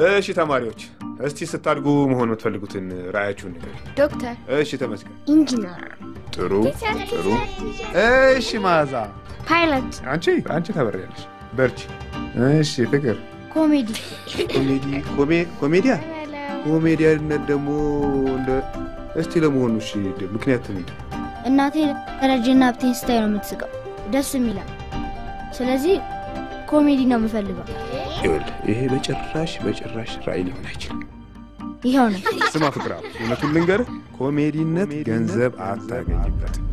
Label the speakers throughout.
Speaker 1: እሺ ተማሪዎች፣ እስቲ ስታድጉ መሆን የምትፈልጉትን ራዕያችሁን ንገሩ።
Speaker 2: ዶክተር፣
Speaker 1: እሺ ተመስገን።
Speaker 2: ኢንጂነር፣
Speaker 1: ጥሩ ጥሩ። እሺ መዓዛ፣
Speaker 2: ፓይለት፣
Speaker 1: አንቺ አንቺ ታበሪያለሽ። በርቺ። እሺ ፍቅር፣
Speaker 2: ኮሜዲ፣
Speaker 1: ኮሜዲ ኮሜ ኮሜዲያ ኮሜዲያነት ደግሞ እንደ እስቲ ለመሆኑ እሺ ምክንያት ምንድን ነው?
Speaker 2: እናቴ ደረጀና ሀብቴን ስታይ ነው የምትስቀው፣ ደስ የሚላል። ስለዚህ ኮሜዲ ነው የምፈልገው።
Speaker 1: ይኸውልህ ይሄ በጭራሽ በጭራሽ ራዕይ ሊሆን አይችልም።
Speaker 2: ይኸው ነው።
Speaker 1: ስማ ፍቅር፣ እውነቱን ልንገርህ፣ ኮሜዲነት ገንዘብ አታገኝበትም።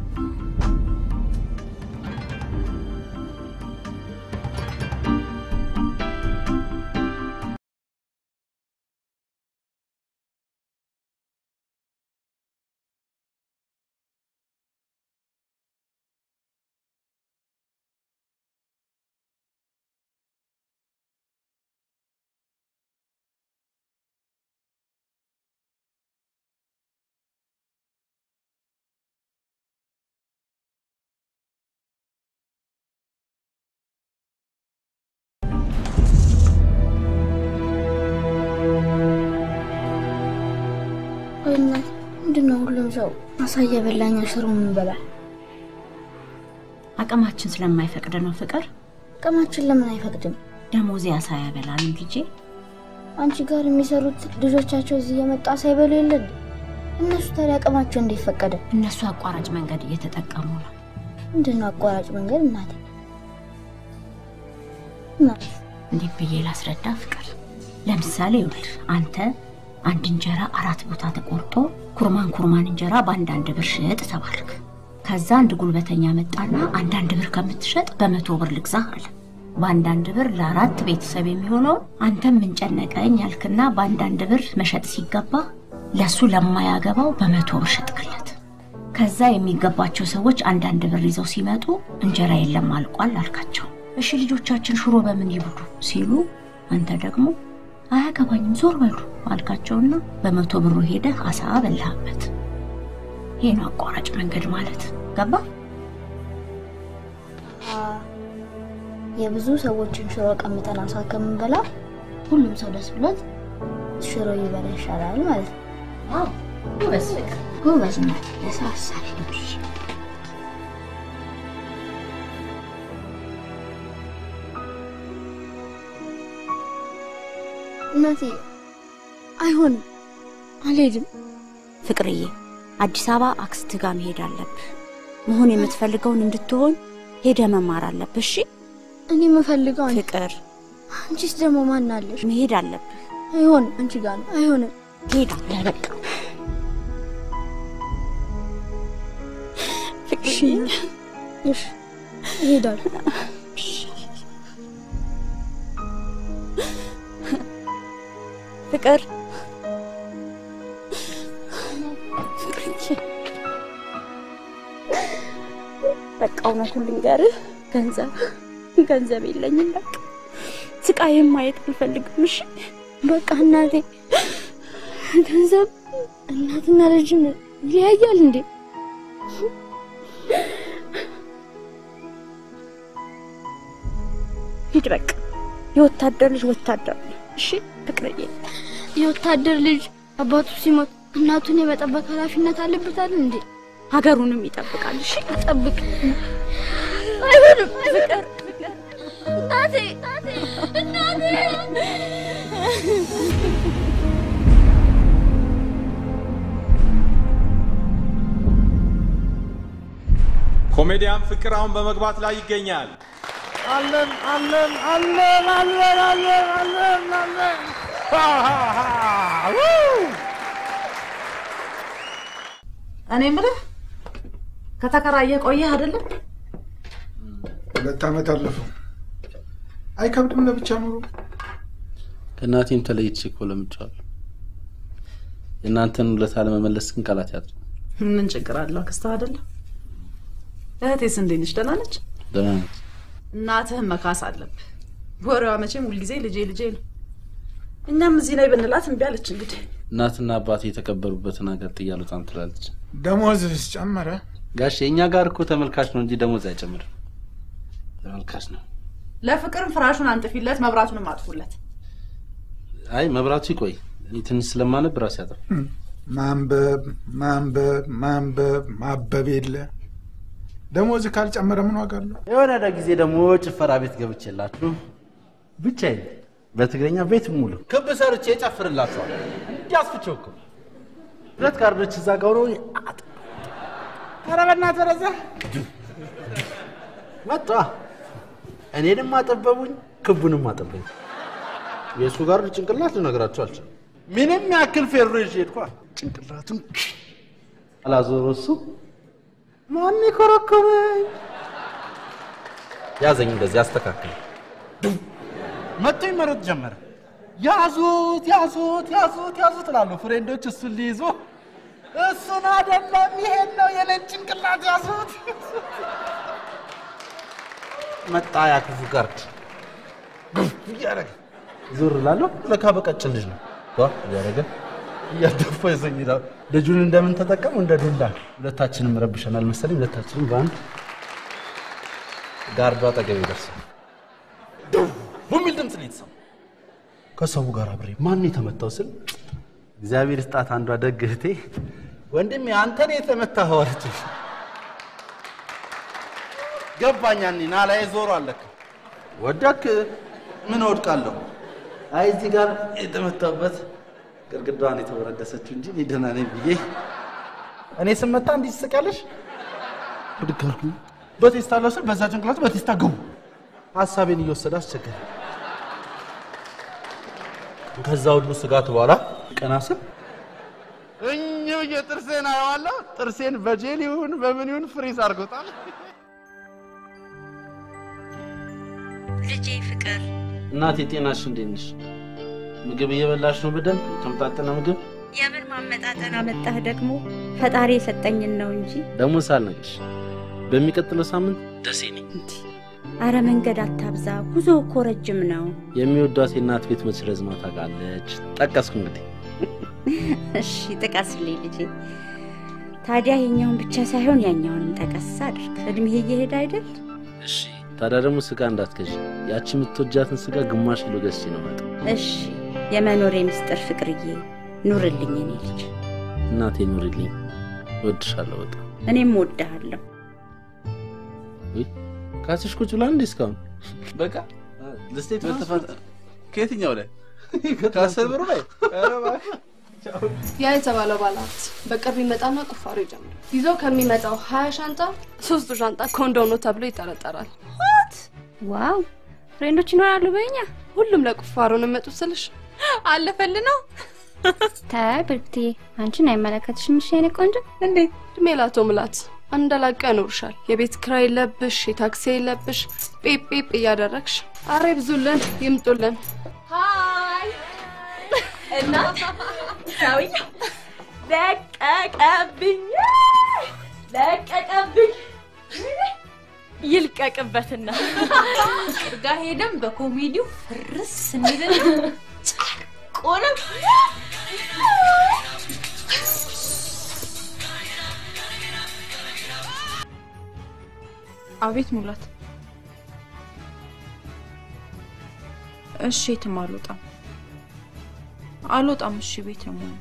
Speaker 2: ቆይ እናት፣ ምንድን ነው ሁሉም ሰው አሳ እየበላኝ ሽሮ የምንበላ?
Speaker 3: አቅማችን ስለማይፈቅድ ነው ፍቅር።
Speaker 2: አቅማችን ለምን አይፈቅድም?
Speaker 3: ደሞዜ አሳ ያበላንም ልጄ።
Speaker 2: አንቺ ጋር የሚሰሩት ልጆቻቸው እዚህ እየመጣ ሳይበሉ የለን? እነሱ ታዲያ አቅማቸው እንዴት ፈቀደ?
Speaker 3: እነሱ አቋራጭ መንገድ እየተጠቀሙ ነው።
Speaker 2: ምንድን ነው አቋራጭ መንገድ እናቴ? እናት
Speaker 3: እንዴት ብዬ ላስረዳ ፍቅር? ለምሳሌ ይኸውልህ አንተ አንድ እንጀራ አራት ቦታ ተቆርጦ ኩርማን ኩርማን እንጀራ በአንዳንድ ብር ሽጥ ተባልክ። ከዛ አንድ ጉልበተኛ መጣና አንዳንድ ብር ከምትሸጥ በመቶ ብር ልግዛህ አለ። በአንዳንድ ብር ለአራት ቤተሰብ የሚሆነው አንተም ምንጨነቀኝ ያልክና በአንዳንድ ብር መሸጥ ሲገባ ለሱ ለማያገባው በመቶ ብር ሸጥክለት። ከዛ የሚገባቸው ሰዎች አንዳንድ ብር ይዘው ሲመጡ እንጀራ የለም አልቋል አልካቸው። እሺ ልጆቻችን ሽሮ በምን ይብሉ ሲሉ አንተ ደግሞ አያገባኝም ዞር በሉ አልካቸውና በመቶ ብሩ ሄደህ አሳ በላህበት። ይህ ነው አቋራጭ መንገድ ማለት ገባ?
Speaker 2: የብዙ ሰዎችን ሽሮ ቀምጠን አሳ ከምንበላ ሁሉም ሰው ደስ ብሎት ሽሮ ይበላ ይሻላል ማለት ነው።
Speaker 3: ጎበዝ ፍቅር
Speaker 2: ጎበዝ ነው። ያሳሳል። እናቴ አይሆንም፣ አልሄድም።
Speaker 3: ፍቅርዬ አዲስ አበባ አክስት ጋር መሄድ አለብህ። መሆን የምትፈልገውን እንድትሆን ሄደ መማር አለብህ። እሺ
Speaker 2: እኔ የምፈልገው አንቺ-
Speaker 3: ፍቅር
Speaker 2: አንቺስ ደግሞ ማን አለሽ?
Speaker 3: መሄድ አለብህ።
Speaker 2: አይሆንም፣ አንቺ ጋር ነው። አይሆንም።
Speaker 3: ትሄዳለህ በቃ
Speaker 2: እሺ እሺ፣ እሄዳለሁ።
Speaker 3: ፍቅር በቃ እውነቱን ልንገርህ፣ ገንዘብ ገንዘብ የለኝም። በቃ ስቃይም ማየት አልፈልግም። እሺ
Speaker 2: በቃ እናቴ፣ ገንዘብ እናትና ልጅም ይለያያል እንዴ?
Speaker 3: ሂድ በቃ። የወታደር ልጅ ወታደር ነው። እሺ ፍቅርዬ፣
Speaker 2: የወታደር ልጅ አባቱ ሲሞት እናቱን የመጠበቅ ኃላፊነት አለበታል እንዴ?
Speaker 3: ሀገሩንም ይጠብቃል። እሺ
Speaker 2: ጠብቅ። አይሆንም። ፍቅር እናቴ እናቴ
Speaker 4: ኮሜዲያን ፍቅር አሁን በመግባት ላይ ይገኛል።
Speaker 5: አለን አለን አለን አለን አለን አለን አለን
Speaker 6: እኔ የምልህ ከተከራየ ቆየህ አይደለም?
Speaker 7: ሁለት ዓመት አለፈው። አይከብድም ለብቻ ኑሮ።
Speaker 8: ከእናቴም ተለይቼ እኮ ለምጫለሁ። የእናንተን ውለታ ለመመለስ ግን ቃላት ያጡ።
Speaker 6: ምን ችግር አለው? አክስትህ አይደለም? እህቴስ እንዴት ነች? ደህና ነች?
Speaker 8: ደህና ነች።
Speaker 6: እናትህን መካስ አለብህ። ወሬዋ መቼም ሁልጊዜ ልጄ ልጄ ነው። እኛም እዚህ ላይ ብንላት እምቢ አለች። እንግዲህ
Speaker 8: እናትና አባቴ የተቀበሩበትን ሀገር ጥዬ አልወጣም ትላለች።
Speaker 7: ደሞዝስ ጨመረ?
Speaker 8: ጋሼ እኛ ጋር እኮ ተመልካች ነው እንጂ ደሞዝ አይጨምርም። ተመልካች ነው።
Speaker 6: ለፍቅርም ፍራሹን አንጥፊለት፣ መብራቱንም አጥፉለት።
Speaker 8: አይ መብራቱ ይቆይ፣ እኔ ትንሽ ስለማነብ ራሴ ያጠፋ።
Speaker 7: ማንበብ ማንበብ ማንበብ ማበብ የለ ደሞዝ ካልጨመረ ምን ዋጋ አለው?
Speaker 8: የሆነ ጊዜ ደግሞ ጭፈራ ቤት ገብቼላችሁ ብቻዬን በትግረኛ ቤት ሙሉ ክብ ሰርቼ ጨፍርላችኋል። እንዲያስፍቸው እኮ ሁለት ካርዶች እዛ ጋር ሆነው አጥ ኧረ በእናትህ ወደዛ መጣ። እኔንም አጠበቡኝ፣ ክቡንም አጠበኝ። የእሱ ጋር ጭንቅላት ልነግራቸው አልችልም። ምንም ያክል ፌሮ ይዤ ሄድኳ። ጭንቅላቱን አላዞሮ እሱ ማን ኮረኮመኝ? ያዘኝ፣ እንደዚህ አስተካክል። መጥቶ ይመረጥ ጀመረ። ያዙት ያዙት ያዙት ያዙት እላለሁ። ፍሬንዶች እሱን ሊይዙ እሱን አይደለም ይሄን ነው የኔን ጭንቅላት ያዙት። መጣ ያ ክፉ ጋርድ ግፍ እያደረገ ዞር እላለሁ። ለካ በቀጭን ልጅ ነው ዋ እያደረገ እያደፋ ይዘኝ ይላል። ልጁን እንደምን ተጠቀሙ እንደ ዱላ። ሁለታችንም ረብሸናል መሰለኝ። ሁለታችንም በአንድ ጋርዱ አጠገብ ይደርሳል። በሚል ድምፅ ነው የተሰማው። ከሰው ጋር አብሬ ማን የተመታው ስል እግዚአብሔር ስጣት አንዷ ደግ እህቴ ወንድሜ አንተ ነው የተመታኸው አለችኝ። ገባኝ። ያኔ ና ላይ ዞሮ አለክ ወደክ ምን እወድቃለሁ? አይ እዚህ ጋር የተመታበት ግድግዳዋን የተወረደሰችው እንጂ እኔ ደህና ነኝ ብዬ እኔ ስመታ እንዲህ ትስቂያለሽ? ብድግ አልኩኝ። በቴስታ ለብሰን በዛ ጭንቅላት በቴስታ ግቡ ሀሳቤን እየወሰደ አስቸገረ። ከዛ ሁሉ ስጋት በኋላ ቀና ስል እኝ ብዬ ጥርሴን አየዋለሁ። ጥርሴን በጄል ይሁን በምን ይሁን ፍሪዝ አድርጎታል።
Speaker 3: ልጄ ፍቅር
Speaker 8: እናቴ ጤናሽ እንዴት ነሽ? ምግብ እየበላሽ ነው? በደንብ የተመጣጠነ ምግብ
Speaker 3: የምን ማመጣጠን አመጣህ ደግሞ? ፈጣሪ የሰጠኝን ነው እንጂ።
Speaker 8: ደግሞ ሳልነግርሽ በሚቀጥለው ሳምንት ደሴ ነኝ።
Speaker 3: አረ መንገድ አታብዛ፣ ጉዞ እኮ ረጅም ነው።
Speaker 8: የሚወዷት የእናት ቤት መች ረዝማ ታውቃለች። ጠቀስኩ እንግዲህ
Speaker 3: እሺ ጥቀስልኝ ልጄ። ታዲያ የኛውን ብቻ ሳይሆን ያኛውንም ጠቀስ አድርግ። እድሜህ እየሄደ አይደል?
Speaker 8: እሺ። ታዲያ ደግሞ ስጋ እንዳትገዢ። ያቺ የምትወጃትን ስጋ ግማሽ ኪሎ ገዝቼ ነው መጣ።
Speaker 3: እሺ። የመኖሬ ምስጢር ፍቅርዬ፣ ኑርልኝ እኔ ልጅ።
Speaker 8: እናቴ ኑሪልኝ፣ እወድሻለሁ በጣም።
Speaker 3: እኔም እወድሃለሁ።
Speaker 8: ውይ ካስሽ ቁጭ ብላ እንዴ እስካሁን? በቃ ልስቴት በተፋጠ ከየትኛው ላይ ከአስር ብሩ ላይ ኧረ እባክህ።
Speaker 9: ያ የተባለው ባለሀብት በቅርብ ይመጣና ቁፋሮ ይጀምራል። ይዞ ከሚመጣው ሀያ ሻንጣ ሶስቱ ሻንጣ ኮንዶም ነው ተብሎ ይጠረጠራል።
Speaker 2: ዋው ፍሬንዶች ይኖራሉ በኛ
Speaker 9: ሁሉም ለቁፋሮ ነው የመጡት ስልሽ አለፈል ነው።
Speaker 2: ታይ ብርክትዬ አንቺን አይመለከትሽም። እሺ የኔ ቆንጆ
Speaker 9: እንዴ እድሜ ላቶ ምላት አንደላቀ ያኖርሻል። የቤት ኪራይ የለብሽ፣ የታክሲ የለብሽ፣ ጴጴጵ እያደረግሽ አሬ ብዙልን ይምጡልን።
Speaker 10: ሀይ እና ሰውዬው ለቀቀብኝ ለቀቀብኝ ይልቀቅበትና ጋ ሄደን በኮሜዲው ፍርስ እንልን ጨርቆንም
Speaker 11: አቤት ሙላት። እሺ የትም አልወጣም አልወጣም። እሺ ቤት ነው የምሆነው።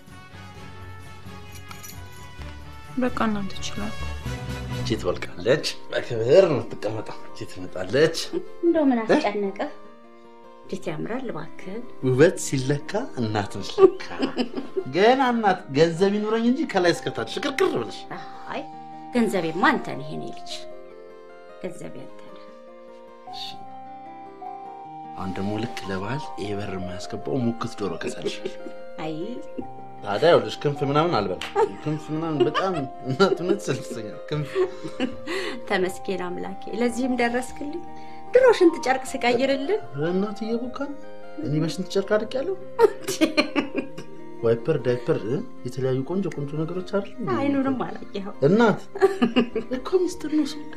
Speaker 11: በቃ እናንተ ይችላል።
Speaker 8: እቺ ትወልቃለች፣ በክብር ነው የምትቀመጠው። እቺ ትመጣለች።
Speaker 3: እንደው ምን አስጨነቀህ? እንዴት ያምራል እባክህ።
Speaker 8: ውበት ሲለካ እናት ነች ለካ። ገና እናት ገንዘብ ይኑረኝ እንጂ ከላይ እስከታች ሽቅርቅር ብለሽ
Speaker 3: አይ ገንዘቤማ አንተ ነህ የኔ ልጅ፣ ገንዘቤ አንተ ነህ።
Speaker 8: አሁን ደግሞ ልክ ለባህል ይሄ በር የማያስገባው ሙክት ዶሮ ገዛልሽ።
Speaker 3: አይ
Speaker 8: ታዲያ ይኸውልሽ ክንፍ ምናምን አልበላም። ክንፍ ምናምን በጣም እናትነት ስልሰኛል። ክንፍ
Speaker 3: ተመስገን አምላኬ፣ ለዚህም ደረስክልኝ። ድሮ ሽንት ጨርቅ ስቀይርልን
Speaker 8: እናት እየቦካ ነው። እኔ በሽንት ጨርቅ አድቄያለሁ። ዋይፐር፣ ዳይፐር፣ እ? የተለያዩ ቆንጆ ቆንጆ ነገሮች አሉ።
Speaker 3: አይኑንም አላየኸው።
Speaker 8: እናት እኮ ሚስጥር ነው ሰው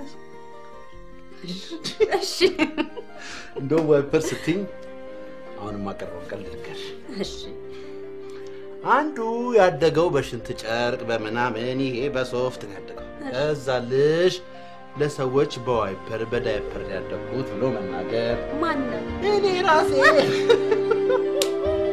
Speaker 3: እሺ
Speaker 8: እንደውም ዋይፐር ስትይኝ አሁን የማቀርበው ቀልድ ልንገርሽ።
Speaker 3: እሺ
Speaker 8: አንዱ ያደገው በሽንት ጨርቅ በምናምን ይሄ በሶፍት ነው ያደገው። ከዛ ልሽ ለሰዎች በዋይፐር በዳይፐር ያደጉት ብሎ መናገር
Speaker 3: ማነው?
Speaker 8: እኔ ራሴ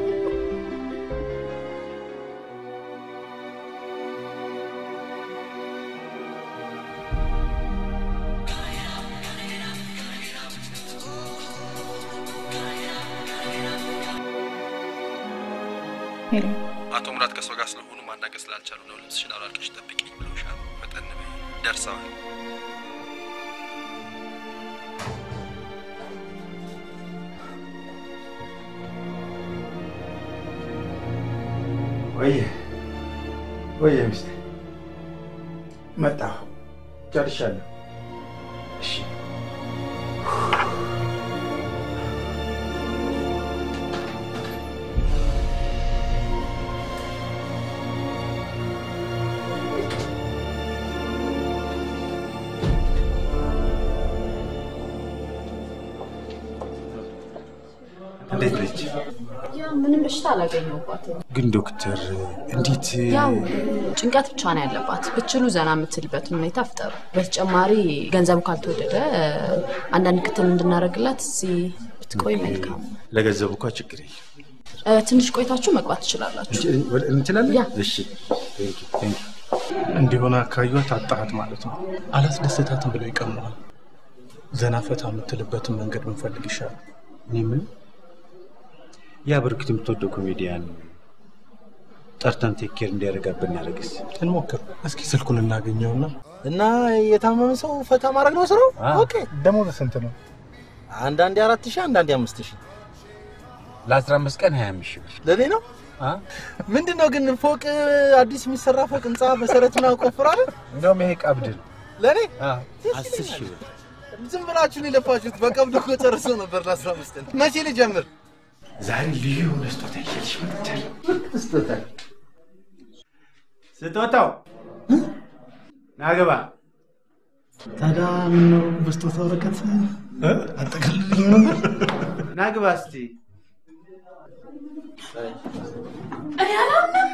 Speaker 11: ሄሎ
Speaker 12: አቶ ሙላት ከእሷ ጋር ስለሆኑ ማናገር ስላልቻሉ ነው ልብስሽን አውላልቀሽ ጠብቂኝ ብለውሻል። ፈጠን በይ፣ ደርሰዋል።
Speaker 7: ወየ ወየ ሚስቴ መጣሁ፣ ጨርሻለሁ። እሺ እንዴት ነች?
Speaker 6: ያው ምንም በሽታ አላገኘሁባትም።
Speaker 7: ግን ዶክተር እንዴት
Speaker 6: ያው ጭንቀት ብቻ ነው ያለባት። ብችሉ ዘና የምትልበትን ሁኔታ ፍጠሩ። በተጨማሪ ገንዘቡ ካልተወደደ አንዳንድ ክትል እንድናደርግላት እዚህ ብትቆይ መልካም ነው።
Speaker 7: ለገንዘቡ እኳ ችግር የለም።
Speaker 6: እ፣ ትንሽ ቆይታችሁ መግባት ትችላላችሁ።
Speaker 7: እንችላለን?
Speaker 6: ያ
Speaker 7: እሺ ቴንክ ዩ፣ ቴንክ ዩ።
Speaker 13: እንዲሆነ አካባቢዋ ታጣሃት ማለት ነው። አላስደሰታትም ብለው ይቀሙናል። ዘና ፈታ የምትልበትን መንገድ ብንፈልግ ይሻላል።
Speaker 7: እኔ ምን ያ በርግጥ የምትወደው ኮሜዲያን ጠርተን ቴክ ኬር እንዲያደርጋት ብናደርግስ?
Speaker 13: እንሞክር እስኪ ስልኩን እናገኘውና
Speaker 14: እና የታመመ ሰው ፈታ ማድረግ ነው ስራው። ኦኬ
Speaker 13: ደሞዝ ስንት ነው?
Speaker 14: አንዳንዴ አራት ሺህ አንዳንዴ አምስት ሺህ
Speaker 7: ለአስራ አምስት ቀን ሀያ አምስት ሺህ ብር
Speaker 14: ለእኔ ነው። ምንድን ነው ግን ፎቅ አዲስ የሚሰራ ፎቅ ህንፃ መሰረቱን አቆፍራለን።
Speaker 7: እንደውም ይሄ ቀብድ ነው።
Speaker 14: ለእኔ
Speaker 7: አስር ሺህ ብር
Speaker 14: ዝም ብላችሁን የለፋችሁት። በቀብድ እኮ ጨርሶ ነበር ለአስራ አምስት ቀን። መቼ ልጀምር?
Speaker 7: ዛሬ ልዩ የሆነ ስጦታ ይዤልሽ መጥቻለሁ። ስጦታ ስጦታው ናገባ
Speaker 14: ታዲያ ምነው በስጦታ ወረቀት አጠቃልልኝ ነበር?
Speaker 7: ናግባ እስቲ
Speaker 10: እኔ አላምንም።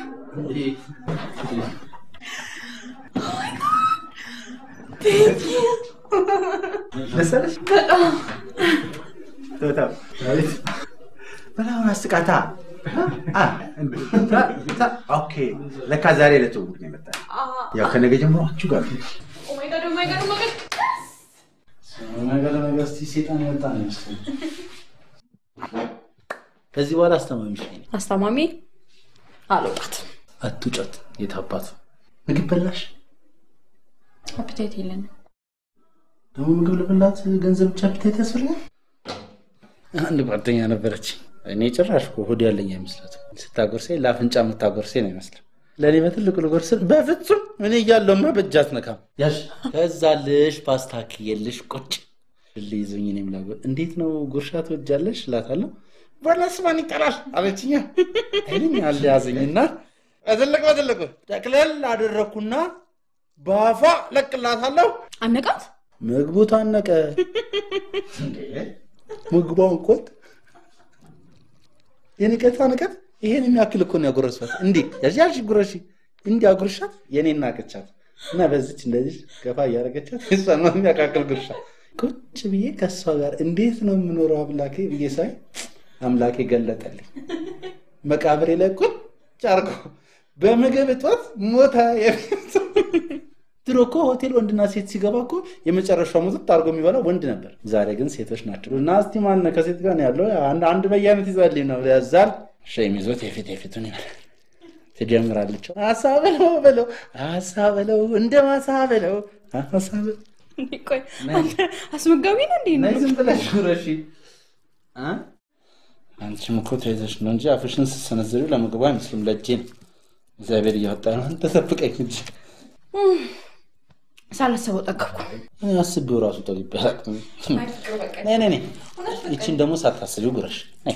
Speaker 7: ደስ አለሽ?
Speaker 10: በጣም
Speaker 7: ስጦታው በላሁን አስቃታ አ፣ ታ- ታ- ኦኬ ለካ ዛሬ ለትውውቅ ነው የመጣ ያው ከነገ ጀምሮ አንቺ ጋር ነው።
Speaker 10: ኦ ማይ ጋድ ኦ ማይ ጋድ ኦ ማይ ጋድ
Speaker 14: ነገር ነገር እስቲ ሴጣን የመጣ ነው ይመስለኝ። ከዚህ በኋላ አስተማሚሽ ነኝ።
Speaker 6: አስታማሚ አልወጣትም።
Speaker 14: አትውጫት። የት አባቱ ምግብ በላሽ?
Speaker 11: አፕታይት የለንም።
Speaker 14: ደግሞ ምግብ ልብላት ገንዘብ ብቻ አፒታይት ያስፈልጋል? አንድ ጓደኛ ነበረች። እኔ ጭራሽ እኮ ሆድ ያለኝ አይመስላትም። ስታጎርሴ ለአፍንጫ የምታጎርሴ ነው ይመስላል። ለእኔ በትልቁ ልጎርስ በፍጹም እኔ እያለሁማ በእጅ አትነካም። ያዥ ከዛ ልሽ ፓስታ ክየልሽ ቁጭ ሽል ይዞኝ እኔም ላጎር እንዴት ነው ጉርሻ ትወጃለሽ እላታለሁ። በለስ ማን ይጠላል አለችኛ። አይልኝ አለ ያዘኝና በትልቅ በትልቁ ጠቅለል አደረግኩና በአፏ ለቅላታለሁ።
Speaker 6: አነቃት።
Speaker 14: ምግቡ ታነቀ። ምግቧን ቆጥ የንቀቷ ንቀት ይሄን የሚያክል እኮ ነው ያጎረሷት። እንዲህ ያዣሽ ጉረሺ እንዲህ አጉርሻት የኔን ናቀቻት እና በዚች እንደዚህ ገፋ እያደረገቻት የሷን ነው የሚያካክል ጉርሻ ቁጭ ብዬ ከእሷ ጋር እንዴት ነው የምኖረው አምላኬ ብዬ ሳይ አምላኬ ገለጠልኝ። መቃብሬ ላይ ቁጭ አርጎ በምግብ እጦት ሞታ የሚል ድሮ እኮ ሆቴል ወንድና ሴት ሲገባ እኮ የመጨረሻው ሙጥጥ አድርጎ የሚበላው ወንድ ነበር። ዛሬ ግን ሴቶች ናቸው። እና እስቲ ማን ከሴት ጋር ነው ያለው? አንድ አንድ በየአይነት ይዛልኝ ነው ያዛል። ሸም ይዞት የፊት የፊቱን ይበላል። ትጀምራለች። አሳ በለው በለው አሳ በለው እንደ ማሳ በለው አሳ በለው
Speaker 11: ቆይ አንተ አስመጋቢ ነው እንዴ?
Speaker 14: ነይ ዝም ብለሽ ጉረሺ። አ? አንቺም እኮ ተይዘሽ ነው እንጂ አፍሽን ስትሰነዝሪው ለምግቡ አይመስልም፣ ለእጄ ነው። እግዚአብሔር እያወጣ ነው። አንተ ጠብቀኝ እንጂ
Speaker 6: ሳላሰበው ጠገብኩ።
Speaker 14: እኔ አስቤው ራሱ ጠግቤ አላውቅም። ነይ ነይ ነይ፣ ይቺን ደግሞ ሳታስቢው ጉረሽ። ነይ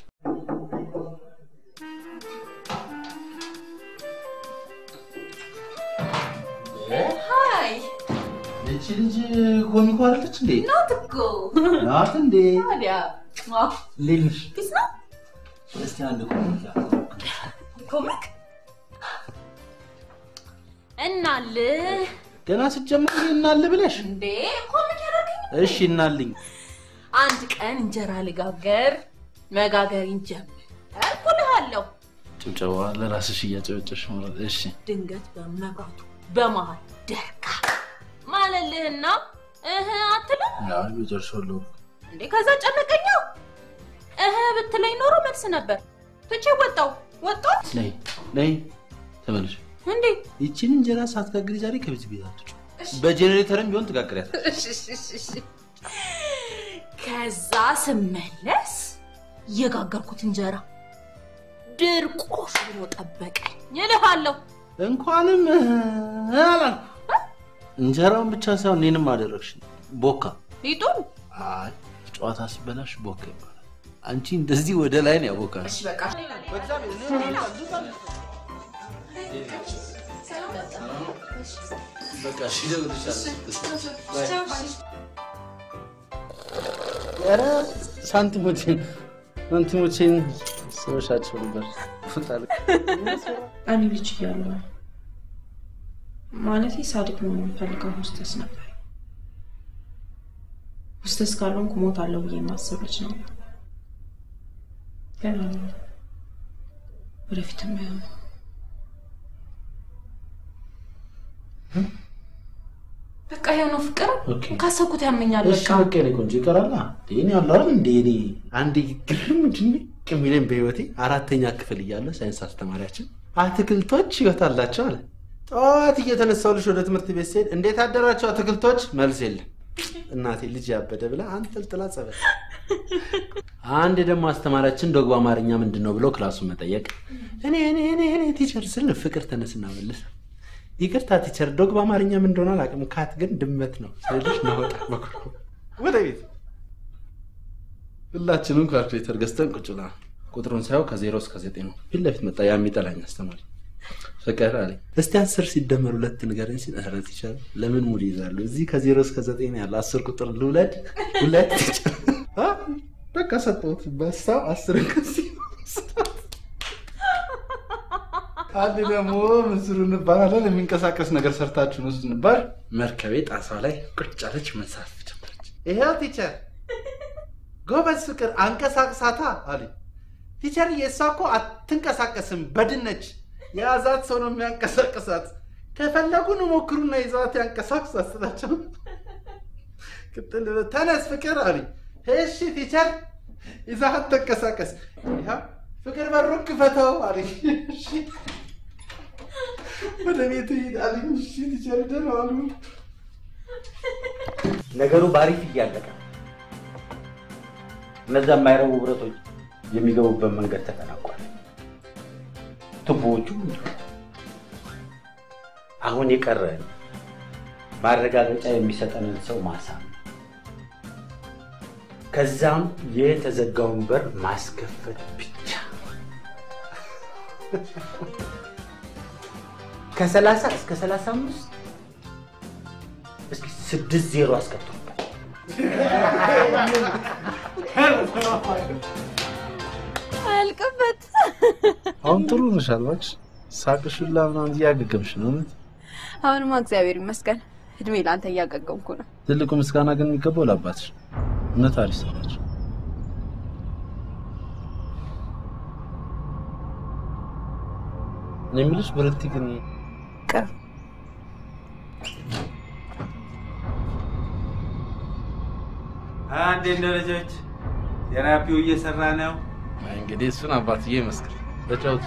Speaker 10: ሃይ
Speaker 14: ይቺ ልጅ ኮሚኮ አይደለች እንዴ?
Speaker 10: ናት እኮ
Speaker 14: ናት እንዴ?
Speaker 10: ታዲያ ዋ
Speaker 14: እንዴት ነሽ?
Speaker 10: ፒስ ነው
Speaker 14: እስቲ አንድ ኮሚክ
Speaker 10: ኮሚክ እናልህ
Speaker 14: ገና ስትጀምር እናል ብለሽ
Speaker 10: እንዴ ኮሚክ ያደርገኝ
Speaker 14: እሺ እናልኝ።
Speaker 10: አንድ ቀን እንጀራ ልጋገር መጋገር እንጀምር እልኩልሃለሁ።
Speaker 14: ጭብጨባ ለራስሽ እያጨበጨሽ ማለት እሺ።
Speaker 10: ድንገት በመብራቱ በመሀል ደርጋ ማለልህና እህ አትልም
Speaker 14: አይ በጨርሻለሁ።
Speaker 10: እንዴ? ከዛ ጨነቀኛ እህ ብትለኝ ኖሮ መልስ ነበር። ትቼ ወጣው። ወጣት
Speaker 14: ነይ ነይ ተመለሽ።
Speaker 10: እንዴ
Speaker 14: ይቺን እንጀራ ሳትጋግሪ ዛሬ ከቤት ቤት አትውጪ። በጄኔሬተርም ቢሆን ትጋግሪያት።
Speaker 10: እሺ፣ እሺ፣ እሺ፣ እሺ። ከዛ ስመለስ የጋገርኩት እንጀራ ድርቆሽ ብሎ ጠበቀኝ እልሃለሁ።
Speaker 14: እንኳንም አላልኩ። እንጀራውን ብቻ ሳይሆን እኔንም አደረግሽ። ቦካ
Speaker 10: ሊጡን
Speaker 14: አይ ጨዋታ ሲበላሽ ቦካ ይባላል። አንቺ እንደዚህ ወደ ላይ ነው ያቦካሽ።
Speaker 10: በቃ
Speaker 14: በቃ እሺ፣ እደውልልሻለሁ። ኧረ ሳንቲሞቼን ሳንቲሞቼን ስበሻቸው ነበር። ፈጣሪ
Speaker 11: እኔ ልጅ እያለሁ ማለቴ ሳድግ ነው የምፈልገው ሆስተስ ነበር። ሆስተስ ካልሆንኩ እሞታለሁ ብዬ የማስብ ልጅ ነበር። ግን አልሆንኩም። ወደፊትም አይሆንም።
Speaker 10: በቃ ይሄ ነው ፍቅር።
Speaker 14: ኦኬ።
Speaker 10: ካሰብኩት ያመኛል።
Speaker 14: እሺ
Speaker 10: በቃ
Speaker 14: በቃ የኔ ቆንጆ ይቀራላ። እኔ ያለው አይደል እንደ እኔ አንድ ግርም ድንቅ የሚለኝ በህይወቴ አራተኛ ክፍል እያለ ሳይንስ አስተማሪያችን አትክልቶች ህይወት አላቸው አለ። ጠዋት እየተነሳው ልጅ ወደ ትምህርት ቤት ሲሄድ እንዴት አደራቸው አትክልቶች? መልስ የለም። እናቴ ልጅ ያበደ ብላ አንጠልጥላ ጸበል። አንድ ደግሞ አስተማሪያችን ዶግባ አማርኛ ምንድን ነው ብሎ ክላሱን መጠየቅ እኔ እኔ እኔ እኔ ቲቸር ስል ፍቅር ተነስና መልስ ይቅርታ ቲቸር ዶግ በአማርኛ ምን እንደሆነ አላውቅም። ካት ግን ድመት ነው ስልሽ ነወጣ በኩል ወደ ቤት ሁላችንም ካልኩሌተር ገዝተን ቁጭ ብላ ቁጥሩን ሳየው ከዜሮ እስከ ዘጠኝ ነው። ፊት ለፊት መጣ ያ የሚጠላኝ አስተማሪ ፍቅር አለኝ። እስቲ አስር ሲደመር ሁለት ንገረኝ ሲል ኧረ ቲቸር ለምን ሙድ ይዛሉ? እዚህ ከዜሮ እስከ ዘጠኝ ነው ያለ አስር ቁጥር ልውለድ ሁለት ቲቸር አ፣ በቃ ሰጠሁት። በሳው አስር ከዚህ አንድ ደግሞ ምስሩ እንባላለን የሚንቀሳቀስ ነገር ሰርታችሁ ነው ስንባል መርከቤ ጣሷ ላይ ቁጭ አለች። መሳፍ ጀመረች። ይሄው ቲቸር ጎበዝ ፍቅር አንቀሳቅሳታ አለ። ቲቸር የእሷ እኮ አትንቀሳቀስም፣ በድነች የያዛት ሰው ነው የሚያንቀሳቅሳት። ከፈለጉ ሞክሩና ይዘዋት ያንቀሳቅሳት ስላቸው ቅጥል ብሎ ተነስ ፍቅር አለ። እሺ ቲቸር ይዛት ተንቀሳቀስ። ይኸው ፍቅር በሩን ክፈተው አለ። እሺ ወደ ቤት ሂድ አለኝ። እሺ ቲቸር ደህና ዋሉ።
Speaker 7: ነገሩ ባሪፍ እያለቀ እነዛ የማይረቡ ብረቶች የሚገቡበት መንገድ ተጠናቋል። ቱቦዎቹ እንዲሁ። አሁን የቀረን ማረጋገጫ የሚሰጠንን ሰው ማሳመን፣ ከዛም የተዘጋውን በር ማስከፈት ብቻ። ከሰላሳ እስከ ሰላሳ አምስት እስኪ ስድስት ዜሮ አስከትሉበት።
Speaker 9: አያልቅበት።
Speaker 14: አሁን ጥሩ ነሽ አልባክሽ። ሳቅሽ ሁላ ምናምን እያገገምሽ ነው። እውነት
Speaker 9: አሁንማ እግዚአብሔር ይመስገን እድሜ ለአንተ እያገገምኩ ነው።
Speaker 14: ትልቁ ምስጋና ግን የሚገባው ለአባትሽ ነው። እውነት አሪፍ ሰው ናቸው። እኔ የምልሽ ብርክቲ ግን
Speaker 9: ቅር
Speaker 7: እንዴት ነው ልጆች? ቴራፒው እየሰራ ነው?
Speaker 14: አይ እንግዲህ እሱን አባትዬ ይመስክር። ተጫወቱ።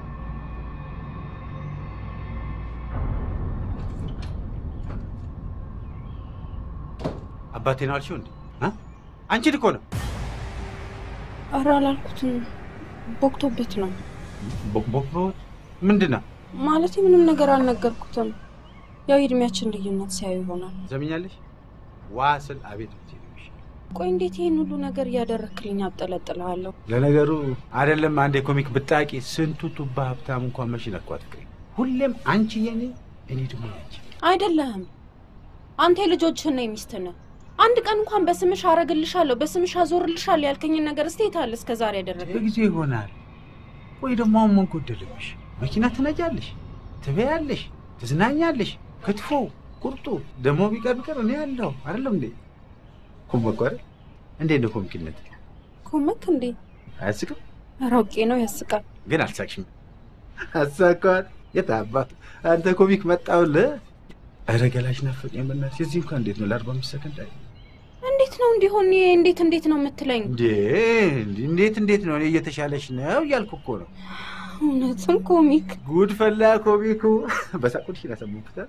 Speaker 7: አባቴ ነው አልሽው እንዴ? አ? አንቺን እኮ ነው።
Speaker 11: ኧረ አላልኩትም። ቦክቶበት ነው
Speaker 7: ቦክ ቦክ ቦክ ምንድን ነው?
Speaker 11: ማለት ምንም ነገር አልነገርኩትም። ያው የእድሜያችን ልዩነት ሲያዩ ይሆናል።
Speaker 7: ዘምኛለሽ? ዋ ስል አቤት ብትይ ነው የሚሻለው።
Speaker 11: ቆይ እንዴት ይህን ሁሉ ነገር እያደረክልኝ አብጠለጥልሃለሁ?
Speaker 7: ለነገሩ አይደለም አንድ የኮሚክ ብጣቂ ስንቱ ቱባ ሀብታም እንኳን መች ነኳት ፍቅሬ። ሁሌም አንቺ የኔ እኔ ደግሞ ያንቺ።
Speaker 11: አይደለህም። አንተ የልጆችህና የሚስትህ ነህ። አንድ ቀን እንኳን በስምሽ አረግልሻለሁ፣ በስምሽ አዞርልሻለሁ ያልከኝን ነገር እስቲ የት አለ እስከ ዛሬ ያደረግህ?
Speaker 7: ጊዜ ይሆናል ወይ ደግሞ አሁን ምን ጎደለብሽ? መኪና ትነጃለሽ፣ ትበያለሽ፣ ትዝናኛለሽ። ክትፎ ቁርጡ ደግሞ ቢቀር ቢቀር እኔ ያለሁ አይደለም እንዴ? ኮመኮ አይደል? እንዴት ነው ኮሚክነት?
Speaker 11: ኮመክ እንዴ?
Speaker 7: አያስቅም?
Speaker 11: ኧረ አውቄ ነው ያስቃል።
Speaker 7: ግን አልሳቅሽም። አሳኳት። የት አባቱ አንተ ኮሚክ መጣውልህ? ኧረ ገላሽ ናፈቀኝ በእናትሽ። እዚህ እንኳን እንዴት ነው ለአርባ አምስት ሰከንድ አይ
Speaker 11: እንዴት ነው እንዲሆን? እንዴት እንዴት ነው የምትለኝ?
Speaker 7: እንዴ እንዴት እንዴት ነው? እኔ እየተሻለሽ ነው እያልኩ እኮ ነው።
Speaker 11: እውነትም ኮሚክ
Speaker 7: ጉድ ፈላ ኮሚኩ። በሳቁልሽ ያሰሙታል።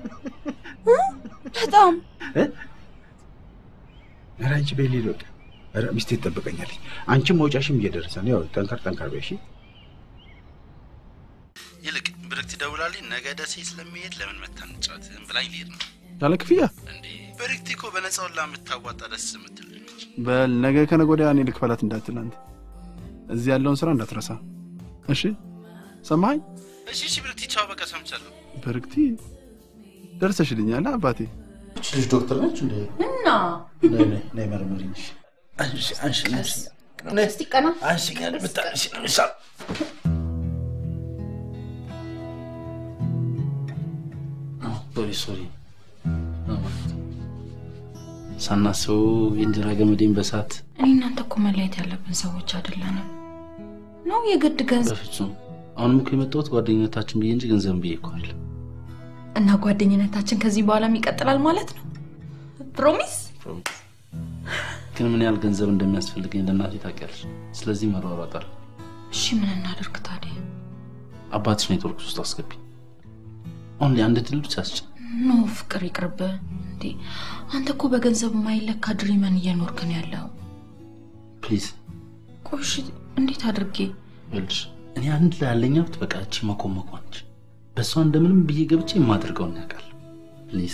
Speaker 11: በጣም
Speaker 7: ኧረ አንቺ ቤሊ ልወቅ። ኧረ ሚስቴ ትጠብቀኛለች። አንቺም መውጫሽም እየደረሰ ነው። ያው ጠንከር ጠንከር በይ እሺ።
Speaker 14: ይልቅ ብርክት ደውላልኝ ነገ ደሴ ስለሚሄድ ለምን መታ እንጫወት ብላኝ ልሄድ ነው።
Speaker 1: ያለ ክፍያ
Speaker 14: ብርክቲ እኮ በነፃ ሁላ የምታዋጣ ደስ የምትል ልጅ ነች።
Speaker 1: በል ነገ ከነገ ወዲያ እኔ ልክፈላት እንዳትል አንተ እዚህ ያለውን ስራ እንዳትረሳ እሺ ሰማኝ
Speaker 14: እሺ እሺ ብርክቲ ቻው፣ በቃ ሰምቻለሁ።
Speaker 1: በርክቲ ደርሰሽልኛል አባቴ
Speaker 14: እች ልጅ ዶክተር ነች እንዴ?
Speaker 10: እና
Speaker 14: ነይ ነይ ነይ መርምሪኝ። እሺ አንሺ አንሺ አንሺ ነይ
Speaker 10: እስቲ ቀና
Speaker 14: አንሺኝ አለ ብታንሺ ነው የሚሻለው። ሶሪ ሶሪ ሳናስበው የእንጀራ ገመዴን በሳት
Speaker 10: እኔ እናንተ እኮ መለየት ያለብን ሰዎች አይደለንም ነው የግድ ገንዘብ
Speaker 14: በፍጹም አሁንም እኮ የመጣሁት ጓደኝነታችን ብዬ እንጂ ገንዘብ ብዬ እኮ አይደለም።
Speaker 10: እና ጓደኝነታችን ከዚህ በኋላም ይቀጥላል ማለት ነው ፕሮሚስ
Speaker 14: ግን ምን ያህል ገንዘብ እንደሚያስፈልገኝ ለእናቴ ታውቂያለሽ። ስለዚህ መሯሯጣል።
Speaker 10: እሺ ምን እናደርግ ታዲያ
Speaker 14: አባትሽ ኔትወርክ ውስጥ አስገቢ። አሁን ላይ አንድ ድል ብቻ አስችል።
Speaker 10: ኖ ፍቅር ይቅርብ እንዴ አንተ እኮ በገንዘብ የማይለካ ድሪመን እየኖርክ ነው ያለው
Speaker 14: ፕሊዝ
Speaker 10: ቆይ እሺ እንዴት አድርጌ
Speaker 14: ይኸውልሽ፣ እኔ አንድ ላይ ያለኝ ሀብት በቃ እቺ መኮመኳ ነች። በእሷ እንደምንም ብዬ ገብቼ የማደርገውን ያውቃል። ፕሊዝ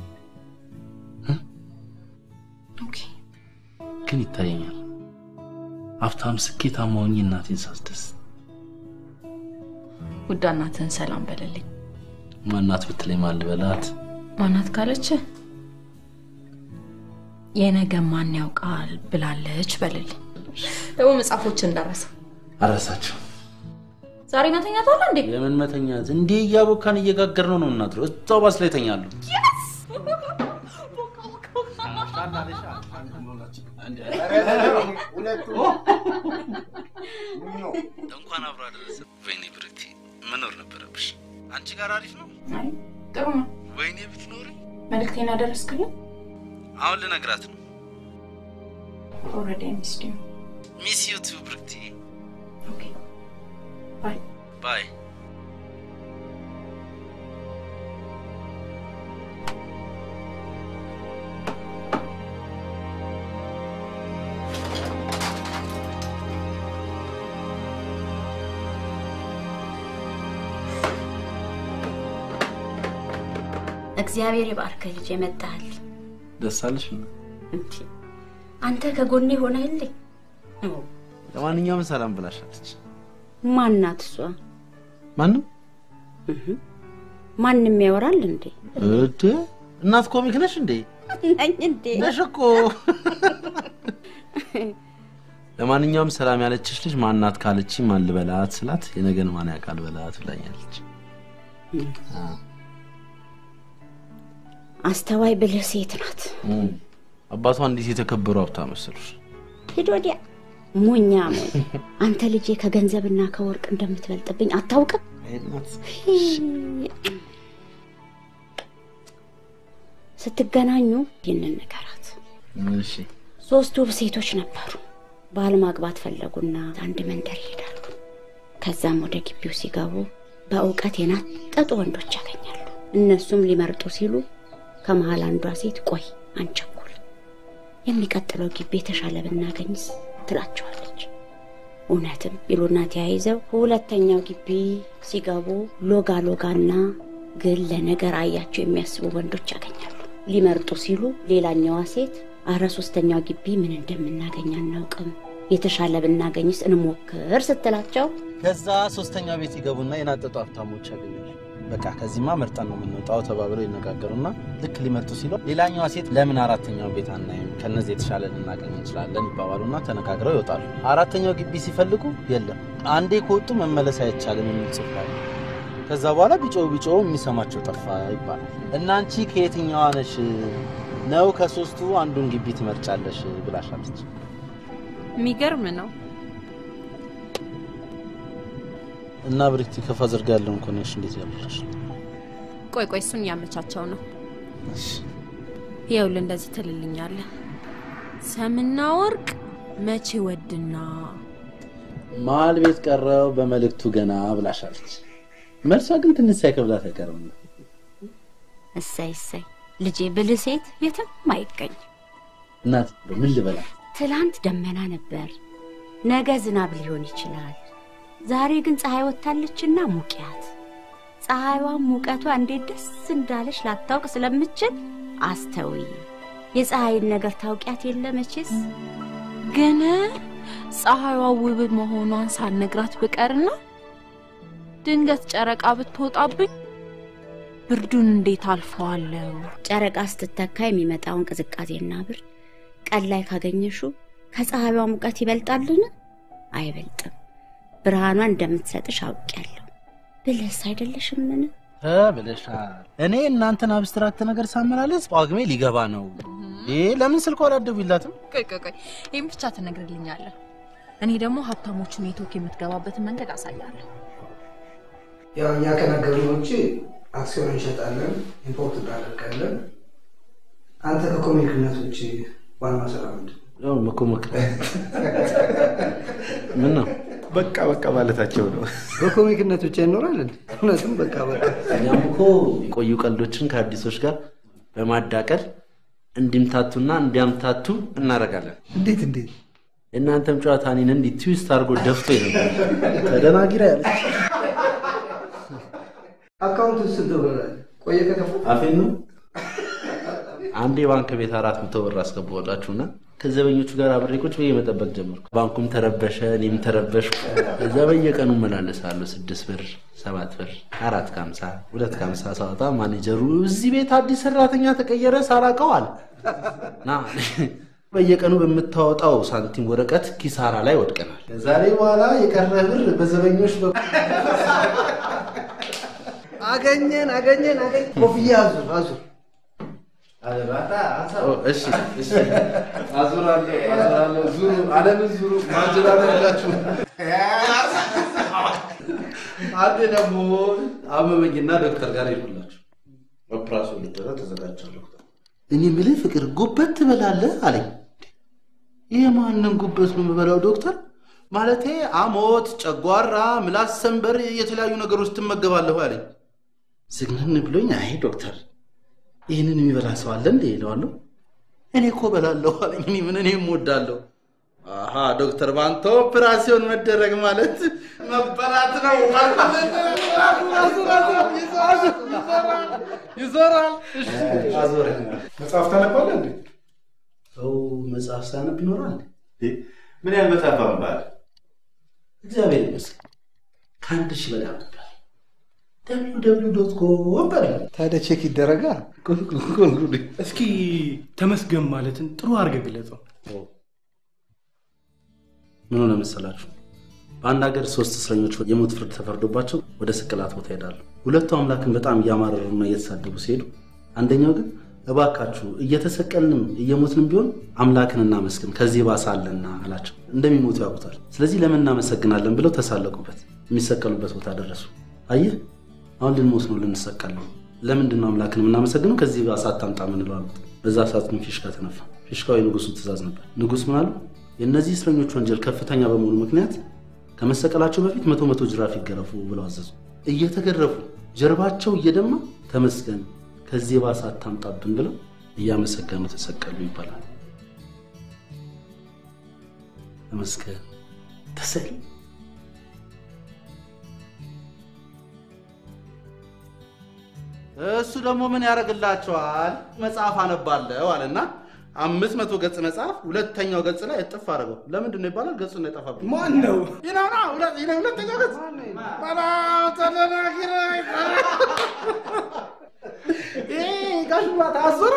Speaker 10: ኦኬ
Speaker 14: ግን ይታየኛል ሀብታም ስኬታማ ሆኜ እናቴን ሳስደስት
Speaker 10: ውዳ እናትህን ሰላም በለልኝ
Speaker 14: ማናት ብትለኝ ማን ልበላት?
Speaker 10: ማናት ካለች የነገ ማን ያውቃል ብላለች በልልኝ ደግሞ መጽሐፎችን እንዳረሰ
Speaker 14: አረሳቸው።
Speaker 10: ዛሬ መተኛት እንዴ
Speaker 14: የምን መተኛት? እንዴ እያቦካን እየጋገር ነው ነው እናድረው። እዛው ባስ ላይ ተኛሉ። እንኳን አብሮ አደረሰ። ወይኔ ብርክቲ መኖር ነበረብሽ። አንቺ ጋር አሪፍ ነው።
Speaker 10: ጥሩ ነው
Speaker 14: ወይኔ ብትኖሪ።
Speaker 10: መልእክቴን አደረስክልኝ
Speaker 14: አሁን ልነግራት ነው።
Speaker 10: ኦልሬዲ ሚስድ ዩ
Speaker 14: ሚስ ዩ ቱ ብርክቲ።
Speaker 10: ኦኬ ባይ
Speaker 14: ባይ።
Speaker 3: እግዚአብሔር ይባርክ ልጅ የመጣህል
Speaker 14: ደስ አለሽ?
Speaker 3: እንዲ አንተ ከጎኔ ሆነህልኝ።
Speaker 14: ለማንኛውም ሰላም ብላሻለች።
Speaker 3: ማናት እሷ?
Speaker 14: ማንም
Speaker 3: ማንም ያወራል እንዴ?
Speaker 14: እድ እናት ኮሚክ ነሽ እንዴ?
Speaker 3: ነኝ እንዴ?
Speaker 14: ነሽ እኮ። ለማንኛውም ሰላም ያለችሽ ልጅ ማናት ካለች ማን ልበላት ስላት የነገን ማን ያውቃል በላት ብላኛለች።
Speaker 3: አስተዋይ ብልህ ሴት ናት።
Speaker 14: አባቷ እንዴት የተከበሩ ሀብታም መሰሉሽ።
Speaker 3: ሂድ ወዲያ ሞኛ ሞኝ። አንተ ልጄ ከገንዘብና ከወርቅ እንደምትበልጥብኝ አታውቅም? ስትገናኙ ይህንን ንገራት።
Speaker 14: እሺ
Speaker 3: ሶስት ውብ ሴቶች ነበሩ። ባል ማግባት ፈለጉና አንድ መንደር ይሄዳሉ። ከዛም ወደ ግቢው ሲገቡ በእውቀት የናጠጡ ወንዶች ያገኛሉ። እነሱም ሊመርጡ ሲሉ ከመሀል አንዷ ሴት ቆይ አንቸኩል፣ የሚቀጥለው ግቢ የተሻለ ብናገኝስ ትላቸዋለች። እውነትም ይሉና ተያይዘው ሁለተኛው ግቢ ሲገቡ ሎጋ ሎጋና ግን ለነገር አያቸው የሚያስቡ ወንዶች ያገኛሉ። ሊመርጡ ሲሉ ሌላኛዋ ሴት አረ ሶስተኛው ግቢ ምን እንደምናገኝ አናውቅም፣ የተሻለ ብናገኝስ እንሞክር ስትላቸው
Speaker 14: ከዛ ሶስተኛ ቤት ይገቡና የናጠጡ ሀብታሞች ያገኛሉ። በቃ ከዚህማ መርጠን ነው የምንወጣው ተባብለው ይነጋገሩና ልክ ሊመርጡ ሲሉ ሌላኛዋ ሴት ለምን አራተኛው ቤት አናይም፣ ከነዚህ የተሻለ ልናገኝ እንችላለን ይባባሉና ተነጋግረው ይወጣሉ። አራተኛው ግቢ ሲፈልጉ የለም፣ አንዴ ከወጡ መመለስ አይቻልም የሚል ጽሑፍ አለ። ከዛ በኋላ ቢጮው ቢጮው የሚሰማቸው ጠፋ ይባላል። እና አንቺ ከየትኛዋ ነሽ ነው ከሶስቱ አንዱን ግቢ ትመርጫለሽ ብላሻለች።
Speaker 11: የሚገርም ነው።
Speaker 14: እና ብሪክቲ ከፋዘር ጋር ያለውን ኮኔክሽን እንዴት ያለሽ?
Speaker 11: ቆይ ቆይ እሱን እያመቻቸው ነው። ይኸውልህ እንደዚህ ትልልኛለህ። ሰምና ወርቅ መቼ ወድና
Speaker 14: መሀል ቤት ቀረው በመልእክቱ ገና ብላሻለች። መልሷ ግን ትንሽ ሳይከብዳት አይቀርም።
Speaker 3: እሰይ እሰይ ልጄ ብልህ ሴት የትም አይገኝ።
Speaker 14: እናት ምን ልበላት?
Speaker 3: ትላንት ደመና ነበር፣ ነገ ዝናብ ሊሆን ይችላል። ዛሬ ግን ፀሐይ ወጥታለችና ሙቂያት። ፀሐይዋን ሙቀቷ እንዴት ደስ እንዳለች ላታውቅ ስለምችል አስተውይ። የፀሐይን ነገር ታውቂያት የለ መቼስ።
Speaker 10: ግን ፀሐይዋ ውብ መሆኗን ሳልነግራት ብቀርና ድንገት ጨረቃ ብትወጣብኝ ብርዱን እንዴት አልፈዋለሁ?
Speaker 3: ጨረቃ ስትተካ የሚመጣውን ቅዝቃዜና ብርድ ቀን ላይ ካገኘሹ ከፀሐይዋ ሙቀት ይበልጣልን? አይበልጥም። ብርሃኗን እንደምትሰጥሽ አውቄያለሁ። ብለስ አይደለሽምን?
Speaker 14: ተብለሻል። እኔ እናንተን አብስትራክት ነገር ሳመላለስ ጳጉሜ ሊገባ ነው። ይህ ለምን ስልኳ አላደቡላትም?
Speaker 10: ቆይ ቆይ ቆይ፣ ይህም ብቻ ትነግርልኛለህ። እኔ ደግሞ ሀብታሞቹ ኔትወርክ የምትገባበትን መንገድ አሳያለሁ።
Speaker 15: ያው እኛ ከነገርን ውጭ አክሲዮን እንሸጣለን፣ ኢምፖርት እናደርጋለን። አንተ ከኮሚኒክነት ውጭ ዋናው ስራ ምንድን ነው?
Speaker 14: ያው መኮመክ ምን ነው
Speaker 1: በቃ በቃ ማለታቸው ነው።
Speaker 15: በኮሚክነት ብቻ ይኖራል እንዴ? እውነትም በቃ በቃ
Speaker 14: እኛም እኮ የቆዩ ቀልዶችን ከአዲሶች ጋር በማዳቀል እንዲምታቱና እንዲያምታቱ እናደርጋለን።
Speaker 15: እንዴት እንዴት?
Speaker 14: የእናንተም ጨዋታ እኔን እንዲህ ትዊስት አድርጎ ደፍቶ ነበር። ተደናጊራ ያለች
Speaker 15: አካውንት ስንት ብር አለ? ቆየ ከከፈል
Speaker 14: አፌን ነው። አንዴ ባንክ ቤት አራት መቶ ብር አስገባሁላችሁና ከዘበኞቹ ጋር አብሬ ቁጭ ብዬ መጠበቅ ጀመርኩ። ባንኩም ተረበሸ፣ እኔም ተረበሽኩ። እዛ በየቀኑ እመላለሳለሁ። ስድስት ብር፣ ሰባት ብር፣ አራት ከሀምሳ ሁለት ከሀምሳ ሳወጣ ማኔጀሩ እዚህ ቤት አዲስ ሰራተኛ ተቀየረ ሳላውቀው አለ ና በየቀኑ በምታወጣው ሳንቲም ወረቀት ኪሳራ ላይ ወድቀናል። ከዛሬ በኋላ የቀረ ብር በዘበኞች በኩል
Speaker 15: አገኘን አገኘን አገኘን። ኮፍያ አዙር አዙር
Speaker 14: እሺ እሺ፣ አዙራለሁ አዙራለሁ። ዙሩ፣ ዓለምን ዙሩ፣ ማንጀራለን ያላችሁ። አንዴ ደግሞ አመመኝና ዶክተር ጋር ይሁላችሁ ኦፕራሲዮን ልደረግ ተዘጋጅቻለሁ። እኔ የምልህ ፍቅር ጉበት ትበላለህ አለኝ። ይህ ማንን ጉበት ነው የምበላው ዶክተር? ማለቴ አሞት፣ ጨጓራ፣ ምላስ ሰንበር፣ የተለያዩ ነገሮች ትመገባለሁ አለኝ። ዝግንን ብሎኝ አይ ዶክተር ይህንን የሚበላ ሰው አለ እንዴ ይለዋለሁ። እኔ እኮ በላለሁ አለኝ። እኔ ምን እኔም እወዳለሁ። አሀ ዶክተር በአንተ ኦፕራሲዮን መደረግ ማለት መበላት ነው። ይዞራል። አዞረ።
Speaker 1: መጽሐፍ ታነባለህ እንዴ?
Speaker 14: ሰው መጽሐፍ ሳነብ ይኖራል።
Speaker 1: ምን ያህል መጽሐፍ አንባል?
Speaker 14: እግዚአብሔር ይመስገን ከአንድ ሺህ በላይ አንብቤያለሁ። ደብሊው ደብሊው ዶት ኮም በለው።
Speaker 15: ታዲያ ቼክ ይደረጋ።
Speaker 13: እስኪ ተመስገን ማለትን ጥሩ አድርገህ ግለጸው።
Speaker 14: ምን ሆነ መሰላችሁ? በአንድ ሀገር ሶስት እስረኞች የሞት ፍርድ ተፈርዶባቸው ወደ ስቅላት ቦታ ይሄዳሉ። ሁለቱ አምላክን በጣም እያማረሩና እየተሳደቡ ሲሄዱ፣ አንደኛው ግን እባካችሁ እየተሰቀልንም እየሞትንም ቢሆን አምላክን እናመስግን ከዚህ ባሰ አለና አላቸው። እንደሚሞቱ ያውቁታል። ስለዚህ ለምን እናመሰግናለን ብለው ተሳለቁበት። የሚሰቀሉበት ቦታ ደረሱ። አየህ አሁን ልንሞት ነው፣ ልንሰቀል ነው። ለምንድን ነው አምላክን የምናመሰግነው? ከዚህ ባሰ አታምጣ ምንለው አሉት። በዛ ሰዓት ግን ፊሽካ ተነፋ። ፊሽካው የንጉሱ ትእዛዝ ነበር። ንጉስ ምን አሉ? የእነዚህ እስረኞች ወንጀል ከፍተኛ በመሆኑ ምክንያት ከመሰቀላቸው በፊት መቶ መቶ ጅራፍ ይገረፉ ብለው አዘዙ። እየተገረፉ ጀርባቸው እየደማ ተመስገን ከዚህ ባሰ አታምጣብን ብለው እያመሰገኑ ተሰቀሉ ይባላል። ተመስገን ተሰል እሱ ደግሞ ምን ያደርግላቸዋል? መጽሐፍ አነባለሁ አለና አምስት መቶ ገጽ መጽሐፍ ሁለተኛው ገጽ ላይ እጥፍ አድርገው። ለምንድን ነው ይባላል? ገጹ ነው የጠፋብኝ።
Speaker 15: ማን ነው?
Speaker 14: ይነውና ሁለተኛው ገጽ በላው ተደናግረ ጋሽ ሙላት አዞረ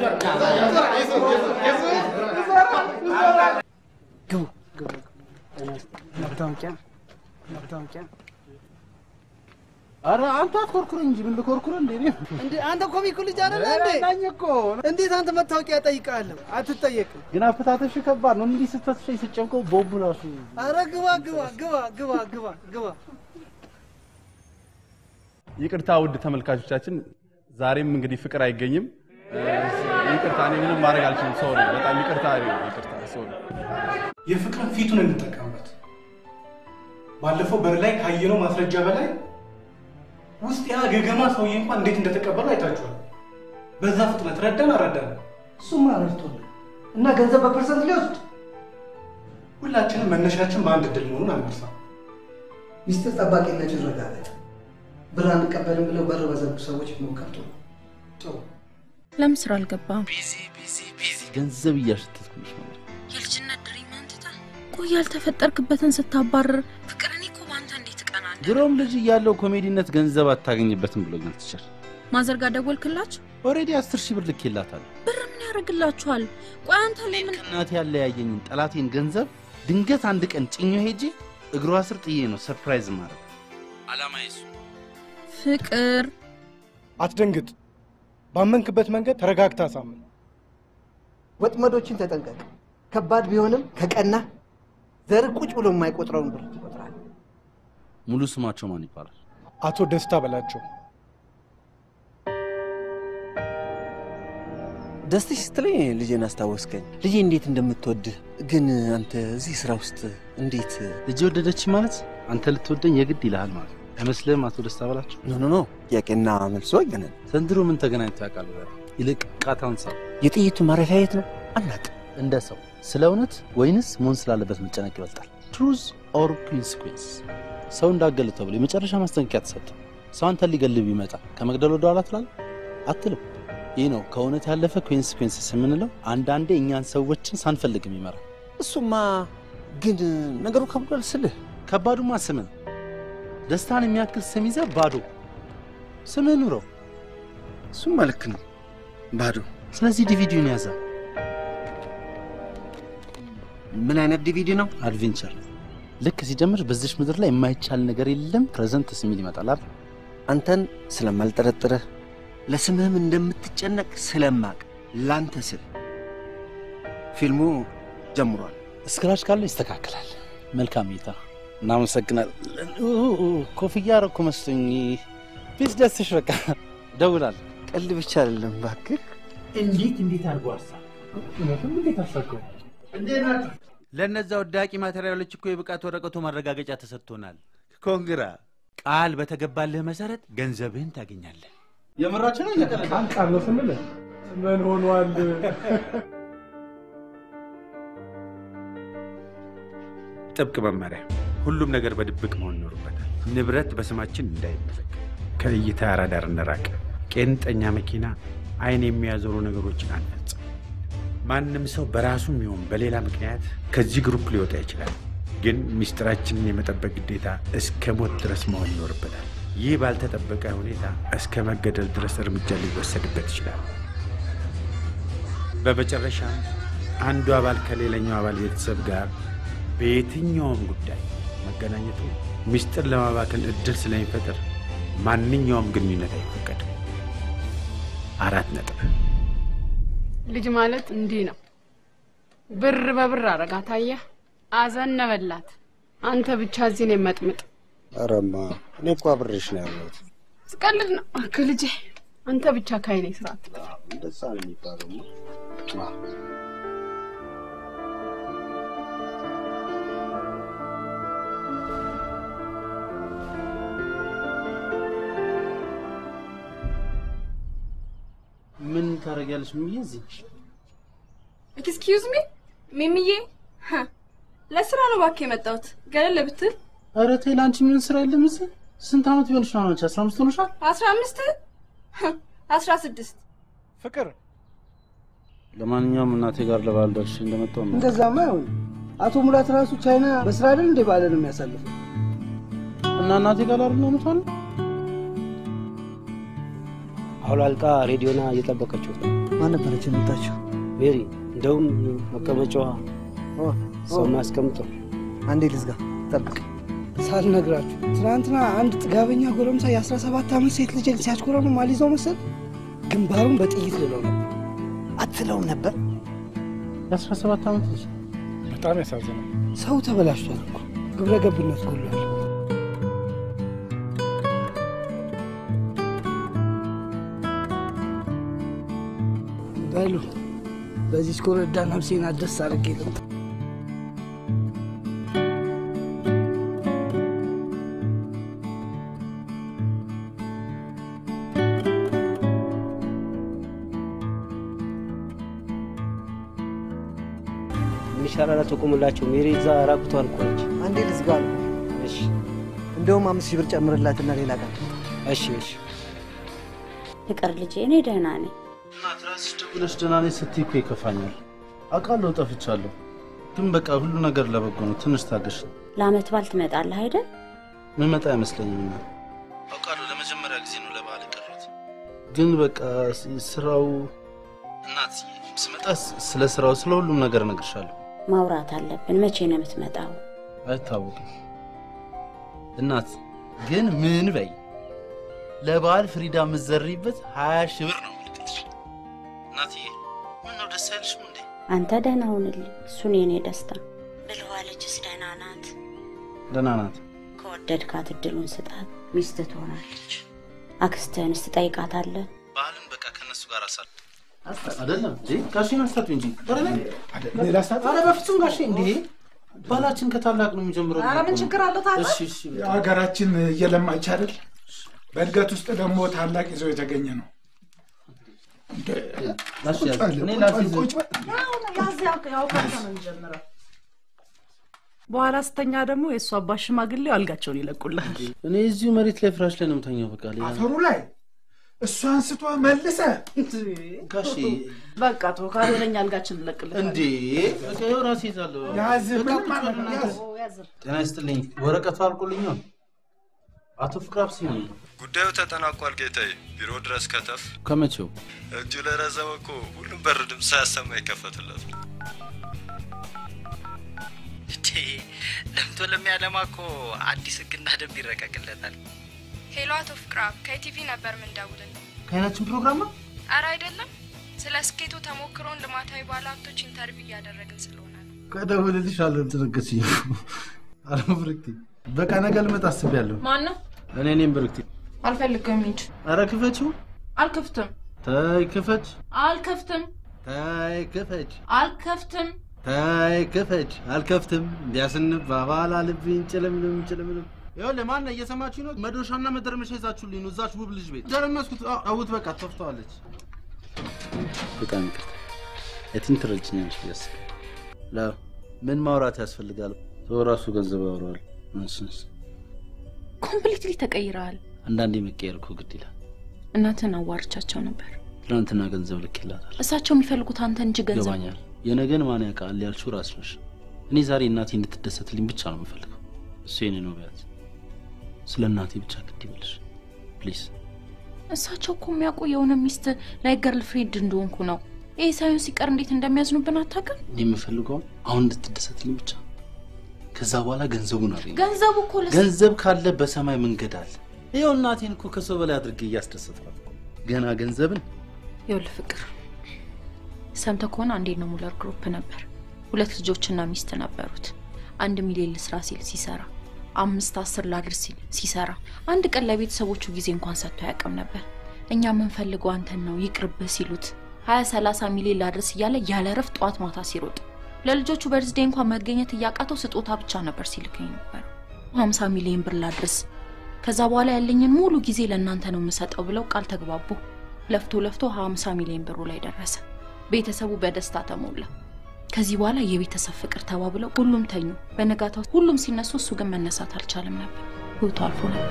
Speaker 15: ግቡ ግቡ። መታወቂያ መታወቂያ
Speaker 14: ኧረ አንተ አትኮርኩር እንጂ ምን ልኮርኩር እንዴ? እኔ
Speaker 15: እንዴ አንተ ኮሚኩ ልጅ አይደለ እንዴ?
Speaker 14: ናኝ እኮ
Speaker 15: እንዴት አንተ መታወቂያ ጠይቃለሁ? አትጠየቅም።
Speaker 14: ግን አፈታተሽ ከባድ ነው። እንዲህ ስትፈትሸኝ ስጨምቀው ቦቡ ራሱ
Speaker 15: አረ ግባ ግባ ግባ ግባ ግባ ግባ።
Speaker 16: ይቅርታ ውድ ተመልካቾቻችን፣ ዛሬም እንግዲህ ፍቅር አይገኝም። ይቅርታ፣ እኔ ምንም ማድረግ አልችልም። ሶሪ፣ በጣም ይቅርታ፣ ይቅርታ፣ ሶሪ።
Speaker 13: የፍቅርን ፊቱን እንጠቀምበት። ባለፈው በር ላይ ካየነው ማስረጃ በላይ ውስጥ ያ ገገማ ሰውዬ እንኳን እንዴት እንደተቀበሉ አይታችኋል። በዛ ፍጥነት ረዳን አረዳን።
Speaker 15: እሱማ ረድቶናል እና ገንዘብ በፐርሰንት ሊወስድ
Speaker 13: ሁላችንም መነሻችን በአንድ እድል መሆኑን አንርሳ።
Speaker 15: ሚስጥር ጠባቂነት ይረጋገጥ። ብር አንቀበልም ብለው በር በዘጉ ሰዎች ሞከር ጥሩ
Speaker 13: ጥሩ
Speaker 10: ለምን ስራ አልገባም?
Speaker 14: ቢዚ ቢዚ ቢዚ ገንዘብ እያሸተትኩልሽ ነው።
Speaker 10: የልጅነት ድሪምህን ትተህ ቆይ ያልተፈጠርክበትን ስታባርር ፍቅር እኔ እኮ በአንተ እንዴት እቀናለሁ።
Speaker 14: ድሮም ልጅ እያለው ኮሜዲነት ገንዘብ አታገኝበትም ብሎኛል ቲቸር።
Speaker 10: ማዘርጋ ደወልክላችሁ?
Speaker 14: ኦልሬዲ አስር ሺህ ብር ልኬላታለሁ።
Speaker 10: ብር ምን ያደርግላችኋል? ቆይ አንተ ለምን
Speaker 14: እናቴ ያለያየኝን ጠላቴን ገንዘብ ድንገት አንድ ቀን ጭኞ ሄጄ እግሯ ስር ጥዬ ነው ሰርፕራይዝ ማድረግ አላማ ይሱ
Speaker 10: ፍቅር
Speaker 13: አትደንግጥ። ባመንክበት መንገድ ተረጋግታ አሳምን።
Speaker 15: ወጥመዶችን ተጠንቀቅ። ከባድ ቢሆንም ከቀና ዘር ቁጭ ብሎ የማይቆጥረውን ብር ትቆጥራል።
Speaker 14: ሙሉ ስማቸው ማን ይባላል?
Speaker 13: አቶ ደስታ በላቸው።
Speaker 17: ደስትሽ ስትለኝ ልጄን አስታወስከኝ። ልጄ እንዴት እንደምትወድህ ግን አንተ እዚህ ስራ ውስጥ እንዴት
Speaker 14: ልጅ ወደደች ማለት አንተ ልትወደኝ የግድ ይልሃል ማለት ነው። አይመስልህም? አቶ ደስታ በላቸው።
Speaker 17: ኖ ኖ ኖ ጥያቄና መልሶ ይገናል።
Speaker 14: ዘንድሮ ምን ተገናኝቶ ያውቃል? ይልቅ ቃታውን ሰው
Speaker 17: የጥይቱ ማረፊያ የት ነው? አናውቅም።
Speaker 14: እንደ ሰው ስለ እውነት ወይንስ መሆን ስላለበት መጨነቅ ይበልጣል? ትሩዝ ኦር ኮንሲኩዌንስ? ሰው እንዳገል ተብሎ የመጨረሻ ማስጠንቀቂያ ተሰጠ። ሰው አንተን ሊገልብ ይመጣ ከመግደል ወደ ኋላ ትላለህ አትልም። ይህ ነው ከእውነት ያለፈ ኮንሲኩዌንስስ የምንለው። አንዳንዴ እኛን ሰዎችን ሳንፈልግ የሚመራ
Speaker 17: እሱማ ግን ነገሩ ከብዷል ስልህ
Speaker 14: ከባዱማ ስምን ደስታን የሚያክል ስም ይዘህ ባዶ ስምህ ኑረው።
Speaker 17: እሱማ ልክ ነው ባዶ።
Speaker 14: ስለዚህ ዲቪዲውን ያዘ።
Speaker 17: ምን አይነት ዲቪዲ ነው?
Speaker 14: አድቬንቸር። ልክ ሲጀምር በዚሽ ምድር ላይ የማይቻል ነገር የለም ፕሬዘንት የሚል ይመጣል አይደል?
Speaker 17: አንተን ስለማልጠረጥርህ ለስምህም እንደምትጨነቅ ስለማቅ ላንተ ስል ፊልሙ ጀምሯል።
Speaker 14: ስክራች ካለ ይስተካከላል። መልካም እይታ። እናመሰግናለን። ኮፍያ አደረኩ መስሎኝ። ፊት ደስሽ በቃ ደውላል።
Speaker 17: ቀልድ ብቻ አይደለም እባክህ።
Speaker 7: እንዴት እንዴት አድርጎ አሳ
Speaker 13: እውነትም እንዴት አሳከው
Speaker 7: እንዴት ናችሁ?
Speaker 18: ለእነዛ ወዳቂ ማቴሪያሎች እኮ የብቃት ወረቀቱ ማረጋገጫ ተሰጥቶናል። ኮንግራ ቃል በተገባልህ መሰረት ገንዘብህን ታገኛለህ።
Speaker 14: የምራችን ነው እየቀለደ
Speaker 13: ቃል ነው ስንል ምን ሆኗል?
Speaker 18: ጥብቅ መመሪያ፣ ሁሉም ነገር በድብቅ መሆን ይኖርበታል። ንብረት በስማችን እንዳይመዘግ፣ ከእይታ ራዳር እንራቅ። ቄንጠኛ መኪና፣ አይን የሚያዞሩ ነገሮችን አንፈጽም። ማንም ሰው በራሱም ይሁን በሌላ ምክንያት ከዚህ ግሩፕ ሊወጣ ይችላል። ግን ሚስጥራችንን የመጠበቅ ግዴታ እስከ ሞት ድረስ መሆን ይኖርበታል። ይህ ባልተጠበቀ ሁኔታ እስከ መገደል ድረስ እርምጃ ሊወሰድበት ይችላል። በመጨረሻም አንዱ አባል ከሌላኛው አባል ቤተሰብ ጋር በየትኛውም ጉዳይ መገናኘቱ ሚስጥር ለማባከን እድል ስለሚፈጥር ማንኛውም ግንኙነት አይፈቀድም። አራት ነጥብ።
Speaker 9: ልጅ ማለት እንዲህ ነው። ብር በብር አረጋት። አየህ፣ አዘነበላት። አንተ ብቻ እዚህ ነው መጥምጥ።
Speaker 17: አረማ እኔ እኮ አብሬሽ ነው ያለሁት።
Speaker 9: ስቀልድ ነው እክ ልጄ። አንተ ብቻ ካይኔ ስርዓት
Speaker 17: እንደዛ ነው የሚባለው።
Speaker 14: ምን ታደርጊያለሽ? ምዬ እዚህ
Speaker 9: ኤክስኪውዝ ሚ ሚሚዬ፣ ሀ፣ ለስራ ነው እባክህ የመጣሁት። ገለል ብትል
Speaker 14: ኧረ ተይ፣ ለአንቺ ምን ስራ የለም እዚህ። ስንት ዓመት ቢሆንሽ ነው አንቺ? አስራ አምስት ሆኖሻል?
Speaker 9: አስራ አምስት አስራ ስድስት
Speaker 13: ፍቅር
Speaker 14: ለማንኛውም እናቴ ጋር ለበዓል ደርሼ እንደመጣሁ ነው።
Speaker 15: እንደዛማ አይሆን። አቶ ሙላት ራሱ ቻይና በስራ አይደል እንደ ባለ ነው የሚያሳልፈው።
Speaker 14: እና እናቴ ጋር አይደል ነው የምትሆነው?
Speaker 19: አሁን አልቃ ሬዲዮና እየጠበቀችው ነው።
Speaker 15: ማን ነበረች የመጣችው?
Speaker 19: ሜሪ እንደውም መቀመጫዋ ሰው ማስቀምጠው
Speaker 15: አንዴ ልዝጋ፣ ጠብቅ። ሳልነግራችሁ ትናንትና አንድ ጥጋበኛ ጎረምሳ የ17 ዓመት ሴት ልጅን ሲያስኮረኑ አልይዘው መሰል ግንባሩን በጥይት ልለው ነበር። አትለውም ነበር?
Speaker 14: የአስራ ሰባት ዓመት ልጅ
Speaker 13: በጣም ያሳዝናል።
Speaker 15: ሰው ተበላሽቷል እኮ ግብረ ገብነት ጎሏል። በሉ በዚህ ኮረዳ ነፍሴን አደስ አድርጌ ልምጣ።
Speaker 19: ይሻላል አትቆምላቸው። ሜሪ እዛ ራቁቷን እኮ ነች።
Speaker 15: አንዴ ልዝጋ ነው።
Speaker 19: እሺ
Speaker 15: እንደውም አምስት ሺህ ብር ጨምርላትና ሌላ ቀን
Speaker 19: እሺ እሺ።
Speaker 3: ፍቅር ልጄ፣ እኔ ደህና ነኝ።
Speaker 14: እናት ራስሽ ደውለሽ ደህና ነኝ ስትይ እኮ ይከፋኛል። አውቃለሁ ጠፍቻለሁ፣ ግን በቃ ሁሉ ነገር ለበጎ ነው። ትንሽ ታገሽ።
Speaker 3: ለአመት በዓል ትመጣለህ አይደል?
Speaker 14: ምመጣ አይመስለኝም። እና አውቃለሁ ለመጀመሪያ ጊዜ ነው ለበዓል የቀረሁት፣ ግን በቃ ስ- ስራው እናት ስመጣ ስ- ስለ ስራው ስለ ሁሉም ነገር እነግርሻለሁ።
Speaker 3: ማውራት አለብን። መቼ ነው የምትመጣው?
Speaker 14: አይታወቅም። እናት ግን ምን በይ ለበዓል ፍሪዳ የምትዘሪበት ሀያ ሺህ ብር ነው የምልክልሽ። እናትዬ ምን ነው ደስ አይልሽም እንዴ?
Speaker 3: አንተ ደህና ሁንልኝ። እሱን የኔ ደስታ ብልኋ ልጅስ ደህና ናት?
Speaker 14: ደህና ናት።
Speaker 3: ከወደድካት እድሉን ስጣት፣ ሚስት ትሆናለች። አክስትህንስ ትጠይቃታለህ?
Speaker 14: በዓልን በቃ ከእነሱ ጋር አሳል አይደለም እንዴ? ጋሼን አስታጡ እንጂ ኧረ እኔ-
Speaker 5: ሌላ ሰዓት
Speaker 14: ኧረ በፍጹም ጋሼ እንዴ ባላችን ከታላቅ ነው የሚጀምረው።
Speaker 5: ኧረ ምን ችግር
Speaker 14: አለው ታዲያ? እሺ እሺ
Speaker 5: ሀገራችን እየለማች አይደል? በእድገት ውስጥ ደግሞ ታላቅ ይዞ የተገኘ ነው። እንደ
Speaker 14: ጋሼ
Speaker 5: ቁጭ በል፣
Speaker 14: እኔ
Speaker 5: ቁጭ
Speaker 14: ላስይዝ።
Speaker 5: በል፣ ቁጭ በል።
Speaker 20: ያዝ ያው ካንተ ነው የሚጀምረው። በኋላ ስተኛ ደግሞ የእሱ አባት ሽማግሌው አልጋቸውን ይለቁልሃል።
Speaker 14: እኔ እዚሁ መሬት ላይ ፍራሽ ላይ ነው የምተኛው። በቃ ሌላ
Speaker 5: አፈሩ ላይ እሱ አንስቶ መልሰ
Speaker 14: ጋሼ
Speaker 20: በቃ ተው፣ ካልሆነኛ አልጋችን እንለቅልሃል።
Speaker 14: እንዴ በቃ ይኸው ራሴ ይዛለሁ።
Speaker 5: ያዝ፣
Speaker 14: በቃ
Speaker 5: ምንም
Speaker 14: ቁጭ በል
Speaker 5: ማለት
Speaker 14: እናንተ።
Speaker 5: ያዝ።
Speaker 20: ያዝ።
Speaker 14: ጤና ይስጥልኝ። ወረቀቱ አልቆልኛል። አቶ ፍቅር አብሲ ነው።
Speaker 12: ጉዳዩ ተጠናቋል ጌታዬ። ቢሮ ድረስ ከተፍ
Speaker 14: ከመቼው
Speaker 12: እጁ ለረዘመ እኮ ሁሉም በር ድምፅ ሳያሰማ ይከፈትለት ነው።
Speaker 21: እንዴ ለምቶ ለሚያለማ እኮ አዲስ ህግና ደንብ ይረቀቅለታል።
Speaker 9: ሄሎ አቶ ፍቅራብ ከኢቲቪ ነበር ምንደውልልህ።
Speaker 14: ከአይናችን ፕሮግራም ነው።
Speaker 9: አረ አይደለም፣ ስለ ስኬቱ ተሞክሮን ልማታዊ ባለሀብቶች ኢንተርቪው እያደረግን ስለሆነ ነው።
Speaker 14: ከደውልልሽ አልተነገስኝ አለ ብርክቲ። በቃ ነገ ልመጣ አስቤያለሁ።
Speaker 11: ማን ነው?
Speaker 14: እኔ እኔም ብርክቲ።
Speaker 11: አልፈልግም። ሂድ።
Speaker 14: ኧረ ክፈችው።
Speaker 11: አልከፍትም።
Speaker 14: ተይ ክፈች።
Speaker 11: አልከፍትም።
Speaker 14: ተይ ክፈች።
Speaker 11: አልከፍትም።
Speaker 14: ተይ ክፈች። አልከፍትም። እንዲያስንባባል አልብኝ ጭልምልም ጭልምልም። ይኸውልህ ማነው እየሰማችሁ ነው? መዶሻና መደርመሻ ይዛችሁልኝ ነው እዛች ውብ ልጅ ቤት ደረመስኩት። አዎ፣ አውት በቃ ተፍተዋለች። በጣም ይቅርታ። የትን ትረጅኛለሽ ብዬ አስቤ ላ ምን ማውራት ያስፈልጋል? ሰው ራሱ ገንዘብ ያወራዋል። ንስንስ
Speaker 11: ኮምፕሊትሊ ተቀይረሃል።
Speaker 14: አንዳንዴ መቀየር እኮ ግድ ይላል።
Speaker 11: እናትን አዋርቻቸው ነበር።
Speaker 14: ትናንትና ገንዘብ ልክ ይላታል።
Speaker 11: እሳቸው የሚፈልጉት አንተ እንጂ ገንዘብ
Speaker 14: ይገባኛል። የነገን ማን ያውቃል ያልሽው ራስ ነሽ። እኔ ዛሬ እናቴ እንድትደሰትልኝ ብቻ ነው የምፈልገው። እሱ የኔ ነው ቢያት ስለ እናቴ ብቻ ግድ ይበልሽ ፕሊዝ።
Speaker 11: እሳቸው እኮ የሚያውቁ የሆነ ሚስት ላይ ገርል ፍሬንድ እንደሆንኩ ነው። ይህ ሳይሆን ሲቀር እንዴት እንደሚያዝኑብን አታውቅም?
Speaker 14: እኔ የምፈልገው አሁን እንድትደሰትልኝ ብቻ። ከዛ በኋላ ገንዘቡን አገኘ።
Speaker 11: ገንዘቡ እኮ ለስ-
Speaker 14: ገንዘብ ካለ በሰማይ መንገድ አለ። ይኸው እናቴን እኮ ከሰው በላይ አድርጌ እያስደሰትኳት ገና ገንዘብን
Speaker 11: ይኸውልህ ፍቅር፣ ሰምተህ ከሆነ አንዴ ነው ሙለር ግሩፕ ነበር። ሁለት ልጆችና ሚስት ነበሩት። አንድ ሚሊዮን ልስራ ሲል ሲሰራ፣ አምስት አስር ላድርስ ሲል ሲሰራ፣ አንድ ቀን ለቤተሰቦቹ ጊዜ እንኳን ሰጥቶ አያውቅም ነበር። እኛ የምንፈልገው አንተን ነው ይቅርብህ ሲሉት ሀያ ሰላሳ ሚሊዮን ላድርስ እያለ ያለ ረፍት ጠዋት ማታ ሲሮጥ ለልጆቹ በርዝዴ እንኳን መገኘት እያቃተው ስጦታ ብቻ ነበር ሲልከኝ ነበር። ሀምሳ ሚሊዮን ብር ላድርስ ከዛ በኋላ ያለኝን ሙሉ ጊዜ ለእናንተ ነው የምሰጠው ብለው ቃል ተግባቡ። ለፍቶ ለፍቶ 50 ሚሊዮን ብሩ ላይ ደረሰ። ቤተሰቡ በደስታ ተሞላ። ከዚህ በኋላ የቤተሰብ ፍቅር ተባብለው ሁሉም ተኙ። በነጋታው ሁሉም ሲነሱ፣ እሱ ግን መነሳት አልቻለም ነበር። ህይወቱ አልፎ ነበር።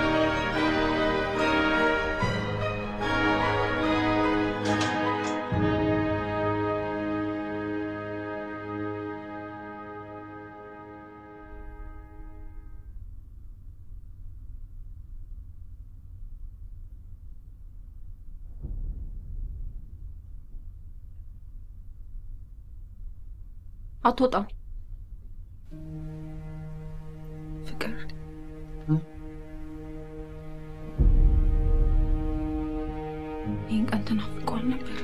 Speaker 11: አትወጣም ፍቅር ይህን ቀን ትናፍቀዋል ነበር።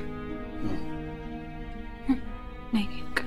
Speaker 11: ነይ ይህን ቀን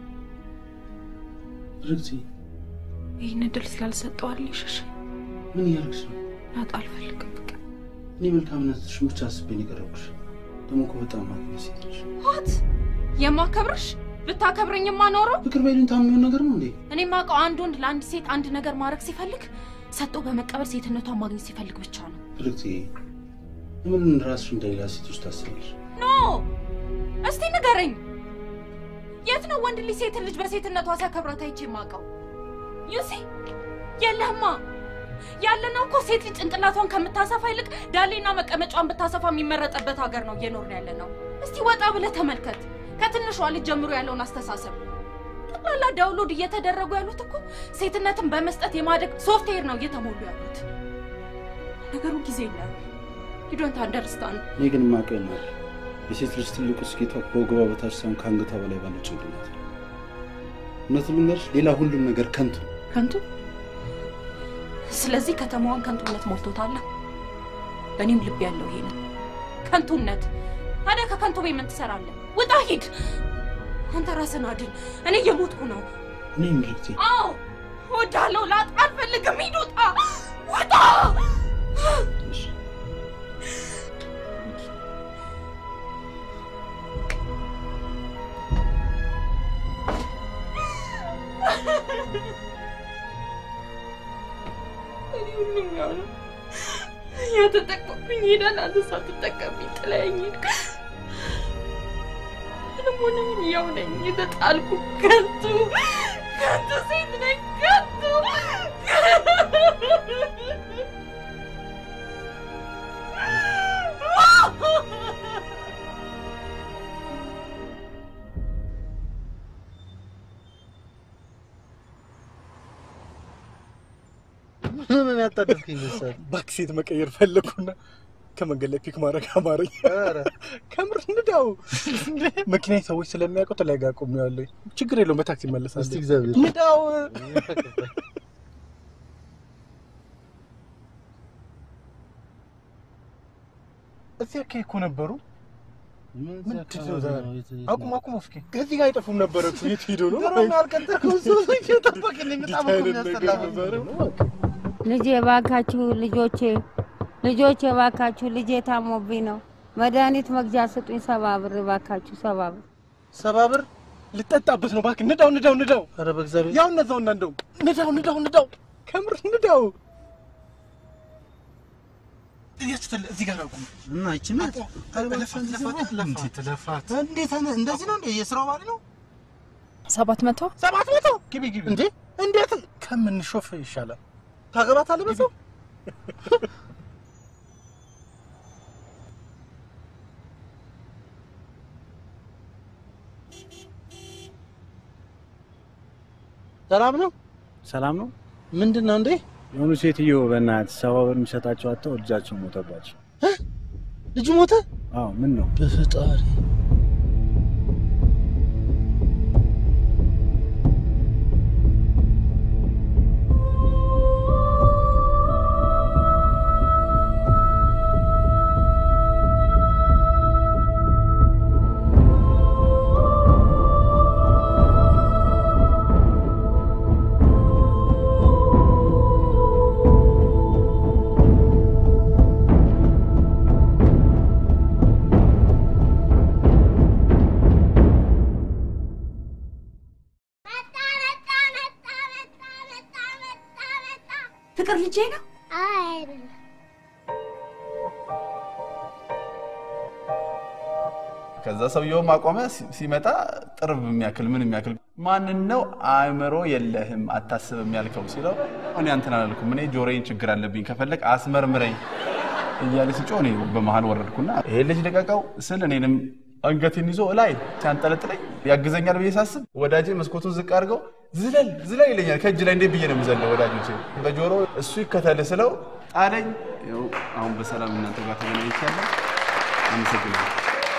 Speaker 14: ርግቲ
Speaker 11: ይህን እድል ስላልሰጠዋል ይሸሽ
Speaker 14: ምን እያደረግሽ ነው?
Speaker 11: ላጣ አልፈልግም። ፍቅር
Speaker 14: እኔ መልካምነትሽን ብቻ አስቤ ነው የቀረብኩሽ። ደግሞ እኮ በጣም ማግኘት ሴት ነሽ።
Speaker 11: ዋት የማከብርሽ ብታከብረኝማ ኖሮ
Speaker 14: ፍቅር በይሉኝታ የሚሆን ነገር ነው እንዴ?
Speaker 11: እኔ ማውቀው አንድ ወንድ ለአንድ ሴት አንድ ነገር ማድረግ ሲፈልግ ሰጥቶ በመቀበል ሴትነቷን ማግኘት ሲፈልግ ብቻ ነው።
Speaker 14: ርግቲ ለምን ራስሽ እንደሌላ ሴቶች ታስባለሽ?
Speaker 11: ኖ እስቲ ንገረኝ፣ የት ነው ነው ወንድ ልጅ ሴትን ልጅ በሴትነቷ ሲያከብራት አይቼ የማውቀው? ዩሲ የለህማ። ያለነው እኮ ሴት ልጅ ጭንቅላቷን ከምታሰፋ ይልቅ ዳሌና መቀመጫዋን ብታሰፋ የሚመረጠበት ሀገር ነው እየኖርን ያለ ነው። እስቲ ወጣ ብለህ ተመልከት፣ ከትንሿ ልጅ ጀምሮ ያለውን አስተሳሰብ። ጠቅላላ ዳውንሎድ እየተደረጉ ያሉት እኮ ሴትነትን በመስጠት የማደግ ሶፍትዌር ነው እየተሞሉ ያሉት። ነገሩ ጊዜ ይላል። ዩ ዶንት አንደርስታንድ።
Speaker 14: እኔ ግን የማውቀው ነው የሴት ልጅ ትልቁ ስኬቷ ከወገቧ በታች ሳይሆን ከአንገቷ በላይ ባለው ጭንቅላት ነው። እውነቱን ልንገርሽ፣ ሌላ ሁሉም ነገር ከንቱ ነው።
Speaker 11: ከንቱ። ስለዚህ ከተማዋን ከንቱነት ሞልቶታል። በእኔም ልብ ያለው ይሄ ነው፣ ከንቱነት። ታዲያ ከከንቱ ቤት ምን ትሰራለህ? ውጣ፣ ሂድ። አንተ ራስን አድን። እኔ እየሞትኩ ነው።
Speaker 14: እኔ ምርቴ
Speaker 11: አዎ እወዳለሁ። ላጣ አልፈልግም። ሂድ፣ ውጣ፣ ውጣ። እኔ ሁሉም ያው ነው። እያተጠቀምኩኝ ሄዳል። አንተ ሳትጠቀምኝ ጥለኸኝ ሄድክ። ምንም ሆነ ምን ያው ነኝ። የተጣልኩ ከንቱ ከንቱ ሴት ነኝ። ከንቱ
Speaker 17: ምን ያጣደፍከኝ መሰለህ?
Speaker 13: ባክ ሴት መቀየር ፈለግኩና ከመንገድ ላይ ፒክ ማድረግ አማረኝ። ከምር ንዳው መኪና ሰዎች ስለሚያውቁት ላይ ጋር ቆሜዋለሁ። ችግር የለውም በታክሲ እመለሳለሁ።
Speaker 17: እስቲ እግዚአብሔር
Speaker 13: ንዳው እዚህ አካባቢ እኮ ነበሩ። ምንድን ነው ዛሬ? አቁም አቁም፣ እስኪ ከዚህ ጋር አይጠፉም ነበረ እኮ። የት ሄዶ ነው?
Speaker 17: ድሮም ያልቀጠርከው ሰው እየጠበቅልኝ በጣም እኮ የሚያስጠላ
Speaker 4: ልጄ እባካችሁ ልጆቼ ልጆቼ እባካችሁ ልጄ ታሞብኝ ነው። መድኃኒት መግዣ ስጡኝ። ሰባ ብር እባካችሁ፣ ሰባ ብር
Speaker 13: ሰባ ብር ልጠጣበት ነው። እባክህ ንዳው፣ ንዳው፣ ንዳው።
Speaker 17: ኧረ በእግዚአብሔር
Speaker 13: ያው እነዛውና እንደው ንዳው፣ ንዳው፣ ንዳው፣ ከምር ንዳው። የስትል እዚህ ጋር አቁም
Speaker 17: እና ይቺ ናት
Speaker 13: ለፋት ለፋት ለፋት ለፋት
Speaker 17: እንዴት ነ- እንደዚህ ነው እንዴ? የስራው ባሪ ነው።
Speaker 9: ሰባት መቶ
Speaker 13: ሰባት መቶ ግቢ ግቢ። እንዴ እንዴት ከምንሾፍ ይሻላል።
Speaker 17: ታገባታለህ በሰው ሰላም ነው።
Speaker 7: ሰላም ነው።
Speaker 17: ምንድን ነው እንዴ?
Speaker 7: የሆኑ ሴትዮ በእናትህ ሰባ ብር የሚሰጣቸው አጥተው ልጃቸው ሞተባቸው።
Speaker 17: ልጁ ሞተ?
Speaker 7: አዎ ምን ነው?
Speaker 17: በፈጣሪ
Speaker 11: ፍቅር ልጄ ነው።
Speaker 16: ከዛ ሰውየውም አቆመ። ሲ- ሲመጣ ጥርብ የሚያክል ምን የሚያክል ማንን ነው አእምሮ የለህም አታስብም ያልከው ሲለው እኔ አንተን አላልኩም፣ እኔ ጆሮዬን ችግር አለብኝ፣ ከፈለግ አስመርምረኝ እያለ ሲጮህ እኔ በመሀል ወረድኩና ይሄ ልጅ ልቀቀው ስል እኔንም አንገቴን ይዞ ላይ ሲያንጠለጥለኝ ያግዘኛል ብዬ ሳስብ ወዳጄ መስኮቱን ዝቅ አድርገው ዝለል ዝለል ይለኛል። ከእጅ ላይ እንዴት ብዬ ነው የምዘለው? ወዳጆቼ በጆሮ እሱ ይከተል ስለው ጣለኝ። ይኸው አሁን በሰላም እናንተ ጋር ተገናኝቻለሁ። አመሰግናለሁ።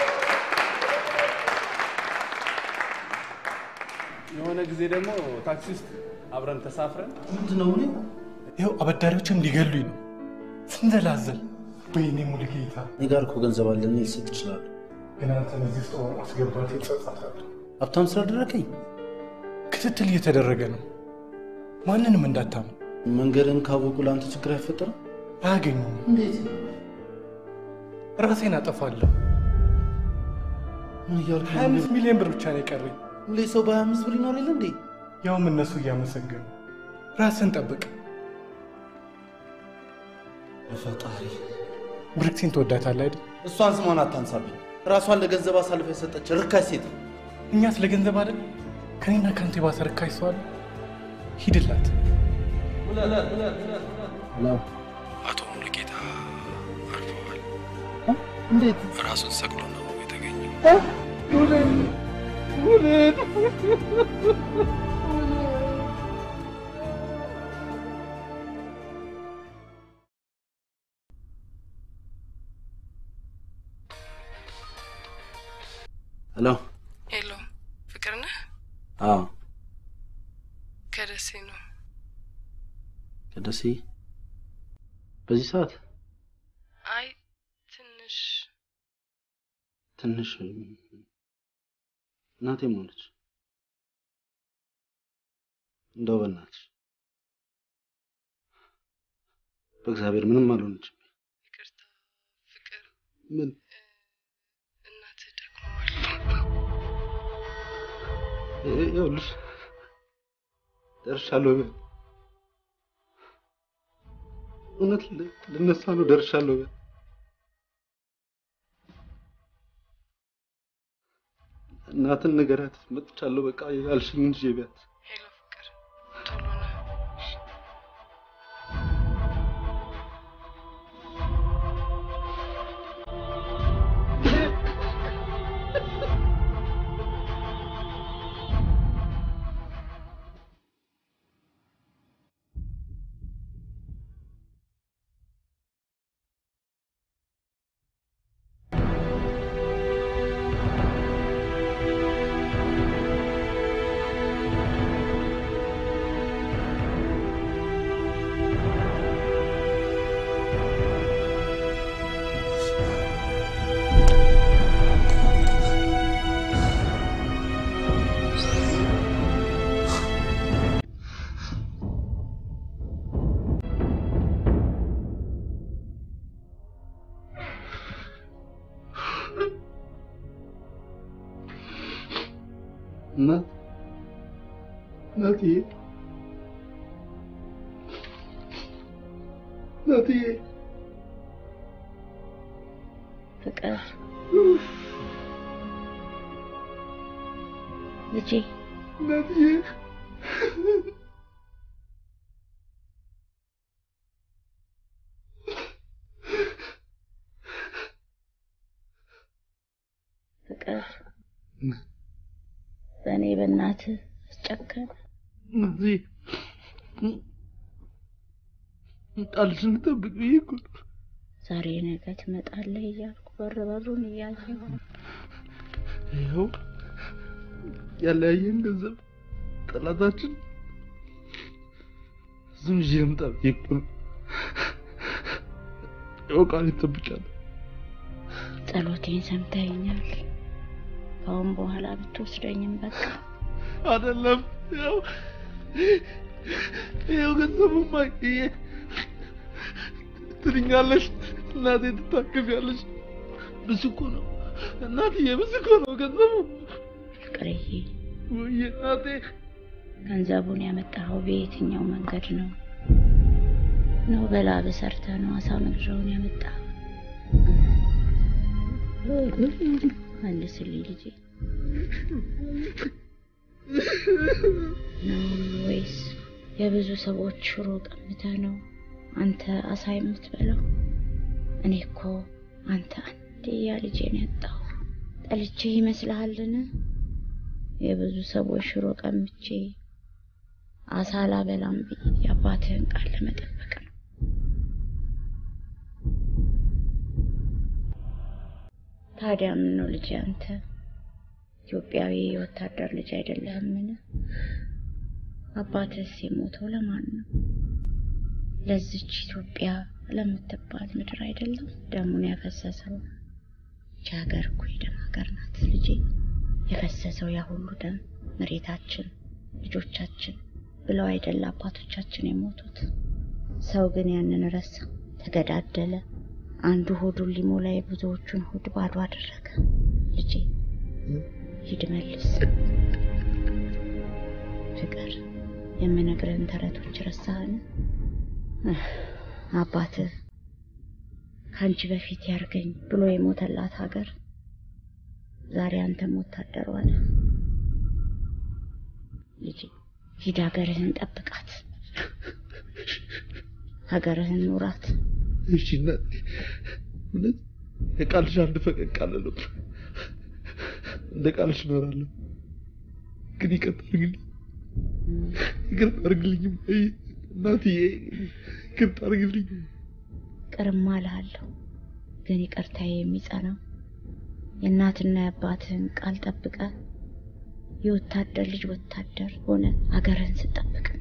Speaker 16: የሆነ ጊዜ ደግሞ ታክሲ ውስጥ አብረን ተሳፍረን
Speaker 13: ምንድን ነው ይኸው አበዳሪዎችም ሊገሉኝ ነው ስንዘላዘል። ወይኔ ሙሉጌታ፣
Speaker 14: እኔ ጋር እኮ ገንዘብ አለ፣ እኔ ልሰጥ እችላለሁ።
Speaker 13: ግን አንተን እዚህ ውስጥ ማስገባት ይጸጸታል።
Speaker 14: ሀብታም ስላደረከኝ
Speaker 13: ክትትል እየተደረገ ነው። ማንንም እንዳታምን።
Speaker 14: መንገድን ካወቁ ለአንተ ችግር አይፈጠርም።
Speaker 13: አያገኙም።
Speaker 14: እንዴት?
Speaker 13: ራሴን አጠፋለሁ።
Speaker 14: ምን እያልክ
Speaker 13: ሀያ አምስት ሚሊዮን ብር ብቻ ነው የቀረኝ።
Speaker 14: ሁሌ ሰው በሀያ አምስት ብር ይኖር የለ እንዴ?
Speaker 13: ያውም እነሱ እያመሰገኑ። ራስን ጠብቅ።
Speaker 14: በፈጣሪ
Speaker 13: ብርክሲን ትወዳታለህ አይደል?
Speaker 14: እሷን ስሟን አታንሳብኝ። ራሷን ለገንዘብ አሳልፈ የሰጠች ርካሽ ሴት።
Speaker 13: እኛ ስለ ገንዘብ አይደል ከኔና ከአንተ የባሰ ርካሽ ሰው አለ? ሂድላት።
Speaker 12: አቶ ሙሉጌታ አርፈዋል።
Speaker 13: እንዴት?
Speaker 12: ራሱን ሰቅሎ ነው የተገኘው።
Speaker 14: ሄሎ።
Speaker 2: ሄሎ፣ ፍቅር ነህ?
Speaker 14: አዎ፣
Speaker 2: ከደሴ ነው።
Speaker 14: ከደሴ በዚህ ሰዓት
Speaker 2: አይ ትንሽ
Speaker 14: ትንሽ እናቴ ሞለች። እንደው በእናትሽ በእግዚአብሔር ምንም አልሆነችም።
Speaker 2: ይቅርታ ፍቅር፣
Speaker 14: ምን
Speaker 2: እናትህ ደክመዋል።
Speaker 14: ይኸውልሽ ደርሻለሁ። በይ። እውነት ል- ልነሳ ነው። ደርሻለሁ። በይ። እናትን ንገሪያት መጥቻለሁ። በቃ ያልሽኝ እንጂ ቢያት
Speaker 2: ሄሎ ፍቅር፣ ቶሎ ና።
Speaker 14: እናት እናትዬ እናትዬ
Speaker 3: ፍቅር ልጄ
Speaker 14: እናትዬ
Speaker 3: ፍቅር በእኔ በእናትህ አስጨከነ።
Speaker 14: እናትዬ ቃልሽን ልጠብቅ ብዬ እኮ ነው።
Speaker 3: ዛሬ ነገ ትመጣለህ እያልኩ በር በሩን እያየሁ
Speaker 14: ይኸው ያለያየን ገንዘብ ጠላታችን እሱን ይዤ ልምጣ ብዬ እኮ ነው። ይኸው ቃሌን ጠብቄያለሁ።
Speaker 3: ጸሎቴን ሰምተኸኛል። ከአሁን በኋላ ብትወስደኝም በቃ
Speaker 14: አይደለም ያው ይኸው ገንዘቡማ ይሄ ትድኛለሽ፣ እናቴ ትታከሚያለሽ። ብዙ እኮ ነው እናትዬ፣ ብዙ እኮ ነው ገንዘቡ።
Speaker 3: ፍቅርዬ
Speaker 14: ውይ እናቴ፣
Speaker 3: ገንዘቡን ያመጣኸው በየትኛው መንገድ ነው? ነው በላብ ሰርተህ ነው አሳ መግዣውን ያመጣኸው? መልስልኝ ልጄ። ነው ወይስ የብዙ ሰዎች ሽሮ ቀምተህ ነው አንተ አሳ የምትበላው? እኔ እኮ አንተ አንድያ ልጄን ያጣሁ ጠልቼ ይመስልሃልን? የብዙ ሰዎች ሽሮ ቀምቼ አሳ ላበላም ብዬ የአባትህን ቃል ለመጠበቅ ነው። ታዲያ ምን ነው ልጄ አንተ ኢትዮጵያዊ የወታደር ልጅ አይደለህምን? አባትህስ የሞተው ለማን ነው? ለዚች ኢትዮጵያ ለምትባል ምድር አይደለም ደሙን ያፈሰሰው። ይህች ሀገር እኮ የደም ሀገር ናት ልጄ። የፈሰሰው ያ ሁሉ ደም መሬታችን፣ ልጆቻችን ብለው አይደለ አባቶቻችን የሞቱት። ሰው ግን ያንን ረሳ፣ ተገዳደለ። አንዱ ሆዱን ሊሞላ የብዙዎቹን ሆድ ባዶ አደረገ። ልጄ ሂድ መልስ። ፍቅር የምነግርህን ተረቶች ረሳህን? አባትህ ከአንቺ በፊት ያርገኝ ብሎ የሞተላት ሀገር ዛሬ አንተም ወታደር ሆነ። ልጄ ሂድ ሀገርህን ጠብቃት፣ ሀገርህን ኑራት።
Speaker 8: እሺ እናቴ፣ እውነት የቃልሽ አንድ ፈቀቅ አለለም። እንደ ቃልሽ እኖራለሁ። ግን ይቅርታ አድርግልኝ፣ ይቅርታ አድርግልኝ እማዬ፣ እናትዬ፣ ይቅርታ አድርግልኝ።
Speaker 3: ቅርማ እልሃለሁ፣ ግን ይቅርታዬ የሚጸናው የእናትና የአባትህን ቃል ጠብቀ የወታደር ልጅ ወታደር ሆነ ሀገርህን ስጠብቅ ነው።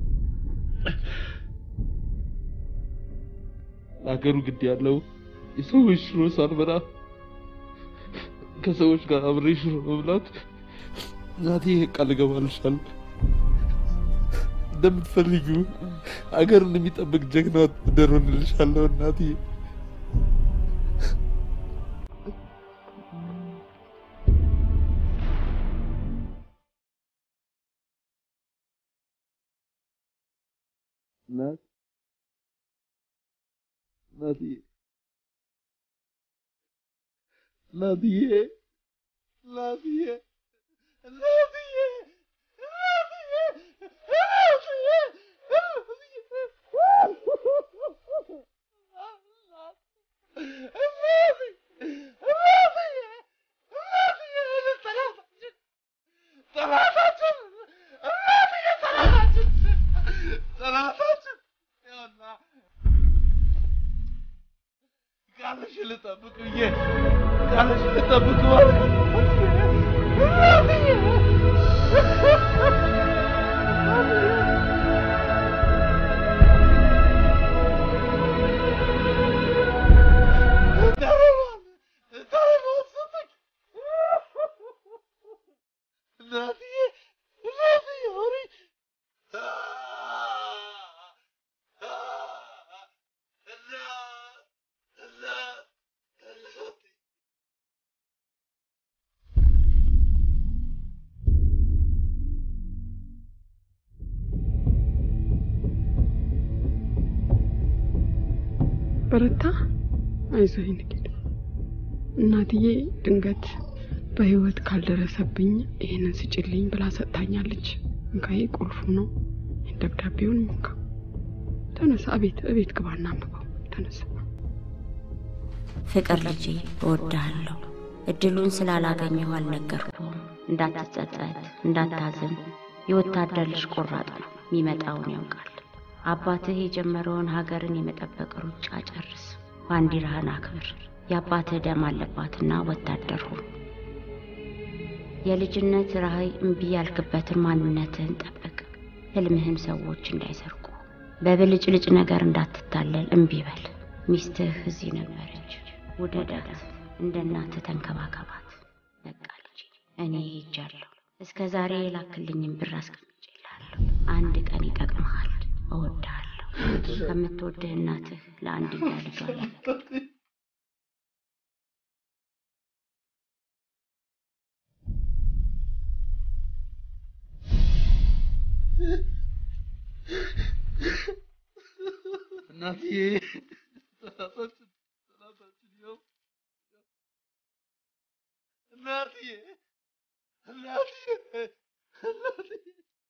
Speaker 8: ለሀገሩ ግድ ያለው የሰዎች ሽሮ ሳልበላ ከሰዎች ጋር አብሬ ሽሮ መብላት እናቴ ቃል እገባልሻለሁ። እንደምትፈልጊው አገሩን የሚጠብቅ ጀግና ወታደር ሆንልሻለሁ እናቴ። እናት እናትዬ እናትዬ እናትዬ እናትዬ ቃልሽን ልጠብቅ ብዬ ቃልሽን ልጠብቅ ማለት
Speaker 2: በረታ። አይዞህ ንግድ እናትዬ ድንገት በህይወት ካልደረሰብኝ ይህንን ስጭልኝ ብላ ሰጥታኛለች። እንካዬ ቁልፉ ነው። ደብዳቤውን እንካ። ተነሳ፣ እቤት እቤት ግባና አንብበው። ተነሳ።
Speaker 3: ፍቅር ልጄ እወድሃለሁ። እድሉን ስላላገኘሁ አልነገርኩም። እንዳትጸጸት፣ እንዳታዝን። የወታደር ልጅ ቆራጥ ነው፣ የሚመጣውን ያውቃል። አባትህ የጀመረውን ሀገርን የመጠበቅ ሩጫ ጨርስ። ባንዲራህን አክብር። የአባትህ ደም አለባትና ወታደር ሁን። የልጅነት ራዕይ እምቢ ያልክበትን ማንነትህን ጠብቅ። ህልምህን ሰዎች እንዳይሰርቁ፣ በብልጭልጭ ነገር እንዳትታለል እምቢ በል። ሚስትህ እዚህ ነበረች፣ ውደዳት፣ እንደ እናትህ ተንከባከባት። በቃ ልጄ እኔ ሄጃለሁ። እስከ ዛሬ የላክልኝን ብር አስቀምጬልሃለሁ። አንድ ቀን ይጠቅምሃል። እወድሃለሁ። ከምትወድህ እናትህ ለአንድያ ልጇ
Speaker 8: እናትዬ ሰላሳችን ሰላሳችን ይኸው እናትዬ እናትዬ እናትዬ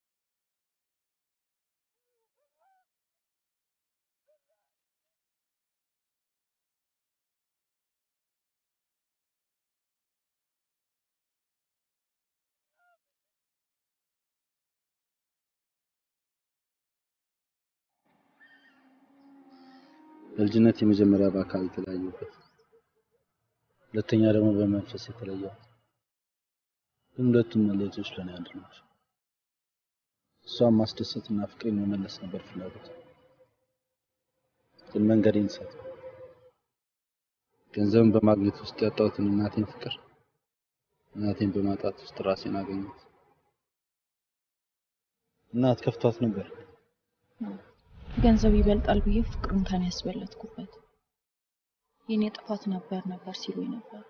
Speaker 14: በልጅነት የመጀመሪያ በአካል የተለያየበት፣ ሁለተኛ ደግሞ በመንፈስ የተለየሁት። ግን ሁለቱም መለየቶች ለእኔ አንድ ናቸው። እሷን ማስደሰትና ፍቅሬን መመለስ ነበር ፍላጎት። ግን መንገዴን ሳት ገንዘብን በማግኘት ውስጥ ያጣሁትን እናቴን ፍቅር፣ እናቴን በማጣት ውስጥ ራሴን አገኘሁት። እናት ከፍቷት ነበር።
Speaker 11: ገንዘብ ይበልጣል ብዬ ፍቅሩን ከኔ ያስበለጥኩበት የኔ ጥፋት ነበር ነበር ሲሉኝ ነበር።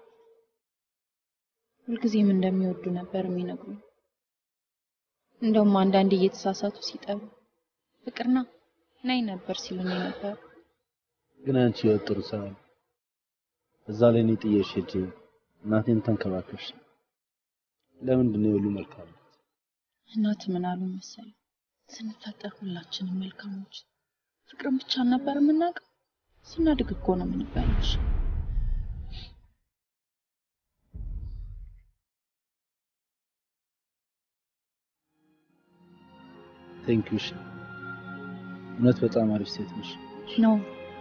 Speaker 11: ሁልጊዜም እንደሚወዱ ነበር የሚነግሩኝ። እንደውም አንዳንዴ እየተሳሳቱ ሲጠሩ ፍቅርና ናይ ነበር ሲሉኝ ነበር።
Speaker 14: ግን አንቺ ህይወት ጥሩ ስራ ነው። እዛ ላይ እኔ ጥዬሽ ሄጄ እናቴን ተንከባከብሽ። ለምንድን ነው የሁሉ መልካም?
Speaker 11: እናት ምን አሉ መሰል ስንፈጠር ሁላችንም መልካሞች ፍቅርን ብቻ ነበር የምናውቀው። ስናድግ እኮ ነው የምንበላሽ።
Speaker 14: ቴንክ ዩ። እውነት በጣም አሪፍ ሴት ነሽ።
Speaker 11: ነው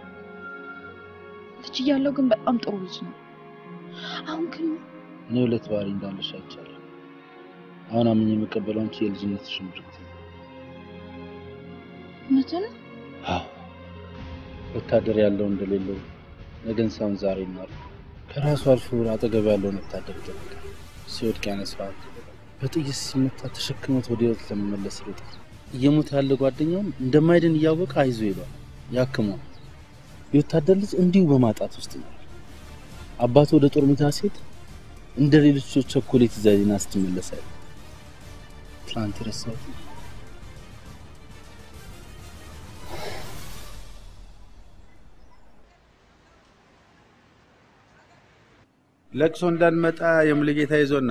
Speaker 11: ልጅ እያለው ግን በጣም ጥሩ ልጅ ነው። አሁን ግን
Speaker 14: እኔ ሁለት ባህሪ እንዳለሽ አይቻለሁ። አሁን አምኜ የምቀበለው አንቺ የልጅነትሽ ምርት ነው።
Speaker 11: እውነትን
Speaker 14: አዎ ወታደር ያለው እንደሌለው ነገን ሳይሆን ዛሬ ይማር ከራሱ አልፎ አጠገብ ያለውን ወታደር ይጠብቃል። ሲወድቅ ያነሳዋል። በጥይት ሲመታ ተሸክሞት ወደ ህይወት ለመመለስ ይሮጣል። እየሞተ ያለ ጓደኛውን እንደማይድን እያወቀ አይዞ ይሏል፣ ያክመዋል። የወታደር ልጅ እንዲሁ በማጣት ውስጥ ነው። አባቱ ወደ ጦር ሜዳ ሲሄድ እንደ ሌሎች ቸኮሌት ይዛ ዜና ስትመለስ አይደል? ትናንት የረሳሁት ነው።
Speaker 18: ለቅሶ እንዳንመጣ የሙሉጌታ ይዞና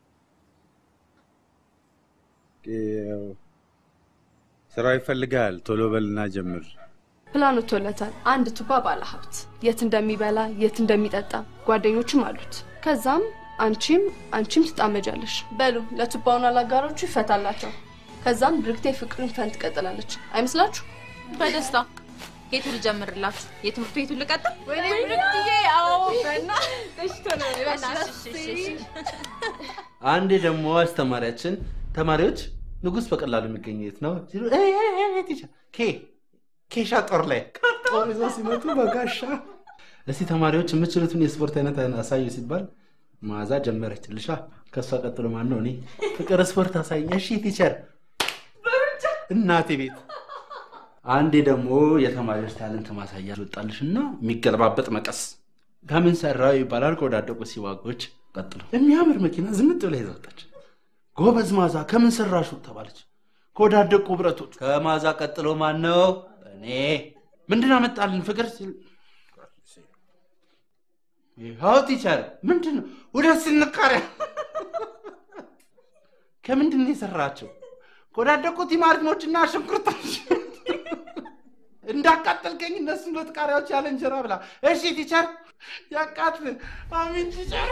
Speaker 18: ያው ስራው ይፈልጋል። ቶሎ በልና ጀምር።
Speaker 9: ፕላን ወጥቶለታል። አንድ ቱባ ባለ ሀብት የት እንደሚበላ የት እንደሚጠጣ ጓደኞችም አሉት። ከዛም አንቺም አንቺም ትጣመጃለሽ። በሉ ለቱባውና ለአጋሮቹ ይፈታላቸው። ከዛም ብርክቴ ፍቅርን ፈን ትቀጥላለች። አይመስላችሁ?
Speaker 11: በደስታ የቱ ልጀምርላችሁ? የትምህርት ቤቱን ልቀጥል?
Speaker 9: ወይኔ ብርክትዬ! አዎ
Speaker 14: አንዴ ደግሞ አስተማሪያችን ተማሪዎች ንጉስ በቀላሉ የሚገኘው የት ነው ሲሉ "ኤይ፣ ኤይ፣ ኤይ፣ ቲቸር፣ ኬ ኬሻ ጦር ላይ ጦር ይዘው ሲመጡ በጋሻ እስቲ ተማሪዎች የምችሉትን የስፖርት አይነት አሳዩ ሲባል መዓዛ ጀመረች። ልሻ ከእሷ ቀጥሎ ማን ነው? እኔ ፍቅር ስፖርት አሳይኝ። እሺ ቲቸር፣ እናቴ ቤት አንዴ ደግሞ የተማሪዎች ታለንት ማሳያ ወጣልሽ እና የሚገለባበጥ መቀስ ከምን ሰራው ይባላል። ከወዳደቁ ሲዋጎች ቀጥሎ የሚያምር መኪና ዝንጥ ብላ ይዛ ወጣች። ጎበዝ ማዛ ከምን ሰራሹ ተባለች። ከወዳደቁ ብረቶች። ከማዛ ቀጥሎ ማን ነው? እኔ ምንድን አመጣልን ፍቅር ሲል ይኸው ቲቸር ምንድን ነው ሁለት ስንቃሪያ ከምንድን ነው የሰራቸው? ከወዳደቁ ቲማቲሞችና ሽንኩርቶች እንዳቃጠልከኝ እነሱ ሁለት ቃሪያዎች ያለ እንጀራ ብላ። እሺ ቲቸር ያቃጥል። አሚን ቲቸር።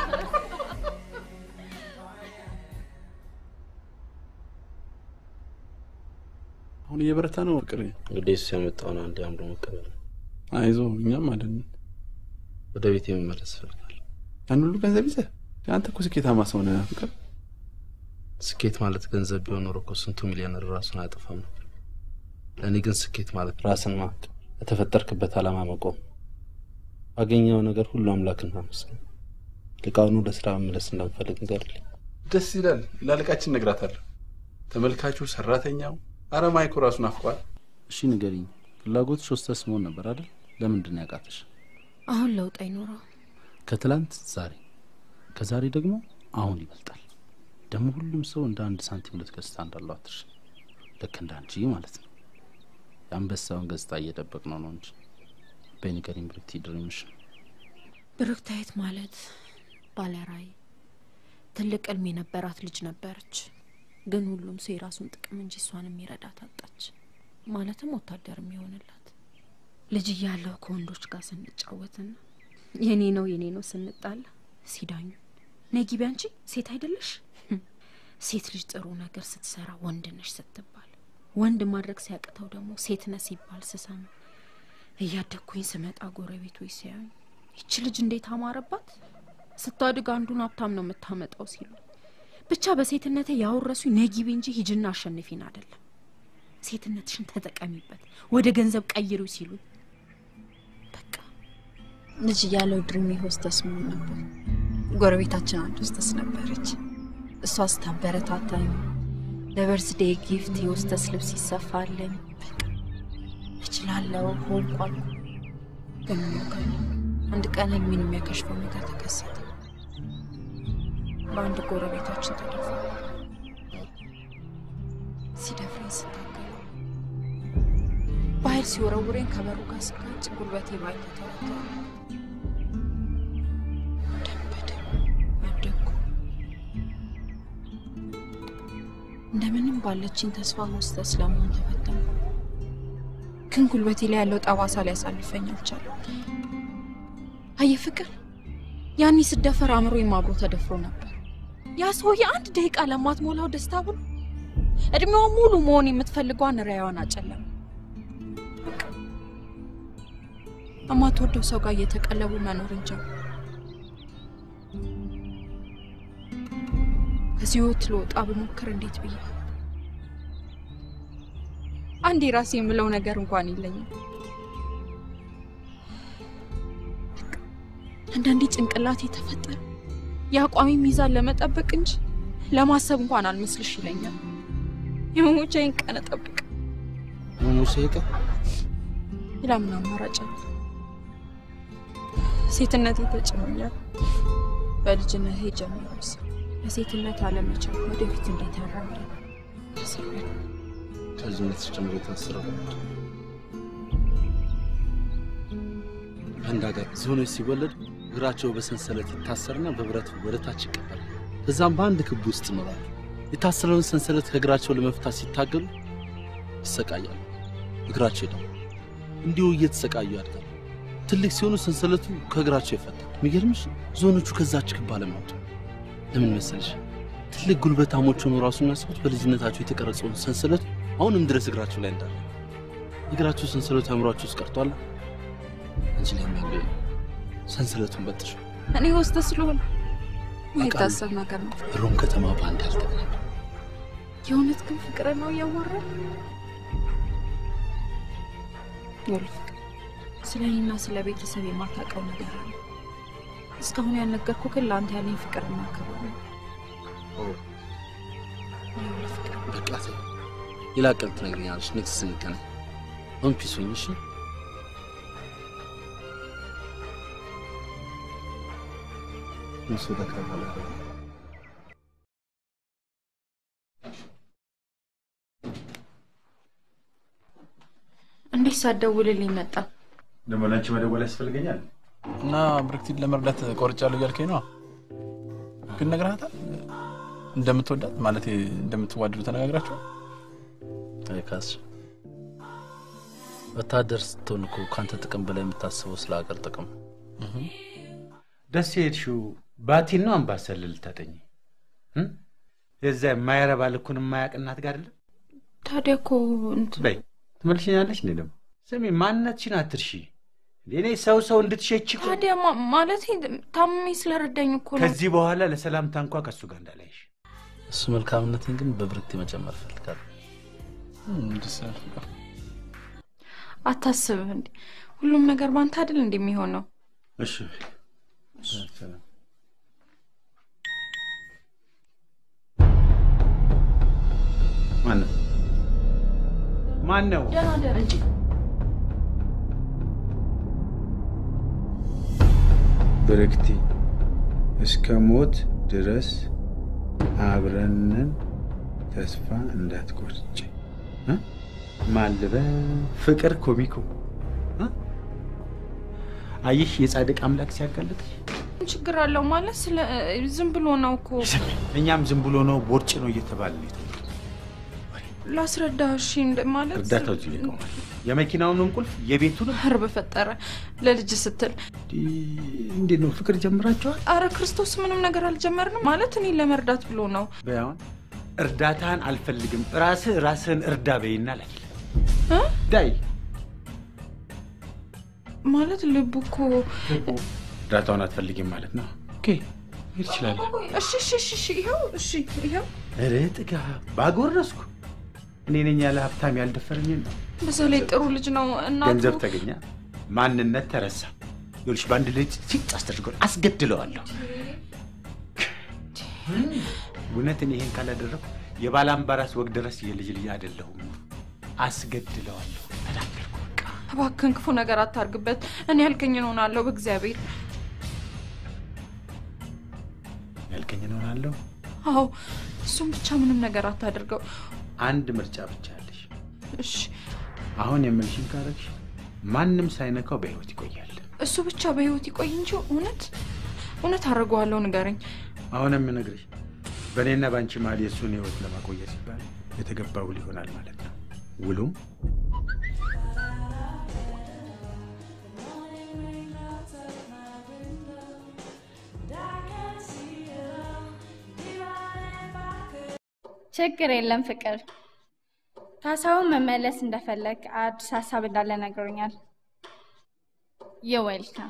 Speaker 16: አሁን እየበረታ ነው ፍቅር።
Speaker 14: እንግዲህ እሱ ያመጣውን አንድ አምሮ መቀበል ነው።
Speaker 16: አይዞ እኛም አለን።
Speaker 14: ወደ ቤት የመመለስ እፈልጋለሁ።
Speaker 16: ያን ሁሉ ገንዘብ ይዘህ አንተ እኮ ስኬታማ ሰው ነህ ፍቅር።
Speaker 14: ስኬት ማለት ገንዘብ ቢሆን ኖሮ እኮ ስንቱ ሚሊዮነር ራሱን አያጠፋም ነበር። ለእኔ ግን ስኬት ማለት ራስን ማወቅ፣ ለተፈጠርክበት ዓላማ መቆም፣ ባገኘው ነገር ሁሉ አምላክን ማመስገን። ልቃውኑ ለስራ መመለስ እንደምፈልግ ንገርልኝ።
Speaker 16: ደስ ይላል። ላለቃችን እነግራታለሁ። ተመልካቹ፣ ሰራተኛው፣ አረ ማይኮ ራሱ ናፍቋል።
Speaker 14: እሺ ንገሪኝ፣ ፍላጎትሽ ሆስተስ መሆን ነበር አይደል? ለምንድን ነው ያቃተሽ?
Speaker 11: አሁን ለውጥ አይኖረው።
Speaker 14: ከትላንት ዛሬ፣ ከዛሬ ደግሞ አሁን ይበልጣል። ደግሞ ሁሉም ሰው እንደ አንድ ሳንቲም ሁለት ገጽታ እንዳለው አትርሽ። ልክ እንደ አንቺ ማለት ነው። የአንበሳውን ገጽታ እየጠበቅ ነው ነው እንጂ በኒገሪኝ ብርክቲ ድሪምሽ
Speaker 11: ብሩክታይት ማለት ባለራዕይ ትልቅ እልም የነበራት ልጅ ነበረች። ግን ሁሉም ሰው የራሱን ጥቅም እንጂ እሷን የሚረዳት አጣች። ማለትም ወታደር የሚሆንላት ልጅ እያለሁ ከወንዶች ጋር ስንጫወትና የኔ ነው የኔ ነው ስንጣላ ሲዳኙ ነይ ግቢ አንቺ ሴት አይደለሽ ሴት ልጅ ጥሩ ነገር ስትሰራ ወንድ ነሽ ስትባል ወንድ ማድረግ ሲያቅተው ደግሞ ሴት ነህ ሲባል ስሰማ እያደግኩኝ ስመጣ ጎረቤቶች ሲያዩኝ ይች ልጅ እንዴት አማረባት ስታድግ አንዱን ሀብታም ነው የምታመጣው ሲሉ ብቻ በሴትነቴ ያወረሱኝ ነይ ግቢ እንጂ ሂጅና አሸንፊን አይደለም ሴትነትሽን ተጠቀሚበት ወደ ገንዘብ ቀይሩ ሲሉ
Speaker 10: ልጅ እያለው ድሪሜ ሆስተስ መሆን ነበር። ጎረቤታችን አንድ ሆስተስ ነበረች። እሷ ስታበረታታኝ ለበርስዴ ጊፍት የሆስተስ ልብስ ይሰፋልኝ። በቃ እችላለሁ ሆንኩ አልኩ። ግን ሞከር አንድ ቀን ህልሜን የሚያከሽፈው ነገር ተከሰተ። በአንድ ጎረቤታችን ተደፋ። ሲደፍረኝ ስታገል በኃይል ሲወረውሬን ከበሩ ጋር ስጋጭ ጉልበቴ ባይ ተተረተረ። ደም በደም ወደኩ። እንደምንም ባለችኝ ተስፋ ሆስተስ ለመሆን ተፈተንኩ። ግን ጉልበቴ ላይ ያለው ጠባሳ ሊያሳልፈኝ አልቻለም። አየህ ፍቅር፣ ያኔ ስደፈር አእምሮዬም አብሮ ተደፍሮ ነበር። ያ ሰውዬ አንድ ደቂቃ ለማትሞላው ደስታ ብሎ እድሜዋ ሙሉ መሆን የምትፈልገዋን ራዕይዋን አጨለመ። ከማትወደው ሰው ጋር እየተቀለቡ መኖር እንጂ ከዚህ ህይወት ልወጣ ብሞክር እንዴት ብዬ አንድ የራሴ የምለው ነገር እንኳን የለኝም። አንዳንዴ ጭንቅላቴ ተፈጠረ የአቋሚ ሚዛን ለመጠበቅ እንጂ ለማሰብ እንኳን አልመስልሽ ይለኛል። የመሞቻዬን ቀን እጠብቅ
Speaker 14: ሙሴ ቀን
Speaker 10: ሌላ ምን አማራጭ አለ? ሴትነቴ ተጭኖኛል። በልጅነቴ ጀምሮስ ለሴትነት አለመቻል ወደፊት እንዴት ያራምዳል?
Speaker 14: ከልጅነት ጀምሮ የታሰረው አንድ ሀገር ዝሆኖች ሲወለዱ እግራቸው በሰንሰለት ይታሰርና በብረት ወደ ታች ይቀበላል። ከዛም በአንድ ክብ ውስጥ ይኖራሉ። የታሰረውን ሰንሰለት ከእግራቸው ለመፍታት ሲታገሉ ይሰቃያሉ። እግራቸው ይደማል። እንዲሁ እየተሰቃዩ ያድጋሉ። ትልቅ ሲሆኑ ሰንሰለቱ ከእግራቸው ይፈታል። የሚገርምሽ ዝሆኖቹ ከዛች ክብ አለመጡ። ለምን መሰለሽ? ትልቅ ጉልበታሞች ሆኖ ራሱ የሚያስቡት በልጅነታቸው የተቀረጸውን ሰንሰለት አሁንም ድረስ እግራቸው ላይ እንዳለ። የእግራቸው ሰንሰለት አእምሯቸው ውስጥ ቀርቷል። አንቺ ላይ የሚያለ ሰንሰለቱን በጥሽ
Speaker 10: እኔ ወስደ ስለሆነ የታሰብ ነገር ነው።
Speaker 14: ሮም ከተማ በአንድ ያልተገናኘ
Speaker 10: የእውነት ግን ፍቅር ነው እያወራል ይኸውልህ ፍቅር፣ ስለ እኔና ስለ ቤተሰብ የማታውቀው ነገር አለ። እስካሁን ያልነገርኩህ ግን ለአንተ ያለኝ ፍቅርና ክብር ነው። ይኸውልህ ፍቅር፣
Speaker 14: በቃ ተይው። ሌላ ቀን ትነግሪኛለሽ። ኔክስት ስንገናኝ። አሁን ፒስ ሁኝ እሺ? እሱ ተከፈለ
Speaker 11: እንዴት ሳትደውልልኝ መጣ?
Speaker 18: ደግሞ ለአንቺ መደወል ያስፈልገኛል?
Speaker 16: እና ብርክቲን ለመርዳት ቆርጫለሁ እያልከኝ ነው? ግን ነግረሃታል? እንደምትወዳት ማለት እንደምትዋደዱ ተነጋግራችሁ?
Speaker 14: አይካስ ወታደር ስትሆን እኮ ከአንተ ጥቅም በላይ የምታስበው ስለ ሀገር ጥቅም
Speaker 18: ደስ የሄድሽው ባቲን ነው አምባሰል ልታጠኝ የዛ የማይረባ ልኩን የማያውቅ እናት ጋር አይደለም?
Speaker 11: ታዲያ እኮ እንትን
Speaker 18: በይ ትመልሽኛለሽ እንዴ? ደግሞ ስሚ ማንነትሽን አትርሺ። እንዴ እኔ ሰው ሰው እንድትሸች እኮ
Speaker 11: ታዲያ ማ- ማለቴ ታምሜ ስለረዳኝ እኮ ነው።
Speaker 18: ከዚህ በኋላ ለሰላምታ እንኳ ከእሱ ጋር እንዳላይሽ።
Speaker 14: እሱ መልካምነትን ግን በብርክቲ መጨመር እፈልጋለሁ።
Speaker 11: አታስብ እንዴ ሁሉም ነገር ባንተ አይደል እንደሚሆነው።
Speaker 18: እሺ ማን ነው? ማን ነው?
Speaker 11: ደህና ደር እንጂ
Speaker 18: ብርክቲ እስከ ሞት ድረስ አብረንን ተስፋ እንዳትቆርጭ እ? ማልበ ፍቅር ኮሚኮ እ? አየሽ የጻድቅ አምላክ ሲያጋልጥሽ
Speaker 11: ችግር አለው ማለት ስለ ዝም ብሎ ነው እኮ
Speaker 18: እኛም ዝም ብሎ ነው ቦርጭ ነው እየተባለ ነው
Speaker 11: ላስረዳ። እሺ እንደ- ማለት
Speaker 18: እርዳታው እዚህ ላይ ቆሟል። የመኪናውንም ቁልፍ የቤቱንም
Speaker 11: ኧረ በፈጠረ ለልጅ ስትል
Speaker 18: እንዴት ነው ፍቅር ጀምራቸዋል?
Speaker 11: አረ ክርስቶስ ምንም ነገር አልጀመርንም ማለት እኔ ለመርዳት ብሎ ነው።
Speaker 18: በያውን እርዳታህን አልፈልግም ራስህ ራስህን እርዳ በይና ላይ
Speaker 11: እ?
Speaker 18: ዳይ
Speaker 11: ማለት ልቡ እኮ
Speaker 18: እርዳታውን አትፈልጊም ማለት ነው። ኦኬ ሄድ ይችላል።
Speaker 11: እሺ እሺ እሺ እሺ ይኸው እሺ ይኸው
Speaker 18: ኧረ ጥጋ ባጎረስኩ እኔ ነኝ ያለ ሀብታም ያልደፈረኝ ነው።
Speaker 11: በዛ ላይ ጥሩ ልጅ ነው። እናቱ
Speaker 18: ገንዘብ ተገኘ፣ ማንነት ተረሳ። ይኸውልሽ በአንድ ልጅ ሲጥ አስደርገው አስገድለዋለሁ። እውነት እኔ ይሄን ካላደረኩ የባላምባራስ ወግ ድረስ የልጅ ልጅ አይደለሁም። አስገድለዋለሁ። ተናገርኩ።
Speaker 11: እባክህን ክፉ ነገር አታርግበት። እኔ ያልከኝን እሆናለሁ በእግዚአብሔር።
Speaker 18: ያልከኝን እሆናለሁ።
Speaker 11: አዎ እሱም ብቻ ምንም ነገር አታድርገው።
Speaker 18: አንድ ምርጫ ብቻ አለሽ።
Speaker 11: እሺ
Speaker 18: አሁን የምልሽን ካረግሽ ማንም ሳይነካው በህይወት ይቆያል።
Speaker 11: እሱ ብቻ በህይወት ይቆይ እንጂ እውነት እውነት አድርገዋለሁ። ንገረኝ።
Speaker 18: አሁን የምነግርሽ በእኔና በአንቺ መሀል የእሱን ህይወት ለማቆየት ሲባል የተገባ ውል ይሆናል ማለት ነው። ውሉም
Speaker 6: ችግር የለም ፍቅር። ካሳሁን መመለስ እንደፈለግ አዲስ ሀሳብ እንዳለ ነግሮኛል። የዌልካም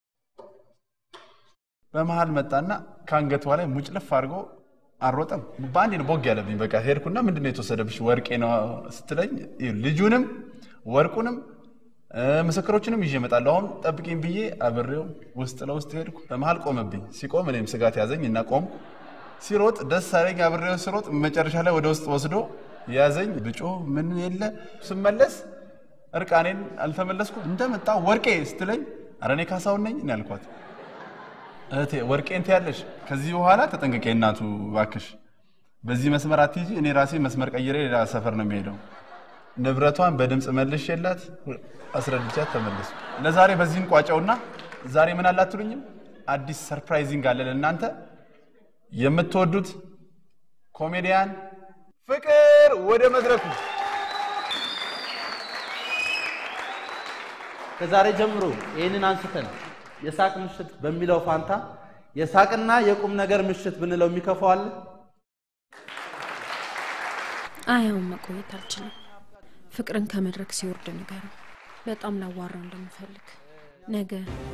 Speaker 16: በመሀል መጣና ከአንገቷ ላይ ሙጭልፍ አድርጎ አልሮጠም። በአንዴ ነው ቦግ ያለብኝ። በቃ ሄድኩና ምንድን ነው የተወሰደብሽ? ወርቄ ነው ስትለኝ ልጁንም ወርቁንም እ፣ ምስክሮችንም ይዤ እመጣለሁ። አሁን ጠብቂኝ ብዬ አብሬው ውስጥ ለውስጥ ሄድኩ። በመሀል ቆመብኝ። ሲቆም እኔም ስጋት ያዘኝ እና ቆም ሲሮጥ ደስ አለኝ። አብሬው ሲሮጥ መጨረሻ ላይ ወደ ውስጥ ወስዶ ያዘኝ። ብጮ ምን የለ ስመለስ እርቃኔን አልተመለስኩም። እንደመጣ ወርቄ ስትለኝ ኧረ እኔ ካሳሁን ነኝ እኔ አልኳት። እህቴ ወርቄን ትያለሽ፣ ከዚህ በኋላ ተጠንቀቂ እናቱ እባክሽ፣ በዚህ መስመር አትሂጂ። እኔ ራሴ መስመር ቀይሬ ሌላ ሰፈር ነው የሚሄደው። ንብረቷን በድምፅ መልሽ የላት አስረድቻት ተመለሱ። ለዛሬ በዚህም ቋጨውና ዛሬ ምን አለ አትሉኝም? አዲስ ሰርፕራይዚንግ አለ ለእናንተ የምትወዱት ኮሜዲያን ፍቅር ወደ መድረኩ
Speaker 14: ከዛሬ ጀምሮ ይህንን አንስተን የሳቅ ምሽት በሚለው ፋንታ የሳቅና የቁም ነገር ምሽት ብንለው የሚከፋው አለ?
Speaker 11: አያውን መቆየት አልችልም። ፍቅርን ከመድረክ ሲወርድ ንገረው። በጣም ላዋራው እንደምፈልግ ነገ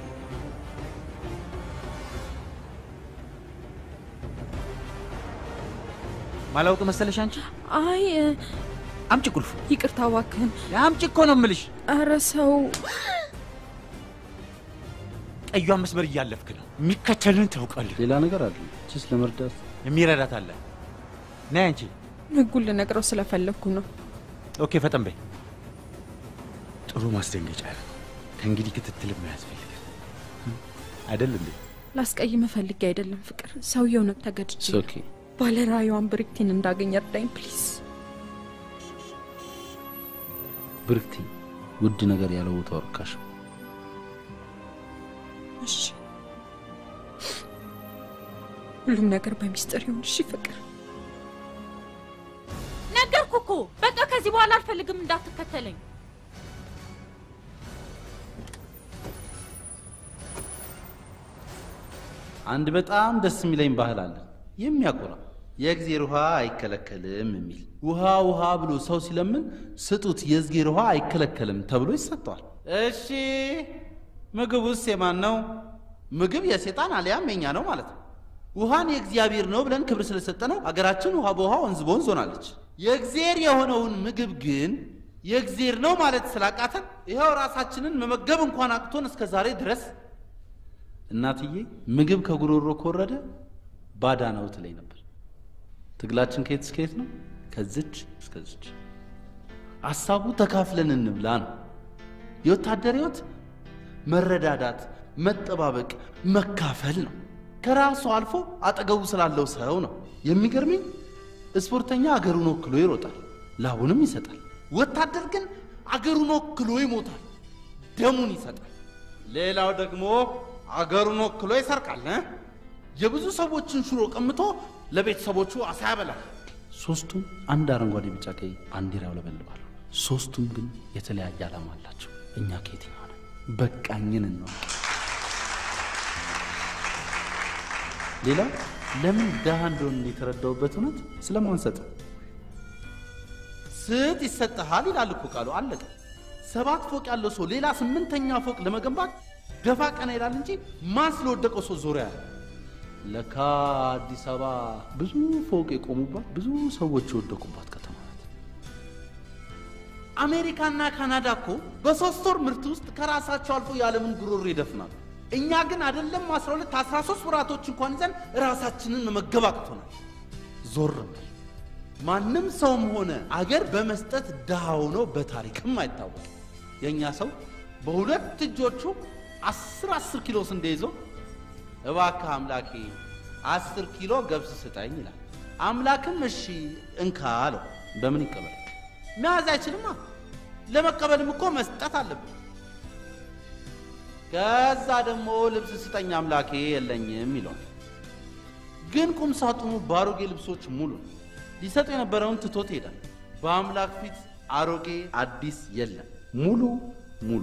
Speaker 7: ማላውቅ መሰለሽ አንቺ?
Speaker 11: አይ
Speaker 7: አምጪ ቁልፉ።
Speaker 11: ይቅርታ እባክህን።
Speaker 7: አምጪ እኮ ነው የምልሽ።
Speaker 11: ኧረ ሰው
Speaker 7: ቀዩን መስመር እያለፍክ ነው። የሚከተልን ታውቃለህ።
Speaker 14: ሌላ ነገር አለ ችስ ለመርዳት
Speaker 7: የሚረዳት አለ። ነይ አንቺ።
Speaker 11: ህጉን ልነግረው ስለፈለግኩ ነው።
Speaker 7: ኦኬ፣ ፈጠን በይ። ጥሩ ማስደንገጫ ነው። ከእንግዲህ ክትትልም አያስፈልግም አይደል እንዴ?
Speaker 11: ላስቀይም ፈልጌ አይደለም ፍቅር፣ ሰውየው ነው ተገድጄ
Speaker 14: ኦኬ
Speaker 11: ባለራዕዩዋን ብሪክቲን እንዳገኝ እርዳኝ ፕሊዝ።
Speaker 14: ብርክቲ ውድ ነገር ያለው ቦታ ወርካሽ
Speaker 11: እሺ፣ ሁሉም ነገር በሚስጥር ይሁን። እሺ ፍቅር።
Speaker 3: ነገርኩ እኮ በቃ ከዚህ በኋላ አልፈልግም እንዳትከተለኝ።
Speaker 14: አንድ በጣም ደስ የሚለኝ ባህል አለ የሚያኮራ የእግዜር ውሃ አይከለከልም የሚል ውሃ ውሃ ብሎ ሰው ሲለምን ስጡት የእግዜር ውሃ አይከለከልም ተብሎ ይሰጠዋል። እሺ ምግብ ውስጥ የማን ነው? ምግብ የሴጣን አሊያም የኛ ነው ማለት ነው። ውሃን የእግዚአብሔር ነው ብለን ክብር ስለሰጠነው አገራችን ውሃ በውሃ ወንዝ በወንዝ ሆናለች። የእግዜር የሆነውን ምግብ ግን የእግዜር ነው ማለት ስላቃተን ይኸው ራሳችንን መመገብ እንኳን አቅቶን እስከ ዛሬ ድረስ እናትዬ ምግብ ከጉሮሮ ከወረደ ባዳ ነው ትለኝ ነበር። ትግላችን ከየት እስከ የት ነው? ከዝች እስከዝች። ሀሳቡ ተካፍለን እንብላ ነው። የወታደር ህይወት መረዳዳት፣ መጠባበቅ፣ መካፈል ነው። ከራሱ አልፎ አጠገቡ ስላለው ሰው ነው። የሚገርመኝ ስፖርተኛ አገሩን ወክሎ ይሮጣል፣ ላቡንም ይሰጣል። ወታደር ግን አገሩን ወክሎ ይሞታል፣ ደሙን ይሰጣል። ሌላው ደግሞ አገሩን ወክሎ ይሰርቃል። እ? የብዙ ሰዎችን ሽሮ ቀምቶ ለቤተሰቦቹ አሳ ያበላል። ሶስቱም አንድ አረንጓዴ፣ ቢጫ፣ ቀይ ባንዲራ ያውለበልባሉ። ሶስቱም ግን የተለያየ ዓላማ አላቸው። እኛ ከየትኛው ነው? በቃኝን ነው። ሌላው ለምን ድሃ እንደሆን የተረዳውበት እውነት ስለማንሰጥ ስጥ ይሰጥሃል ይላል እኮ ቃሉ። አለቀ። ሰባት ፎቅ ያለው ሰው ሌላ ስምንተኛ ፎቅ ለመገንባት ደፋ ቀና ይላል እንጂ ማን ስለወደቀው ሰው ዞሪያ ያለ ለካ አዲስ አበባ ብዙ ፎቅ የቆሙባት ብዙ ሰዎች የወደቁባት ከተማ ናት። አሜሪካና ካናዳ እኮ በሶስት ወር ምርት ውስጥ ከራሳቸው አልፎ የዓለምን ጉሮሮ ይደፍናሉ። እኛ ግን አይደለም 12 13 ወራቶች እንኳን ይዘን ራሳችንን መመገብ አቅቶናል። ዞር በል። ማንም ሰውም ሆነ አገር በመስጠት ድሃ ሆኖ በታሪክም አይታወቅም። የእኛ ሰው በሁለት እጆቹ አስር አስር ኪሎ ስንዴ ይዞ እባክህ አምላኬ አስር ኪሎ ገብስ ስጠኝ ይላል። አምላክም እሺ እንካ አለው። በምን ይቀበል? መያዝ አይችልማ። ለመቀበልም እኮ መስጠት አለብን። ከዛ ደግሞ ልብስ ስጠኝ አምላኬ የለኝም ይለዋል። ግን ቁም ሳጥኑ በአሮጌ ልብሶች ሙሉ ነው። ሊሰጥ የነበረውን ትቶት ይሄዳል። በአምላክ ፊት አሮጌ አዲስ የለም፣ ሙሉ ሙሉ።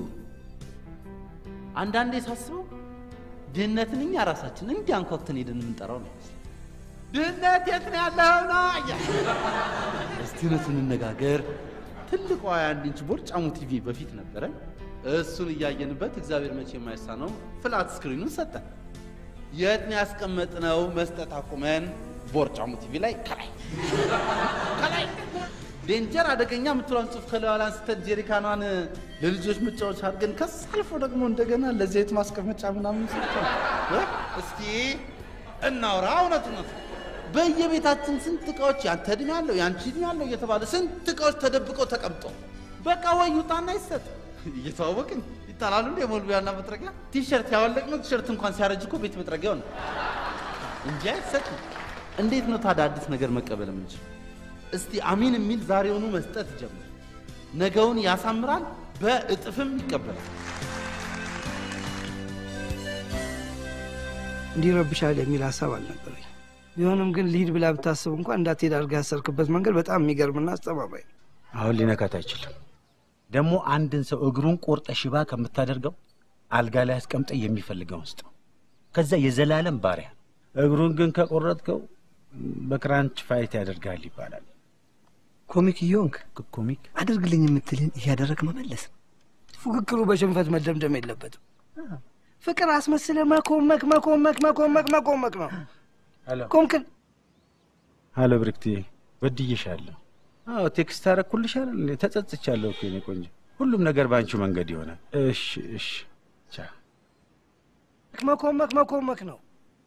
Speaker 14: አንዳንዴ ሳስበው ድህነትን እኛ ራሳችን እንዲህ አንኳኩተን ሄደን የምንጠራው ነው ይመስል ድህነት የት ነው ያለው ነው እያልን። እስቲ እውነቱን እንነጋገር። ትልቋ የአንድ ኢንች ቦርጫሙ ቲቪ በፊት ነበረን። እሱን እያየንበት እግዚአብሔር መቼ የማይሳነው ፍላት ስክሪኑን ሰጠን። የት ነው ያስቀመጥነው? መስጠት አቁመን ቦርጫሙ ቲቪ ላይ ከላይ ከላይ ዴንጀር አደገኛ የምትለውን ጽሑፍ ከላዩ ላይ አንስተን ጄሪካኗን ለልጆች መጫወቻ አድርገን ከስ አልፎ ደግሞ እንደገና ለዘይት ማስቀመጫ ምናምን ሰጥተን እ? እስኪ እናውራ እውነት እውነት በየቤታችን ስንት እቃዎች ያንተ እድሜ ያለው ያንቺ እድሜ ያለው እየተባለ ስንት እቃዎች ተደብቀው ተቀምጠው በቃ ወይ ይውጣና ይሰጥ እየተዋወቅን ይጣላሉ እንደ የሞልቢያና መጥረጊያ ቲሸርት ያወለቅነው ቲሸርት እንኳን ሲያረጅ እኮ ቤት መጥረጊያው ነው እንጂ አይሰጥም። እንዴት ነው ታዲያ አዲስ ነገር መቀበል የምንችል? እስቲ አሚን የሚል ዛሬውኑ መስጠት ጀምር። ነገውን ያሳምራል፣ በእጥፍም ይቀበላል።
Speaker 15: እንዲረብሻል የሚል ሀሳብ አልነበረኝ። ቢሆንም ግን ልሂድ ብላ ብታስብ እንኳን እንዳትሄድ አድርገህ ያሰርክበት መንገድ በጣም የሚገርምና አስተማማኝ ነው።
Speaker 18: አሁን ሊነካት አይችልም። ደግሞ አንድን ሰው እግሩን ቆርጠ ሽባ ከምታደርገው አልጋ ላይ አስቀምጠ የሚፈልገውን ስጠው። ከዛ የዘላለም ባሪያ። እግሩን ግን ከቆረጥከው በክራንች ፋይት ያደርጋል ይባላል።
Speaker 15: ኮሚክ እየሆንክ
Speaker 18: ኮሚክ
Speaker 15: አድርግልኝ የምትልን እያደረግ መመለስ ነው። ፉክክሩ በሽንፈት መደምደም የለበትም። ፍቅር አስመስለ መኮመክ መኮመክ መኮመክ መኮመክ ነው።
Speaker 18: ሄሎ
Speaker 15: ኮምክን
Speaker 18: ሄሎ፣ ብርክትዬ በድዬሻለሁ። አዎ ቴክስት አደረኩልሻል። እንዴ ተጸጽቻለሁ እኮ የኔ ቆንጆ። ሁሉም ነገር በአንቺው መንገድ ይሆናል። እሺ እሺ፣ ቻ
Speaker 15: መኮመክ መኮመክ ነው።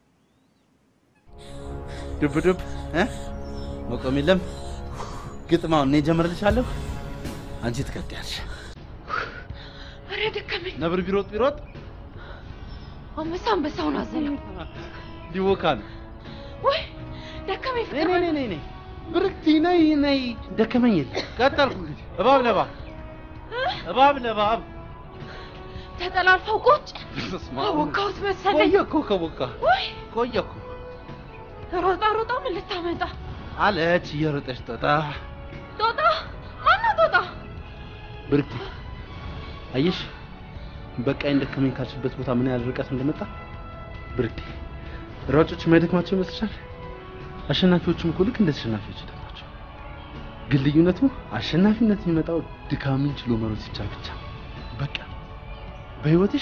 Speaker 14: ዱብ ዱብ እ? መቆም የለም ግጥማውን እኔ ጀምርልሻለሁ፣ አንቺ ትቀጥያለሽ።
Speaker 1: ኧረ ደከመኝ።
Speaker 14: ነብር ቢሮጥ ቢሮጥ
Speaker 1: አንበሳ አንበሳውን አዘለው።
Speaker 14: ሊወካ ነው።
Speaker 1: ወይ ደከመኝ። ፍቅር
Speaker 14: ነይ ነይ ነይ ነይ ብርክቲ ነይ ነይ። ደከመኝ የለ ቀጠልኩ እንግዲህ እባብ ለእባብ እባብ ለእባብ
Speaker 1: ተጠላልፈው ቁጭ
Speaker 14: በስመ አብ።
Speaker 1: አቦካሁት መሰለኝ።
Speaker 14: ቆየ እኮ ከቦካ
Speaker 1: ወይ
Speaker 14: ቆየ እኮ
Speaker 1: ሮጣ ሮጣ ምን ልታመጣ
Speaker 14: አለች እየሮጠች ጦጣ
Speaker 1: ጦጣ? ማነው ጦጣ?
Speaker 14: ብርክቲ አየሽ በቃኝ ደከመኝ ካልሽበት ቦታ ምን ያህል ርቀት እንደመጣ ብርክቲ ሯጮች የማይደክማቸው ይመስልሻል አሸናፊዎችም እኮ ልክ እንደ ተሸናፊዎች ይደክማቸው ግን ልዩነቱ አሸናፊነት የሚመጣው ድካምን ችሎ መሮጥ ሲቻል ብቻ በቃ በህይወትሽ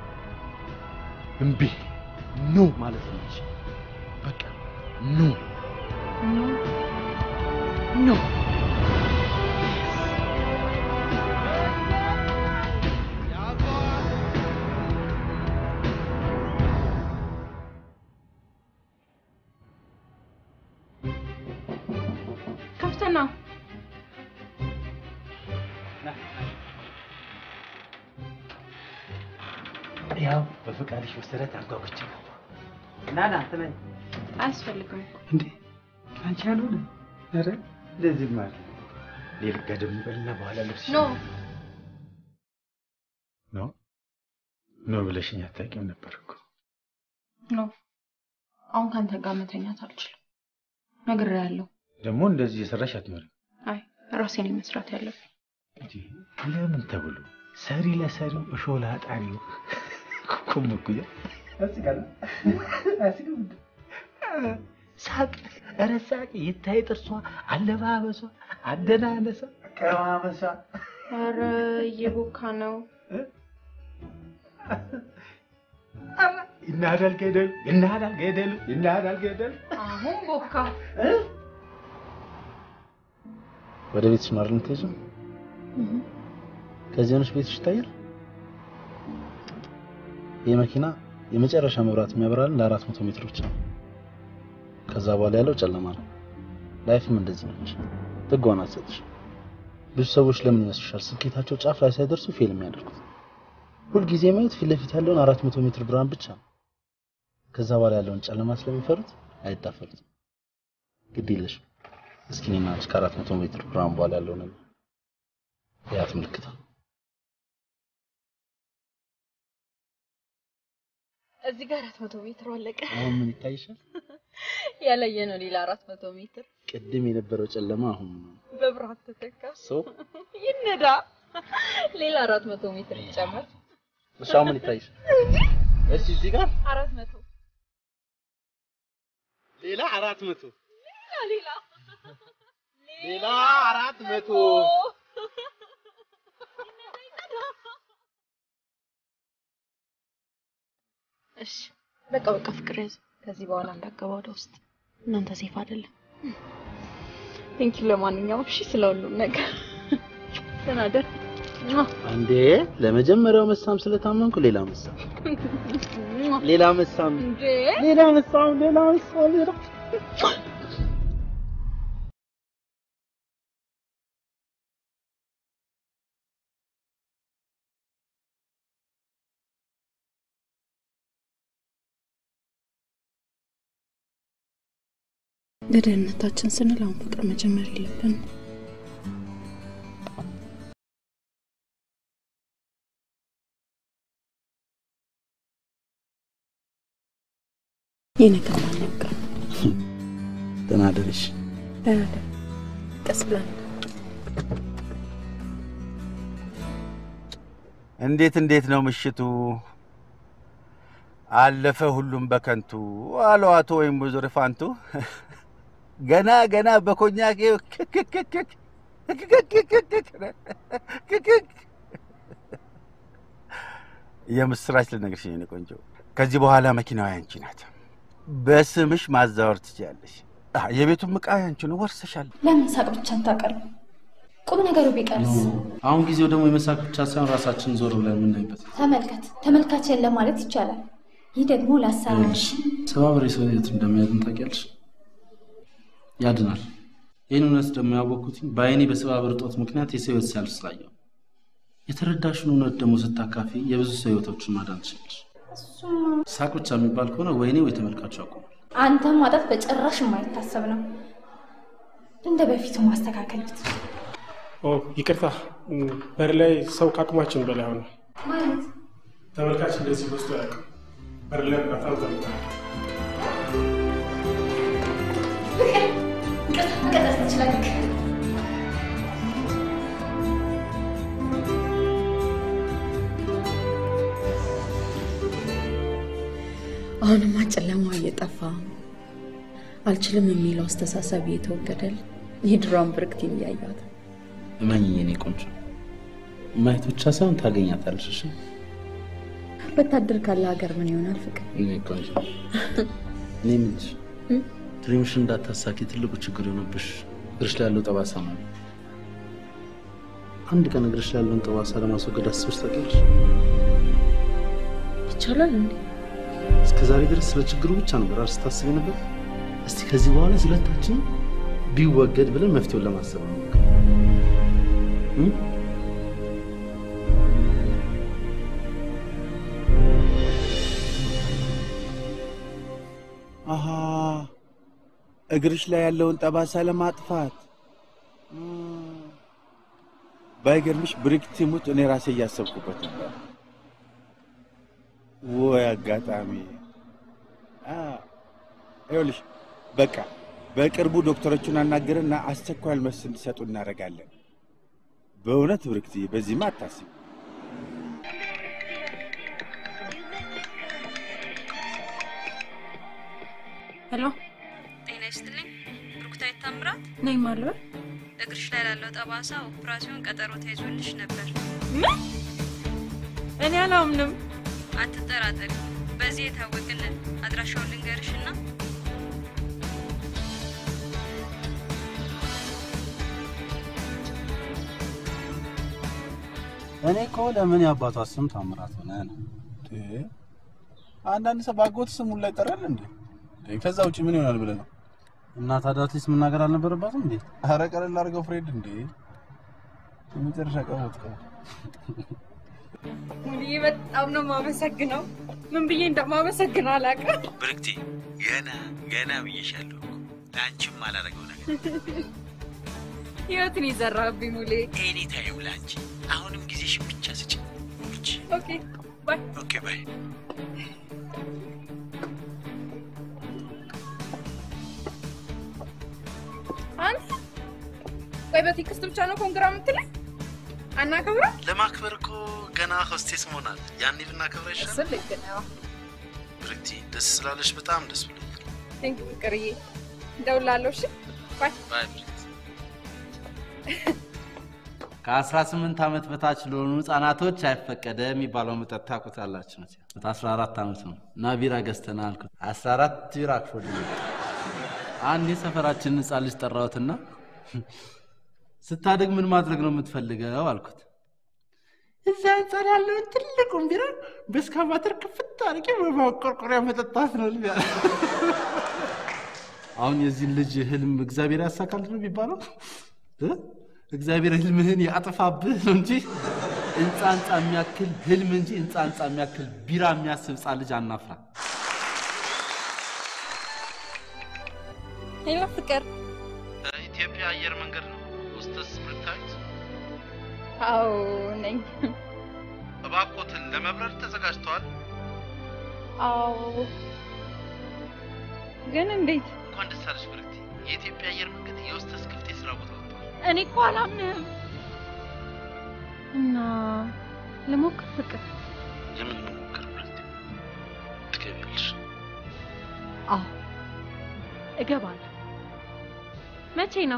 Speaker 14: እምቢ ኖ ማለት ነው እንጂ በቃ ኖ ኖ
Speaker 11: ክፍት ነው።
Speaker 18: ያው በፈቃድሽ መሰረት አንጓጉቼ ነው። ና ና ትነኝ
Speaker 11: አያስፈልግም።
Speaker 18: እንዴ አንቺ ያልሆነ ኧረ እንደዚህ ማለት ሌልጋ ደግሞ በልና በኋላ ልብስ
Speaker 11: ኖ
Speaker 18: ኖ ኖ ብለሽኝ አታውቂም ነበር እኮ
Speaker 11: ኖ አሁን ካንተ ጋር መተኛት አልችልም። ነግሬሃለሁ።
Speaker 18: ደግሞ እንደዚህ የሰራሽ አትኖሪም።
Speaker 11: አይ ራሴን መስራት ያለብኝ
Speaker 18: ለምን ተብሎ ሰሪ ለሰሪው እሾህ ለአጣሪው ኩምኩያ ሳቅ ኧረ ሳቅ ይታይ ጥርሷ አለባበሷ አደናነሷ ቀማመሷ
Speaker 11: ኧረ እየቦካ ነው።
Speaker 18: ይናዳል ገደሉ ይናዳል ገደሉ ይናዳል ገደሉ
Speaker 11: አሁን ቦካ።
Speaker 14: ወደ ቤትሽ ነው አይደል የምትሄጂው? ከዚህ ሆነሽ ቤትሽ ይታያል። ይህ መኪና የመጨረሻ መብራት የሚያበራልን ለአራት መቶ ሜትር ብቻ ነው። ከዛ በኋላ ያለው ጨለማ ነው። ላይፍም እንደዚህ ነች። ጥጓን አትሰጥሽ። ብዙ ሰዎች ለምን ይመስልሻል ስኬታቸው ጫፍ ላይ ሳይደርሱ ፌል የሚያደርጉት? ሁልጊዜ ማየት ፊት ለፊት ያለውን አራት መቶ ሜትር ብርሃን ብቻ ነው። ከዛ በኋላ ያለውን ጨለማ ስለሚፈሩት አይዳፈሩትም። ግድ የለሽም። እስኪ እኔና አንቺ ከአራት መቶ ሜትር ብርሃን በኋላ ያለው ነገር ያት ምልክት ነው።
Speaker 1: እዚህ ጋር አራት መቶ ሜትር አለቀ።
Speaker 14: አሁን ምን ይታይሻል?
Speaker 1: ያለየ ነው ሌላ አራት መቶ ሜትር
Speaker 14: ቅድም የነበረው ጨለማ አሁን ነው።
Speaker 1: በብርሃን ተተካ።
Speaker 14: ሰው
Speaker 1: ይነዳ ሌላ አራት መቶ ሜትር ይጨመር።
Speaker 14: እሷ ምን ይታይሽ? እስቲ እዚህ ጋር
Speaker 1: አራት መቶ
Speaker 14: ሌላ አራት መቶ
Speaker 1: ሌላ ሌላ
Speaker 14: ሌላ አራት መቶ
Speaker 11: እሺ በቃ በቃ ፍቅር ያዝ። ከዚህ በኋላ እንዳገባ ወደ ውስጥ እናንተ ሴፍ አይደለም።
Speaker 1: ቴንኪው ለማንኛውም እሺ ስለ ሁሉም ነገር ተናደር
Speaker 14: አንዴ ለመጀመሪያው መሳም ስለታመንኩ ሌላ መሳም ሌላ መሳም
Speaker 1: እንዴ
Speaker 14: ሌላ መሳም ሌላ መሳም ሌላ
Speaker 11: ለደህንነታችን ስንል አሁን ፍቅር መጀመር የለብንም። ይህ ነገር ማን ያውቃል?
Speaker 14: ደህና አደረሽ።
Speaker 11: ደህና ደር ቀስ ብለን
Speaker 18: እንዴት እንዴት ነው ምሽቱ? አለፈ ሁሉም በከንቱ አሉ አቶ ወይም ወይዘሮ ፋንቱ። ገና ገና በኮኛቄ ክክክክክ የምስራች ልነግርሽ የኔ ቆንጆ፣ ከዚህ በኋላ መኪናዋ ያንቺ ናት። በስምሽ ማዛወር ትችያለሽ። አ፣ የቤቱም ዕቃ ያንቺ ነው፣ ወርሰሻል።
Speaker 6: ለምን ሳቅ ብቻን ታቀርብ? ቁም ነገሩ ቢቀርስ?
Speaker 14: አሁን ጊዜው ደግሞ የመሳቅ ብቻ ሳይሆን ራሳችን ዞር ብለን የምናይበት
Speaker 6: ተመልከት፣ ተመልካችን ለማለት ይቻላል። ይህ ደግሞ ለአሰራርሽ
Speaker 14: ሰባብሬ ሰው ህይወት እንደሚያድን ታውቂያለሽ። ያድናል። ይህን እውነት ደግሞ ያወቅኩትኝ በአይኔ በሰባብር እጦት ምክንያት የሰው ህይወት ሲያልፍ ስላየው። የተረዳሽን እውነት ደግሞ ስታካፊ የብዙ ሰው ህይወቶችን ማዳን ትችላለሽ። ሳቅ ብቻ የሚባል ከሆነ ወይኔ ወይ ተመልካቹ ያቆማል።
Speaker 6: አንተም ማጣት በጭራሽ የማይታሰብ ነው። እንደ በፊቱ ማስተካከል ብትችል
Speaker 13: ኦ ይቅርታ፣ በር ላይ ሰው ከአቅማችን በላይ ሆነ።
Speaker 6: ማለት
Speaker 13: ተመልካች እንደዚህ በዝቶ ያውቅም። በር ላይ በጣም ተመልካች
Speaker 6: መቀጠል ትችላለህ።
Speaker 11: አሁንማ ጨለማው እየጠፋ አልችልም የሚለው አስተሳሰብ እየተወገደል የድሮን ብርቅቲን እያያት
Speaker 14: እመኝኝ የኔ ቆንጆ፣ ማየት ብቻ ሳይሆን ታገኛታለሽ። እሺ
Speaker 11: ወታደር ካለ ሀገር ምን ይሆናል ፍቅር?
Speaker 14: የኔ ቆንጆ፣ እኔ የምልሽ ድሪምሽን እንዳታሳኪ ትልቁ ችግር የሆነብሽ እግርሽ ላይ ያለው ጠባሳ ነው። አንድ ቀን እግርሽ ላይ ያለውን ጠባሳ ለማስወገድ አስበሽ ታውቂያለሽ?
Speaker 11: ይቻላል እንዴ?
Speaker 14: እስከ ዛሬ ድረስ ስለ ችግሩ ብቻ ነበር አይደል ስታስቢ ነበር? እስቲ ከዚህ በኋላ ስለታችን ቢወገድ ብለን መፍትሄውን ለማሰብ ነው። እ?
Speaker 18: አሃ እግርሽ ላይ ያለውን ጠባሳ ለማጥፋት ባይገርምሽ ብሪክ ትሙት እኔ ራሴ እያሰብኩበት ነበር። ወይ አጋጣሚ! አ፣ ይኸውልሽ በቃ በቅርቡ ዶክተሮቹን አናገርና አስቸኳይ መልስ እንዲሰጡ እናደርጋለን። በእውነት ብርክትዬ፣ በዚህማ አታስቢ።
Speaker 11: ሄሎ
Speaker 10: ጤና ይስጥልኝ። ብሩክታዊት ታምራት
Speaker 11: ነኝ ማልበል
Speaker 10: እግርሽ ላይ ላለው ጠባሳ ኦፕራሲዮን ቀጠሮ ተይዞልሽ ነበር።
Speaker 1: ምን? እኔ አላምንም።
Speaker 10: አትጠራጠሪ። በዚህ የታወቅልን አድራሻውን ልንገርሽና
Speaker 14: እኔ እኮ ለምን የአባቷ ስም ታምራት ሆነ ነው።
Speaker 16: አንዳንድ ሰው ባጎት ስሙን ላይ ጠራል እንዴ? ከዛ ውጭ ምን ይሆናል ብለህ ነው?
Speaker 14: እና ታዲያ አትሊስት መናገር አልነበረባትም እንዴ?
Speaker 16: ኧረ ቀለል አድርገው ፍሬድ እንዴ! የመጨረሻ ቀቦት ቀቦት
Speaker 1: ሙሉዬ በጣም ነው የማመሰግነው። ምን ብዬ እንደማመሰግን አላውቅም።
Speaker 18: ብርክቲ፣ ገና ገና ብዬሻለሁ እኮ ለአንቺም አላደረገው ነገር
Speaker 1: ህይወትን ይዘራብኝ ሙሌ።
Speaker 18: ኤኒ ታይም ለአንቺ። አሁንም ጊዜሽን ብቻ ስጭ።
Speaker 1: ኦኬ ባይ።
Speaker 18: ኦኬ ባይ።
Speaker 1: ቆይ በቴክስት ብቻ ነው ኮንግራ የምትለኝ? አናከብረው?
Speaker 14: ለማክበር እኮ ገና ሆስቴስ መሆናል። ያኔ ብናከብረ ይሻል።
Speaker 1: እሱን ልክ ነው።
Speaker 14: ብርክቲ፣ ደስ ስላለሽ በጣም ደስ ብሎኛል።
Speaker 1: ቴንክ ፍቅርዬ፣ እደውላለሁ። እሺ ባይ
Speaker 14: ባይ ብርክቲ። ከ18 ዓመት በታች ለሆኑ ህጻናቶች አይፈቀደ የሚባለው መጠጥ ታውቁታላችሁ። መቼም 14 ዓመት ነው እና ቢራ ገዝተና አልኩት። 14 ቢራ አክፎልኝ አንድ የሰፈራችን ህጻን ልጅ ጠራሁትና ስታድግ ምን ማድረግ ነው የምትፈልገው አልኩት። እዛ አንጻር ያለውን ትልቁን ቢራ በእስካቫተር ክፍት አድርጌ በማቆርቆሪያ መጠጣት ነው ልብ ያለ። አሁን የዚህን ልጅ ህልም እግዚአብሔር ያሳካል ነው የሚባለው እ? እግዚአብሔር ህልምህን ያጥፋብህ ነው እንጂ ህንፃ ህንፃ የሚያክል ህልም እንጂ ህንፃ ህንፃ የሚያክል ቢራ የሚያስብ ህፃን ልጅ አናፍራ።
Speaker 1: ሄሎ ፍቅር።
Speaker 14: ኢትዮጵያ አየር መንገድ ነው ሆስተስ ብርታዊት፣
Speaker 1: አዎ ነኝ።
Speaker 14: እባክዎትን ለመብረር ተዘጋጅተዋል?
Speaker 1: አዎ ግን እንዴት?
Speaker 14: እንኳን ደስ አለሽ ብርክቲ። የኢትዮጵያ አየር መንገድ የሆስተስ ክፍት የስራ ቦታ ወጥቷል።
Speaker 1: እኔ እኮ አላምንህም።
Speaker 11: እና ልሞክር ፍቅር?
Speaker 14: የምን መሞከር ብርክቲ? ትገቢያለሽ።
Speaker 11: አዎ እገባለሁ። መቼ ነው?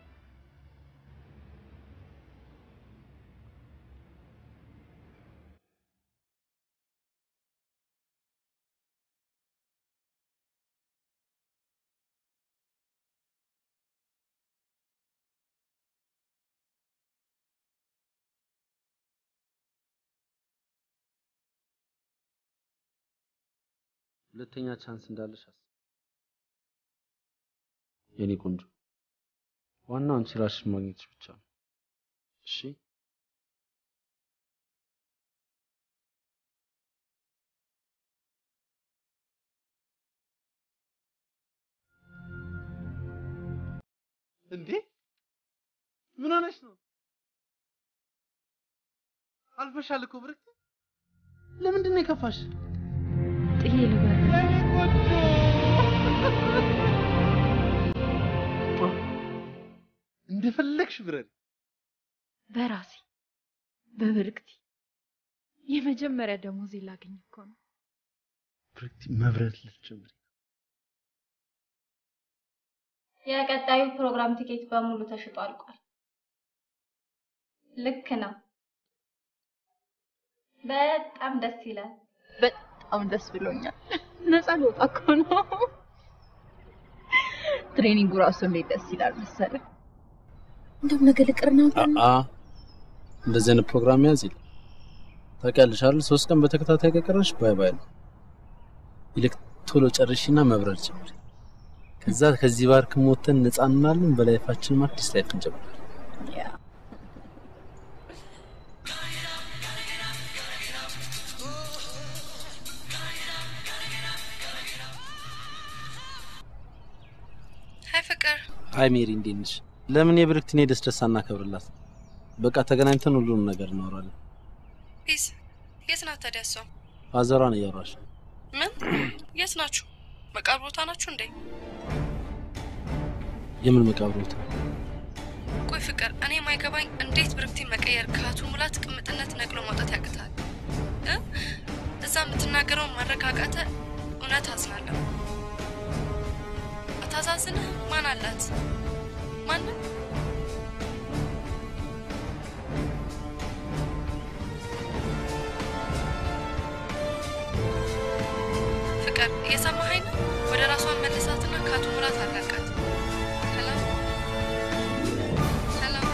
Speaker 14: ሁለተኛ ቻንስ እንዳለሽ አስብ የኔ ቆንጆ። ዋናው አንቺ ራስሽን ማግኘትሽ ብቻ ነው። እሺ
Speaker 17: እንዴ ምን ሆነሽ ነው? አልፈሻል እኮ ብርክት። ለምንድን ነው የከፋሽ?
Speaker 11: ጥዬ ልበር
Speaker 17: እንደፈለግሽ ብረሪ።
Speaker 11: በራሴ በብርክቲ የመጀመሪያ ደሞዜ ላገኝ እኮ ነው።
Speaker 14: ብርክቲ መብረር ልትጀምሪ
Speaker 6: የቀጣዩ ፕሮግራም ቲኬት በሙሉ ተሽጦ አልቋል። ልክ ነው። በጣም ደስ ይላል።
Speaker 11: በጣም ደስ ብሎኛል። ነፃ ልወጣ እኮ ነው። ትሬኒንጉ ራሱ እንዴት ደስ ይላል መሰለ።
Speaker 10: እንደውም ነገ ልቅርና
Speaker 14: አ እንደዚህ አይነት ፕሮግራም ያዝ ይል ታውቂያለሽ አይደል? ሶስት ቀን በተከታታይ ከቀረሽ ባይ ባይ ነው። ይልቅ ቶሎ ጨርሽና መብረር ጀምሪ። ከዛ ከዚህ ባርክ ሞተን ነፃ እንሆናለን። በላይፋችንም አዲስ ላይፍ እንጀምራለን።
Speaker 9: ሀይ ፍቅር፣
Speaker 14: አይ ሜሪ እንዴት ነሽ? ለምን የብርክትን ደስ ደስ አናከብርላት? በቃ ተገናኝተን ሁሉንም ነገር እናወራለን።
Speaker 9: ፒስ። የት ናት ታዲያ እሷ?
Speaker 14: ፋዘሯን እያወራሽ ነው።
Speaker 9: ምን? የት ናችሁ? መቃብር ቦታ ናችሁ እንዴ?
Speaker 14: የምን መቃብር ቦታ?
Speaker 9: ቆይ ፍቅር፣ እኔ የማይገባኝ እንዴት ብርክቲን መቀየር ከአቶ ሙላት ቅምጥነት ነቅሎ ማውጣት ያቅታል? እ? እዛ የምትናገረውን ማድረግ አቃተ። እውነት አዝናለሁ። አታዛዝንህ? ማን አላት? ማንም ፍቅር እየሰማኸኝ ነው? ወደ ራሷን መልሳትና ከአቶ ሙላት አላቃት። ሰላም ሰላም።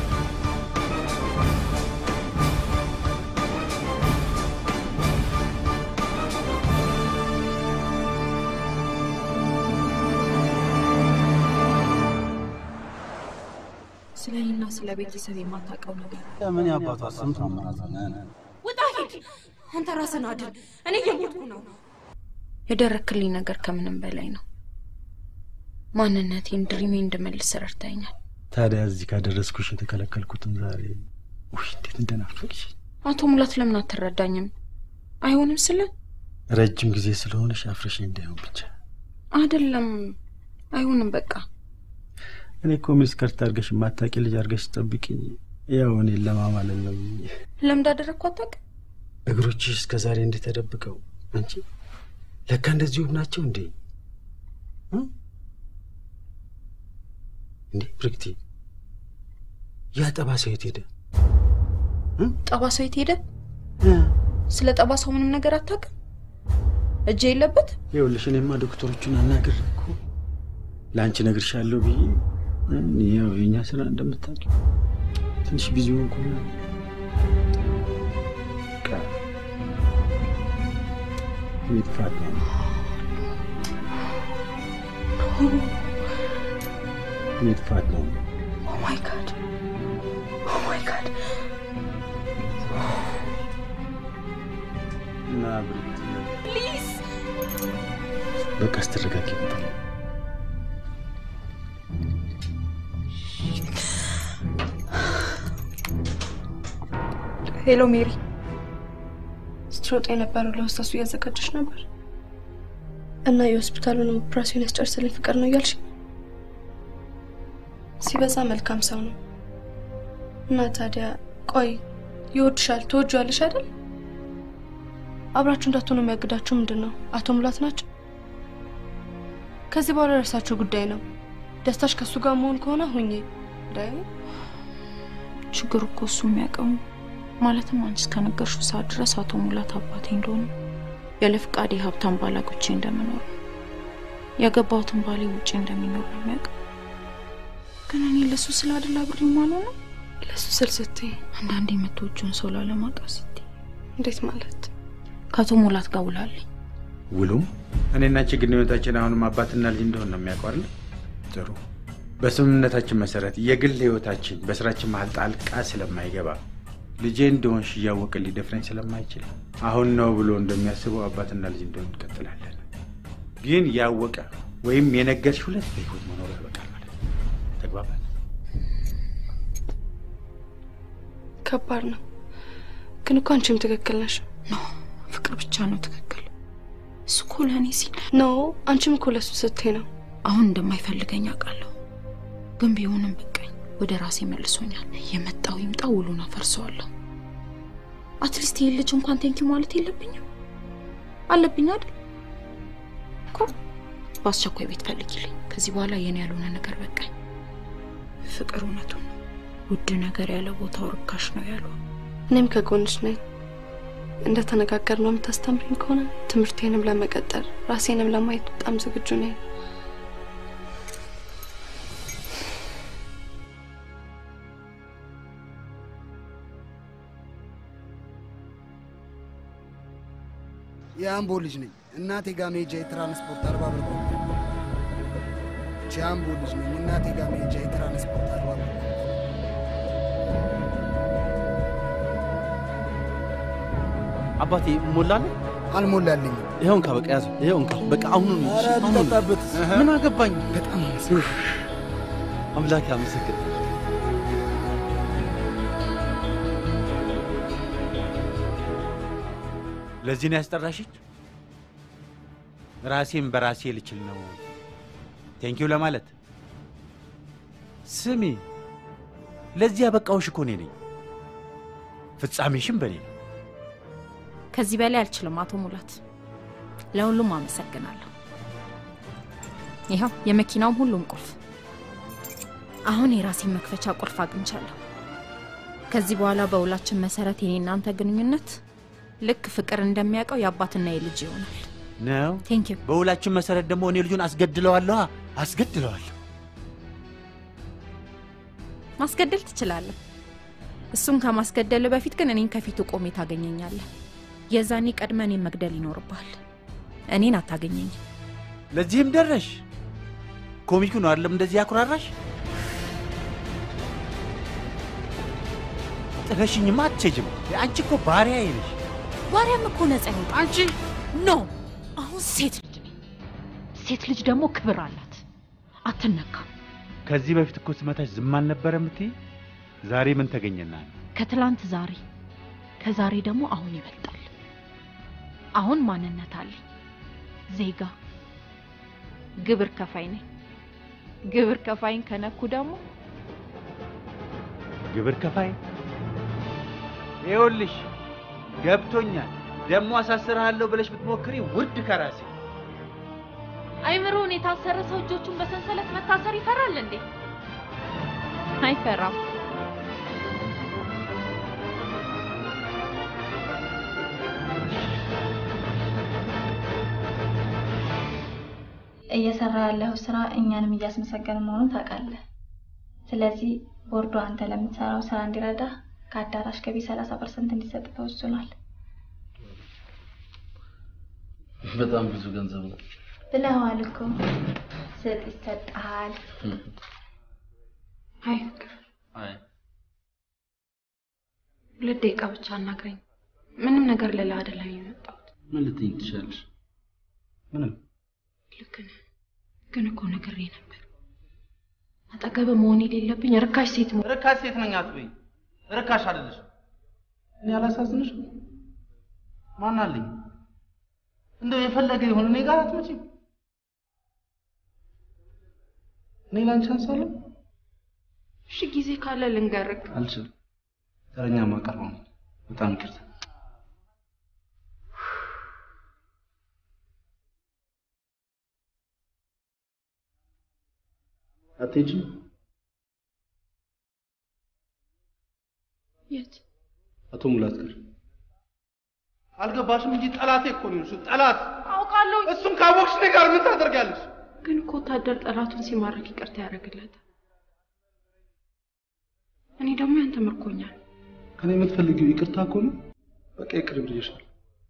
Speaker 10: ስለ እኔና ስለ ቤተሰብ የማታውቀው ነገር
Speaker 14: ምን ያባቷ ስም ታመራዛለህ?
Speaker 19: ውጣ ሂድ! አንተ ራስን አድን። እኔ እየሞትኩ ነው።
Speaker 11: የደረክልኝ ነገር ከምንም በላይ ነው። ማንነቴን ድሪሜ እንድመልስ ረድተኛል።
Speaker 18: ታዲያ እዚህ ካደረስኩሽ የተከለከልኩትን ዛሬ ውይ እንዴት እንደናፈቅሽ።
Speaker 11: አቶ ሙላት ለምን አትረዳኝም? አይሆንም ስለ
Speaker 18: ረጅም ጊዜ ስለሆነሽ አፍረሽ እንዳይሆን ብቻ።
Speaker 11: አይደለም፣ አይሆንም በቃ
Speaker 18: እኔ እኮ ሚስከርት አድርገሽ የማታውቂ ልጅ አድርገሽ ጠብቂኝ። ያው እኔን ለማማለል ነው።
Speaker 11: ለምን እንዳደረግኩ አታውቅም?
Speaker 18: እግሮችሽ እስከ ዛሬ እንዴት ተደብቀው አንቺ ለካ እንደዚህ ውብ ናቸው እንዴ? እ? እንዴ ብርክቲ፣ ያ ጠባሳው የት ሄደ?
Speaker 11: ጠባሳው የት ሄደ? ስለ ጠባሳው ምንም ነገር አታውቅም? እጅ የለበት?
Speaker 18: ይኸውልሽ እኔማ ዶክተሮቹን አናግሬ እኮ ለአንቺ እነግርሻለሁ ብዬ ያው የእኛ ስራ እንደምታውቂው ትንሽ ቢዚ ሆንኩና በቃ ይጥፋት ነው። ይጥፋት ነው።
Speaker 11: ኦ ማይ ጋድ ኦ ማይ ጋድ
Speaker 18: እና ብርክቲ
Speaker 11: ፕሊዝ
Speaker 18: በቃ ስትረጋጊ ይመጣል።
Speaker 9: ሄሎ ሜሪ፣ ስትሮጥ የነበረው ለሆስታሱ እያዘጋጀች ነበር እና የሆስፒታሉን ኦፕራሲዮን ያስጨርስልኝ ፍቅር ነው እያልሽ ሲበዛ መልካም ሰው ነው እና ታዲያ ቆይ ይወድሻል፣ ትወጂዋለሽ አይደል? አብራችሁ እንዳትሆኑ የሚያግዳችሁ ምንድን ነው? አቶ ሙላት ናቸው። ከዚህ በኋላ የእርሳቸው ጉዳይ ነው። ደስታሽ ከእሱ ጋር መሆን ከሆነ ሁኜ ዳይ
Speaker 11: ችግሩ እኮ እሱ የሚያውቀው ማለትም አንቺ እስከነገርሽው ሰዓት ድረስ አቶ ሙላት አባቴ እንደሆነ ያለ ፍቃዴ ሀብታም ባላጎቼ እንደምኖር ያገባሁትን ባሌ ውጭ እንደሚኖር ነው የሚያውቀው። ግን እኔ ለሱ ስላደላ ብር ማለው ነው
Speaker 9: ለሱ ስል ስትይ
Speaker 11: አንዳንዴ የምትወጂውን ሰው ላለማጣት ስትይ
Speaker 9: እንዴት ማለት
Speaker 11: ከአቶ ሙላት ጋር ውላለኝ።
Speaker 18: ውሉም እኔና አንቺ ግንኙነታችን አሁንም አባትና ልጅ እንደሆን ነው የሚያውቀው አይደል? ጥሩ። በስምምነታችን መሰረት የግል ህይወታችን በስራችን መሀል ጣልቃ ስለማይገባ ልጄ እንደሆንሽ እያወቀ ሊደፍረኝ ስለማይችል አሁን ነው ብሎ እንደሚያስበው አባትና ልጅ እንደሆን እንቀጥላለን። ግን ያወቀ ወይም የነገርሽ ሁለት በህይወት መኖር ያበቃል ማለት ነው። ተግባባል?
Speaker 9: ከባድ ነው። ግን እኮ አንቺም ትክክል ነሽ።
Speaker 11: ኖ ፍቅር ብቻ ነው ትክክል። እሱ እኮ ለእኔ ሲል
Speaker 9: ኖ አንቺም እኮ ለሱ ስትይ ነው።
Speaker 11: አሁን እንደማይፈልገኝ አውቃለሁ። ግን ቢሆንም በቃኝ፣ ወደ ራሴ መልሶኛል። የመጣው ይምጣ፣ ውሉን አፈርሰዋለሁ። አትሊስት ይህን ልጅ እንኳን ቴንኪ ማለት የለብኝም አለብኝ አይደል እኮ። በአስቸኳይ ቤት ፈልጊልኝ። ከዚህ በኋላ የኔ ያልሆነ ነገር በቃኝ። ፍቅር እውነቱን ነው። ውድ ነገር ያለ ቦታው ርካሽ ነው ያሉ።
Speaker 9: እኔም ከጎንሽ ነኝ። እንደ ተነጋገር ነው የምታስተምሪኝ ከሆነ ትምህርቴንም ለመቀጠል ራሴንም ለማየት በጣም ዝግጁ ነኝ።
Speaker 15: የአምቦ ልጅ ነኝ። እናቴ ጋር መሄጃ የትራንስፖርት አርባ ብር ነው። የአምቦ ልጅ ነኝ። እናቴ ጋር መሄጃ የትራንስፖርት አርባ ብር ነው።
Speaker 17: አባቴ ሞላለ
Speaker 15: አልሞላልኝም።
Speaker 17: ይኸው እንካ፣ በቃ ያዘው። ይኸው እንካ፣ በቃ አሁኑን
Speaker 15: ኧረ
Speaker 17: አሁኑን።
Speaker 15: ልጠጣበት።
Speaker 17: ምን አገባኝ?
Speaker 15: በጣም
Speaker 17: አምላክ አመሰግን።
Speaker 18: ለዚህ ነው ያስጠራሽኝ? ራሴን በራሴ ልችል ነው ቴንኪው ለማለት። ስሚ፣ ለዚህ ያበቃሁሽ እኮ እኔ ነኝ። ፍጻሜሽም በእኔ ነው።
Speaker 11: ከዚህ በላይ አልችልም አቶ ሙላት። ለሁሉም አመሰግናለሁ። ይኸው የመኪናውም ሁሉም ቁልፍ። አሁን የራሴን መክፈቻ ቁልፍ አግኝቻለሁ። ከዚህ በኋላ በውላችን መሰረት የኔ እናንተ ግንኙነት ልክ ፍቅር እንደሚያውቀው የአባትና የልጅ ይሆናል።
Speaker 18: ነው
Speaker 11: ቴንኪው።
Speaker 18: በውላችን መሰረት ደግሞ እኔ ልጁን አስገድለዋለሁ አስገድለዋለሁ።
Speaker 11: ማስገደል ትችላለህ። እሱን ከማስገደል በፊት ግን እኔን ከፊቱ ቆሜ ታገኘኛለህ። የዛኔ ቀድመህ እኔን መግደል ይኖርብሃል። እኔን አታገኘኝም።
Speaker 18: ለዚህም ደረሽ። ኮሚኩ ነው አይደለም እንደዚህ ያኩራራሽ። ጥለሽኝማ አትሄጂም። አንቺ እኮ ባሪያዬ ነሽ።
Speaker 11: ባሪያም እኮ ነጻ ይወጣ። አንቺ ኖ፣ አሁን ሴት ልጅ ነኝ። ሴት ልጅ ደግሞ ክብር አላት፣ አትነካም።
Speaker 18: ከዚህ በፊት እኮ ስመታሽ ዝም አልነበረ የምትይ? ዛሬ ምን ተገኘና ነው?
Speaker 11: ከትላንት ዛሬ፣ ከዛሬ ደግሞ አሁን ይበልጣል። አሁን ማንነት አለኝ፣ ዜጋ፣ ግብር ከፋይ ነኝ። ግብር ከፋይን ከነኩ ደግሞ
Speaker 7: ግብር ከፋይ ይኸውልሽ፣ ገብቶኛል። ደግሞ አሳስርሃለሁ ብለሽ ብትሞክሪ ውርድ ከራሴ
Speaker 11: አይምሮውን የታሰረ ሰው እጆቹን በሰንሰለት መታሰር ይፈራል እንዴ? አይፈራም።
Speaker 5: እየሰራ ያለው ስራ እኛንም እያስመሰገን መሆኑን ታውቃለህ። ስለዚህ ቦርዱ አንተ ለምትሰራው ስራ እንዲረዳ ከአዳራሽ ገቢ 30 ፐርሰንት እንዲሰጥ ተወስኗል።
Speaker 14: በጣም ብዙ ገንዘብ ነው።
Speaker 5: ብለዋል እኮ ስጥ ይሰጥሃል።
Speaker 2: አይ ፍቅር፣
Speaker 14: አይ
Speaker 2: ሁለት ደቂቃ ብቻ አናግረኝ። ምንም ነገር ልልህ አይደለም የመጣሁት።
Speaker 14: ምን ልትይኝ ትችላለሽ? ምንም
Speaker 2: ልክ ነህ፣ ግን እኮ ነግሬ ነበር። አጠገብ መሆን የሌለብኝ ርካሽ ሴት መሆን
Speaker 14: ርካሽ ሴት ነኝ አትበይ። ርካሽ አይደለሽም። እኔ አላሳዝንሽም? ማን አለኝ? እንደው የፈለገ ይሁን እኔ ጋር አትመጪም። እኔ ላንቺ አንሳለሁ?
Speaker 2: እሺ ጊዜ ካለ ልንገርህ።
Speaker 14: አልችልም። ተረኛ ማቀርበው ነው። በጣም ይቅርታ። አትሄጂም?
Speaker 2: የት?
Speaker 14: አቶ ሙላት ጋር አልገባሽም እንጂ ጠላቴ እኮ ነው እሱ ጠላት።
Speaker 2: አውቃለሁ።
Speaker 14: እሱን ካወቅሽ እኔ ጋር ምን ታደርጋለሽ?
Speaker 2: ግን እኮ ወታደር ጠላቱን ሲማረክ ይቅርታ ያደርግለታል። እኔ ደግሞ ያንተ ምርኮኛ ነኝ።
Speaker 14: ከኔ የምትፈልጊው ይቅርታ እኮ ነው። በቃ ይቅር ብዬሻለሁ።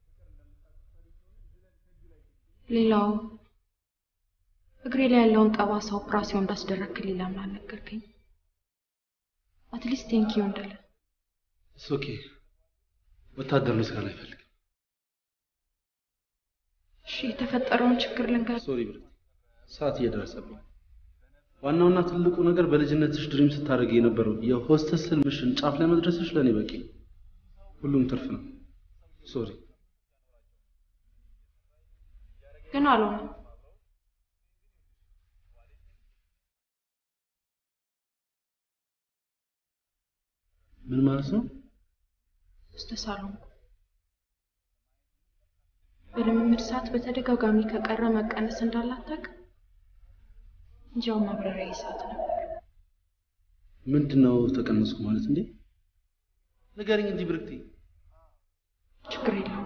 Speaker 2: ሌላው እግሬ ላይ ያለውን ጠባሳ ኦፕራሲዮን እንዳስደረግክልኝ ለምን አልነገርከኝ? አትሊስት ቴንኪዩ እንደለ
Speaker 14: እስ ኦኬ። ወታደር ምስጋና አይፈልግም።
Speaker 2: እሺ፣ የተፈጠረውን ችግር ልንገር።
Speaker 14: ሶሪ ብረት፣ ሰዓት እየደረሰብኝ። ዋናውና ትልቁ ነገር በልጅነትሽ ድሪም ስታደርግ የነበረው የሆስተስ ህልምሽን ጫፍ ላይ መድረስሽ ለእኔ በቂ ነው። ሁሉም ትርፍ ነው። ሶሪ
Speaker 2: ግን አልሆነም።
Speaker 14: ምን ማለት ነው?
Speaker 2: ሆስተስ አልሆንኩም። በልምምድ ሰዓት በተደጋጋሚ ከቀረ መቀነስ እንዳላታቅ እንጃው ማብረሪያ ሰዓት ነበር።
Speaker 14: ምንድን ነው ተቀነስኩ ማለት እንዴ? ንገሪኝ እንጂ ብርክቴ።
Speaker 2: ችግር የለውም።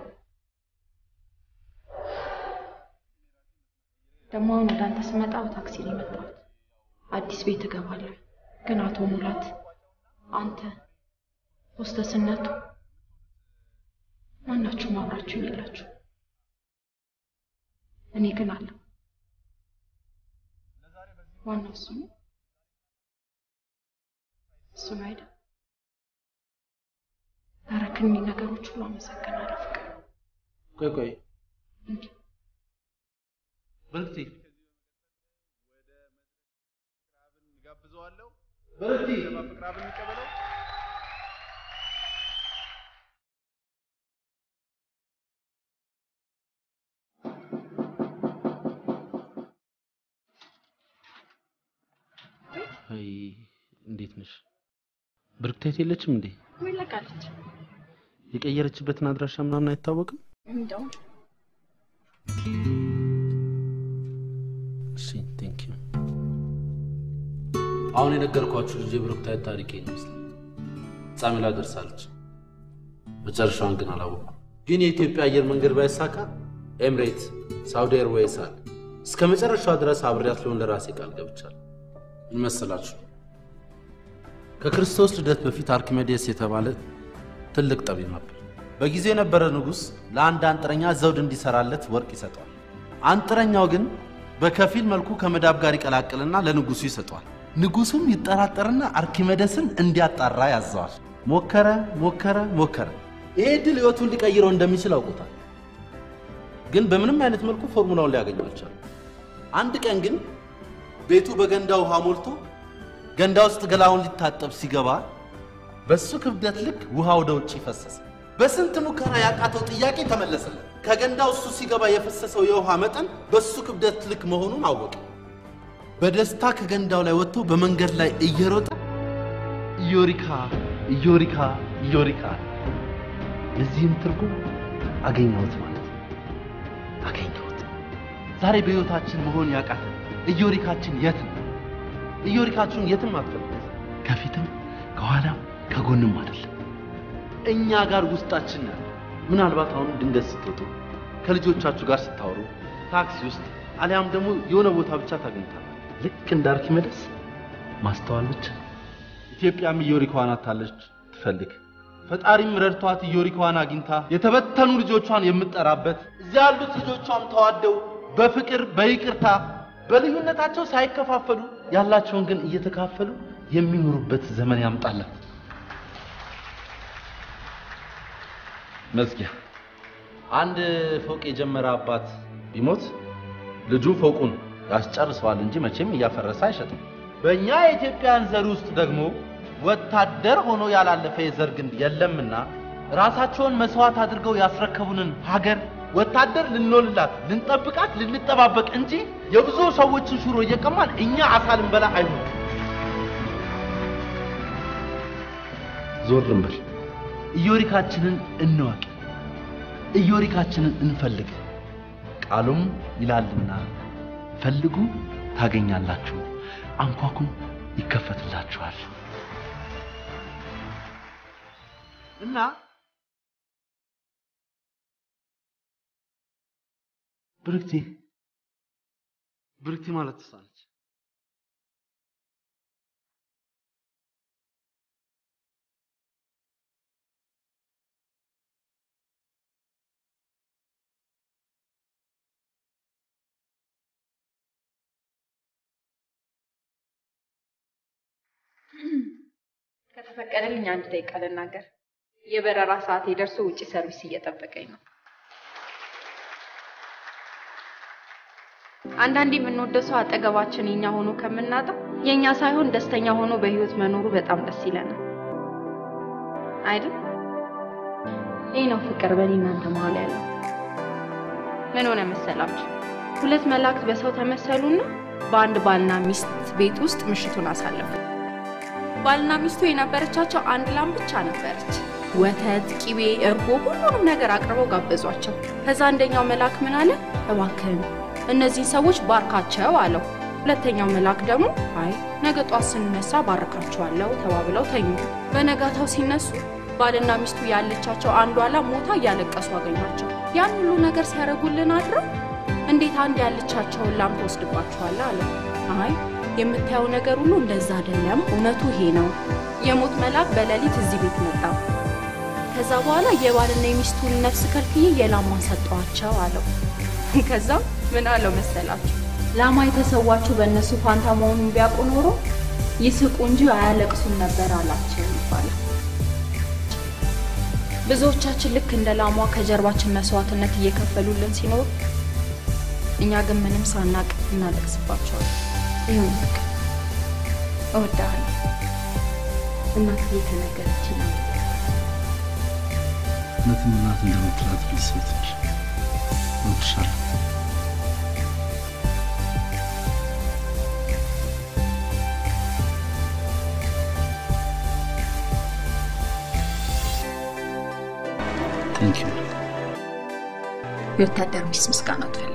Speaker 2: ደግሞ አሁን ወደ አንተ ስመጣ በታክሲ ነው የመጣሁት። አዲስ ቤት እገባለሁ። ግን አቶ ሙላት አንተ ሆስተስነቱ ማናችሁም አብራችሁኝ የላችሁ። እኔ ግን አለሁ። ዋናው እሱ ነው። እሱ ነው አይደል? ላረክልኝ ነገሮች ሁሉ አመሰግናለሁ ፍቅር።
Speaker 14: ቆይ ቆይ
Speaker 2: እንዴ
Speaker 14: ብርክቴ
Speaker 16: ጋብዘዋለሁ።
Speaker 14: ብርክቴ
Speaker 16: ፍቅር አብን እንቀበለው።
Speaker 14: አይ እንዴት ነሽ? ብርክቴት የለችም እንዴ?
Speaker 2: ወይ ለቃለች።
Speaker 14: የቀየረችበትን አድራሻ ምናምን አይታወቅም?
Speaker 2: እንደው
Speaker 14: እሺ ቴንክ ዩ። አሁን የነገርኳችሁ ልጅ የብሩክታይት ታሪክ ይመስላል። ፍጻሜ ላይ ደርሳለች። መጨረሻዋን ግን አላወኩም። ግን የኢትዮጵያ አየር መንገድ ባይሳካ ኤምሬት፣ ሳውዲ ኤርዌይስ አለ። እስከ መጨረሻዋ ድረስ አብሬያት ልሆን ለራሴ ቃል ገብቻለሁ። ምን መሰላችሁ? ከክርስቶስ ልደት በፊት አርኪሜዴስ የተባለ ትልቅ ጠቢብ ነበር። በጊዜው የነበረ ንጉሥ ለአንድ አንጥረኛ ዘውድ እንዲሰራለት ወርቅ ይሰጠዋል። አንጥረኛው ግን በከፊል መልኩ ከመዳብ ጋር ይቀላቅልና ለንጉሱ ይሰጠዋል። ንጉሱም ይጠራጠርና አርኪሜዴስን እንዲያጣራ ያዘዋል። ሞከረ ሞከረ ሞከረ። ይሄ ድል ህይወቱን ሊቀይረው እንደሚችል አውቆታል። ግን በምንም አይነት መልኩ ፎርሙላውን ሊያገኘው አልቻለም። አንድ ቀን ግን ቤቱ በገንዳ ውሃ ሞልቶ ገንዳ ውስጥ ገላውን ሊታጠብ ሲገባ በሱ ክብደት ልክ ውሃ ወደ ውጭ ፈሰሰ። በስንት ሙከራ ያቃተው ጥያቄ ተመለሰለት። ከገንዳው እሱ ሲገባ የፈሰሰው የውሃ መጠን በሱ ክብደት ልክ መሆኑን አወቀ። በደስታ ከገንዳው ላይ ወጥቶ በመንገድ ላይ እየሮጠ ኢዮሪካ ኢዮሪካ ኢዮሪካ የዚህም ትርጉም አገኘሁት ማለት ነው። አገኘሁት። ዛሬ በሕይወታችን መሆን ያቃተን ኢዮሪካችን የት ነው? ኢዮሪካችሁን የትም አትፈልጉ። ከፊትም ከኋላም ከጎንም አይደለም፣ እኛ ጋር ውስጣችን ያለ። ምናልባት አሁን ድንገት ስትወጡ ከልጆቻችሁ ጋር ስታወሩ ታክሲ ውስጥ አሊያም ደግሞ የሆነ ቦታ ብቻ ታገኝታል። ልክ እንደ አርኪሜደስ ማስተዋል ብቻ። ኢትዮጵያም ኢዮሪካዋን አታለች ትፈልግ ፈጣሪም ረድቷት ኢዮሪካዋን አግኝታ የተበተኑ ልጆቿን የምትጠራበት እዚያ ያሉት ልጆቿም ተዋደው በፍቅር በይቅርታ በልዩነታቸው ሳይከፋፈሉ ያላቸውን ግን እየተካፈሉ የሚኖሩበት ዘመን ያምጣላት። መዝጊያ አንድ ፎቅ የጀመረ አባት ቢሞት ልጁ ፎቁን ያስጨርሰዋል እንጂ መቼም እያፈረሰ አይሸጥም። በእኛ የኢትዮጵያን ዘር ውስጥ ደግሞ ወታደር ሆኖ ያላለፈ የዘር ግንድ የለምና ራሳቸውን መስዋዕት አድርገው ያስረከቡንን ሀገር ወታደር ልንሆንላት፣ ልንጠብቃት፣ ልንጠባበቅ እንጂ የብዙ ሰዎችን ሹሮ እየቀማን እኛ አሳ ልንበላ አይሆን። ዞር እንበል። ኢዮሪካችንን እንወቅ። ኢዮሪካችንን እንፈልግ። ቃሉም ይላልና ፈልጉ ታገኛላችሁ፣ አንኳኩም ይከፈትላችኋል። እና ብርክቲ ብርክቲ ማለት እሷ ነች።
Speaker 11: ከተፈቀደልኝ አንድ ደቂቃ ልናገር። የበረራ ሰዓት ደርሶ ውጭ ሰርቪስ እየጠበቀኝ ነው። አንዳንዴ የምንወደው ሰው አጠገባችን የኛ ሆኖ ከምናጣው የኛ ሳይሆን ደስተኛ ሆኖ በህይወት መኖሩ በጣም ደስ ይለናል አይደል? ይህ ነው ፍቅር በእኔ እናንተ መሀል ያለው። ምን ሆነ መሰላችሁ? ሁለት መላእክት በሰው ተመሰሉና በአንድ ባልና ሚስት ቤት ውስጥ ምሽቱን አሳለፉ። ባልና ሚስቱ የነበረቻቸው አንድ ላም ብቻ ነበረች። ወተት፣ ቂቤ፣ እርጎ ሁሉንም ነገር አቅርበው ጋበዟቸው። ከዛ አንደኛው መልአክ ምን አለ? እባክህን እነዚህን ሰዎች ባርካቸው አለው። ሁለተኛው መልአክ ደግሞ አይ ነገ ጧት ስንነሳ ባርካቸዋለሁ ተባብለው ተኙ። በነጋታው ሲነሱ ባልና ሚስቱ ያለቻቸው አንዷ ላም ሞታ እያለቀሱ አገኟቸው። ያን ሁሉ ነገር ሲያደርጉልን አድረው እንዴት አንድ ያለቻቸውን ላም ትወስድባቸዋለህ አለው። አይ የምታየው ነገር ሁሉ እንደዛ አይደለም፣ እውነቱ ይሄ ነው። የሞት መልአክ በሌሊት እዚህ ቤት መጣ። ከዛ በኋላ የባልና የሚስቱን ነፍስ ከልክዬ የላሟን ሰጠዋቸው አለው። ከዛም ምን አለው መሰላችሁ? ላማ የተሰዋችሁ በእነሱ ፋንታ መሆኑን ቢያውቁ ኖሮ ይስቁ እንጂ አያለቅሱም ነበር አላቸው ይባላል። ብዙዎቻችን ልክ እንደ ላሟ ከጀርባችን መስዋዕትነት እየከፈሉልን ሲኖሩ እኛ ግን ምንም ሳናቅ እናለቅስባቸዋለን። ይሁን በቃ እወድሃለሁ። እናትዬ ከነገረችኝ ነው።
Speaker 14: እውነትም እናት እንደምትላት ልጅ ሴት ነሽ። እወድሻለሁ። ቴንክ ዩ
Speaker 11: የወታደር ሚስት ምስጋና ትፈልግ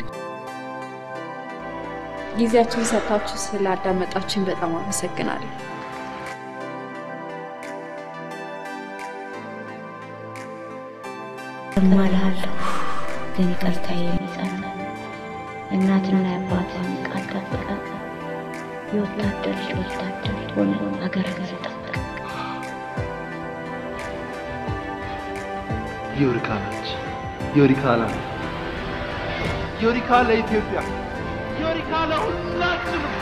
Speaker 11: ጊዜያችሁን ሰጥታችሁ ስላዳመጣችሁኝ በጣም አመሰግናለሁ።
Speaker 3: እማልሃለሁ ግን ይቅርታዬ የሚጸና እናትና የአባትን ቃል ጠብቀህ የወታደር ልጅ ወታደር ሆነ ሀገርህን ጠብቅ።
Speaker 14: ዮሪካ ነች። ዮሪካ ናት። ዮሪካ ለኢትዮጵያ፣ ዮሪካ ለሁላችንም።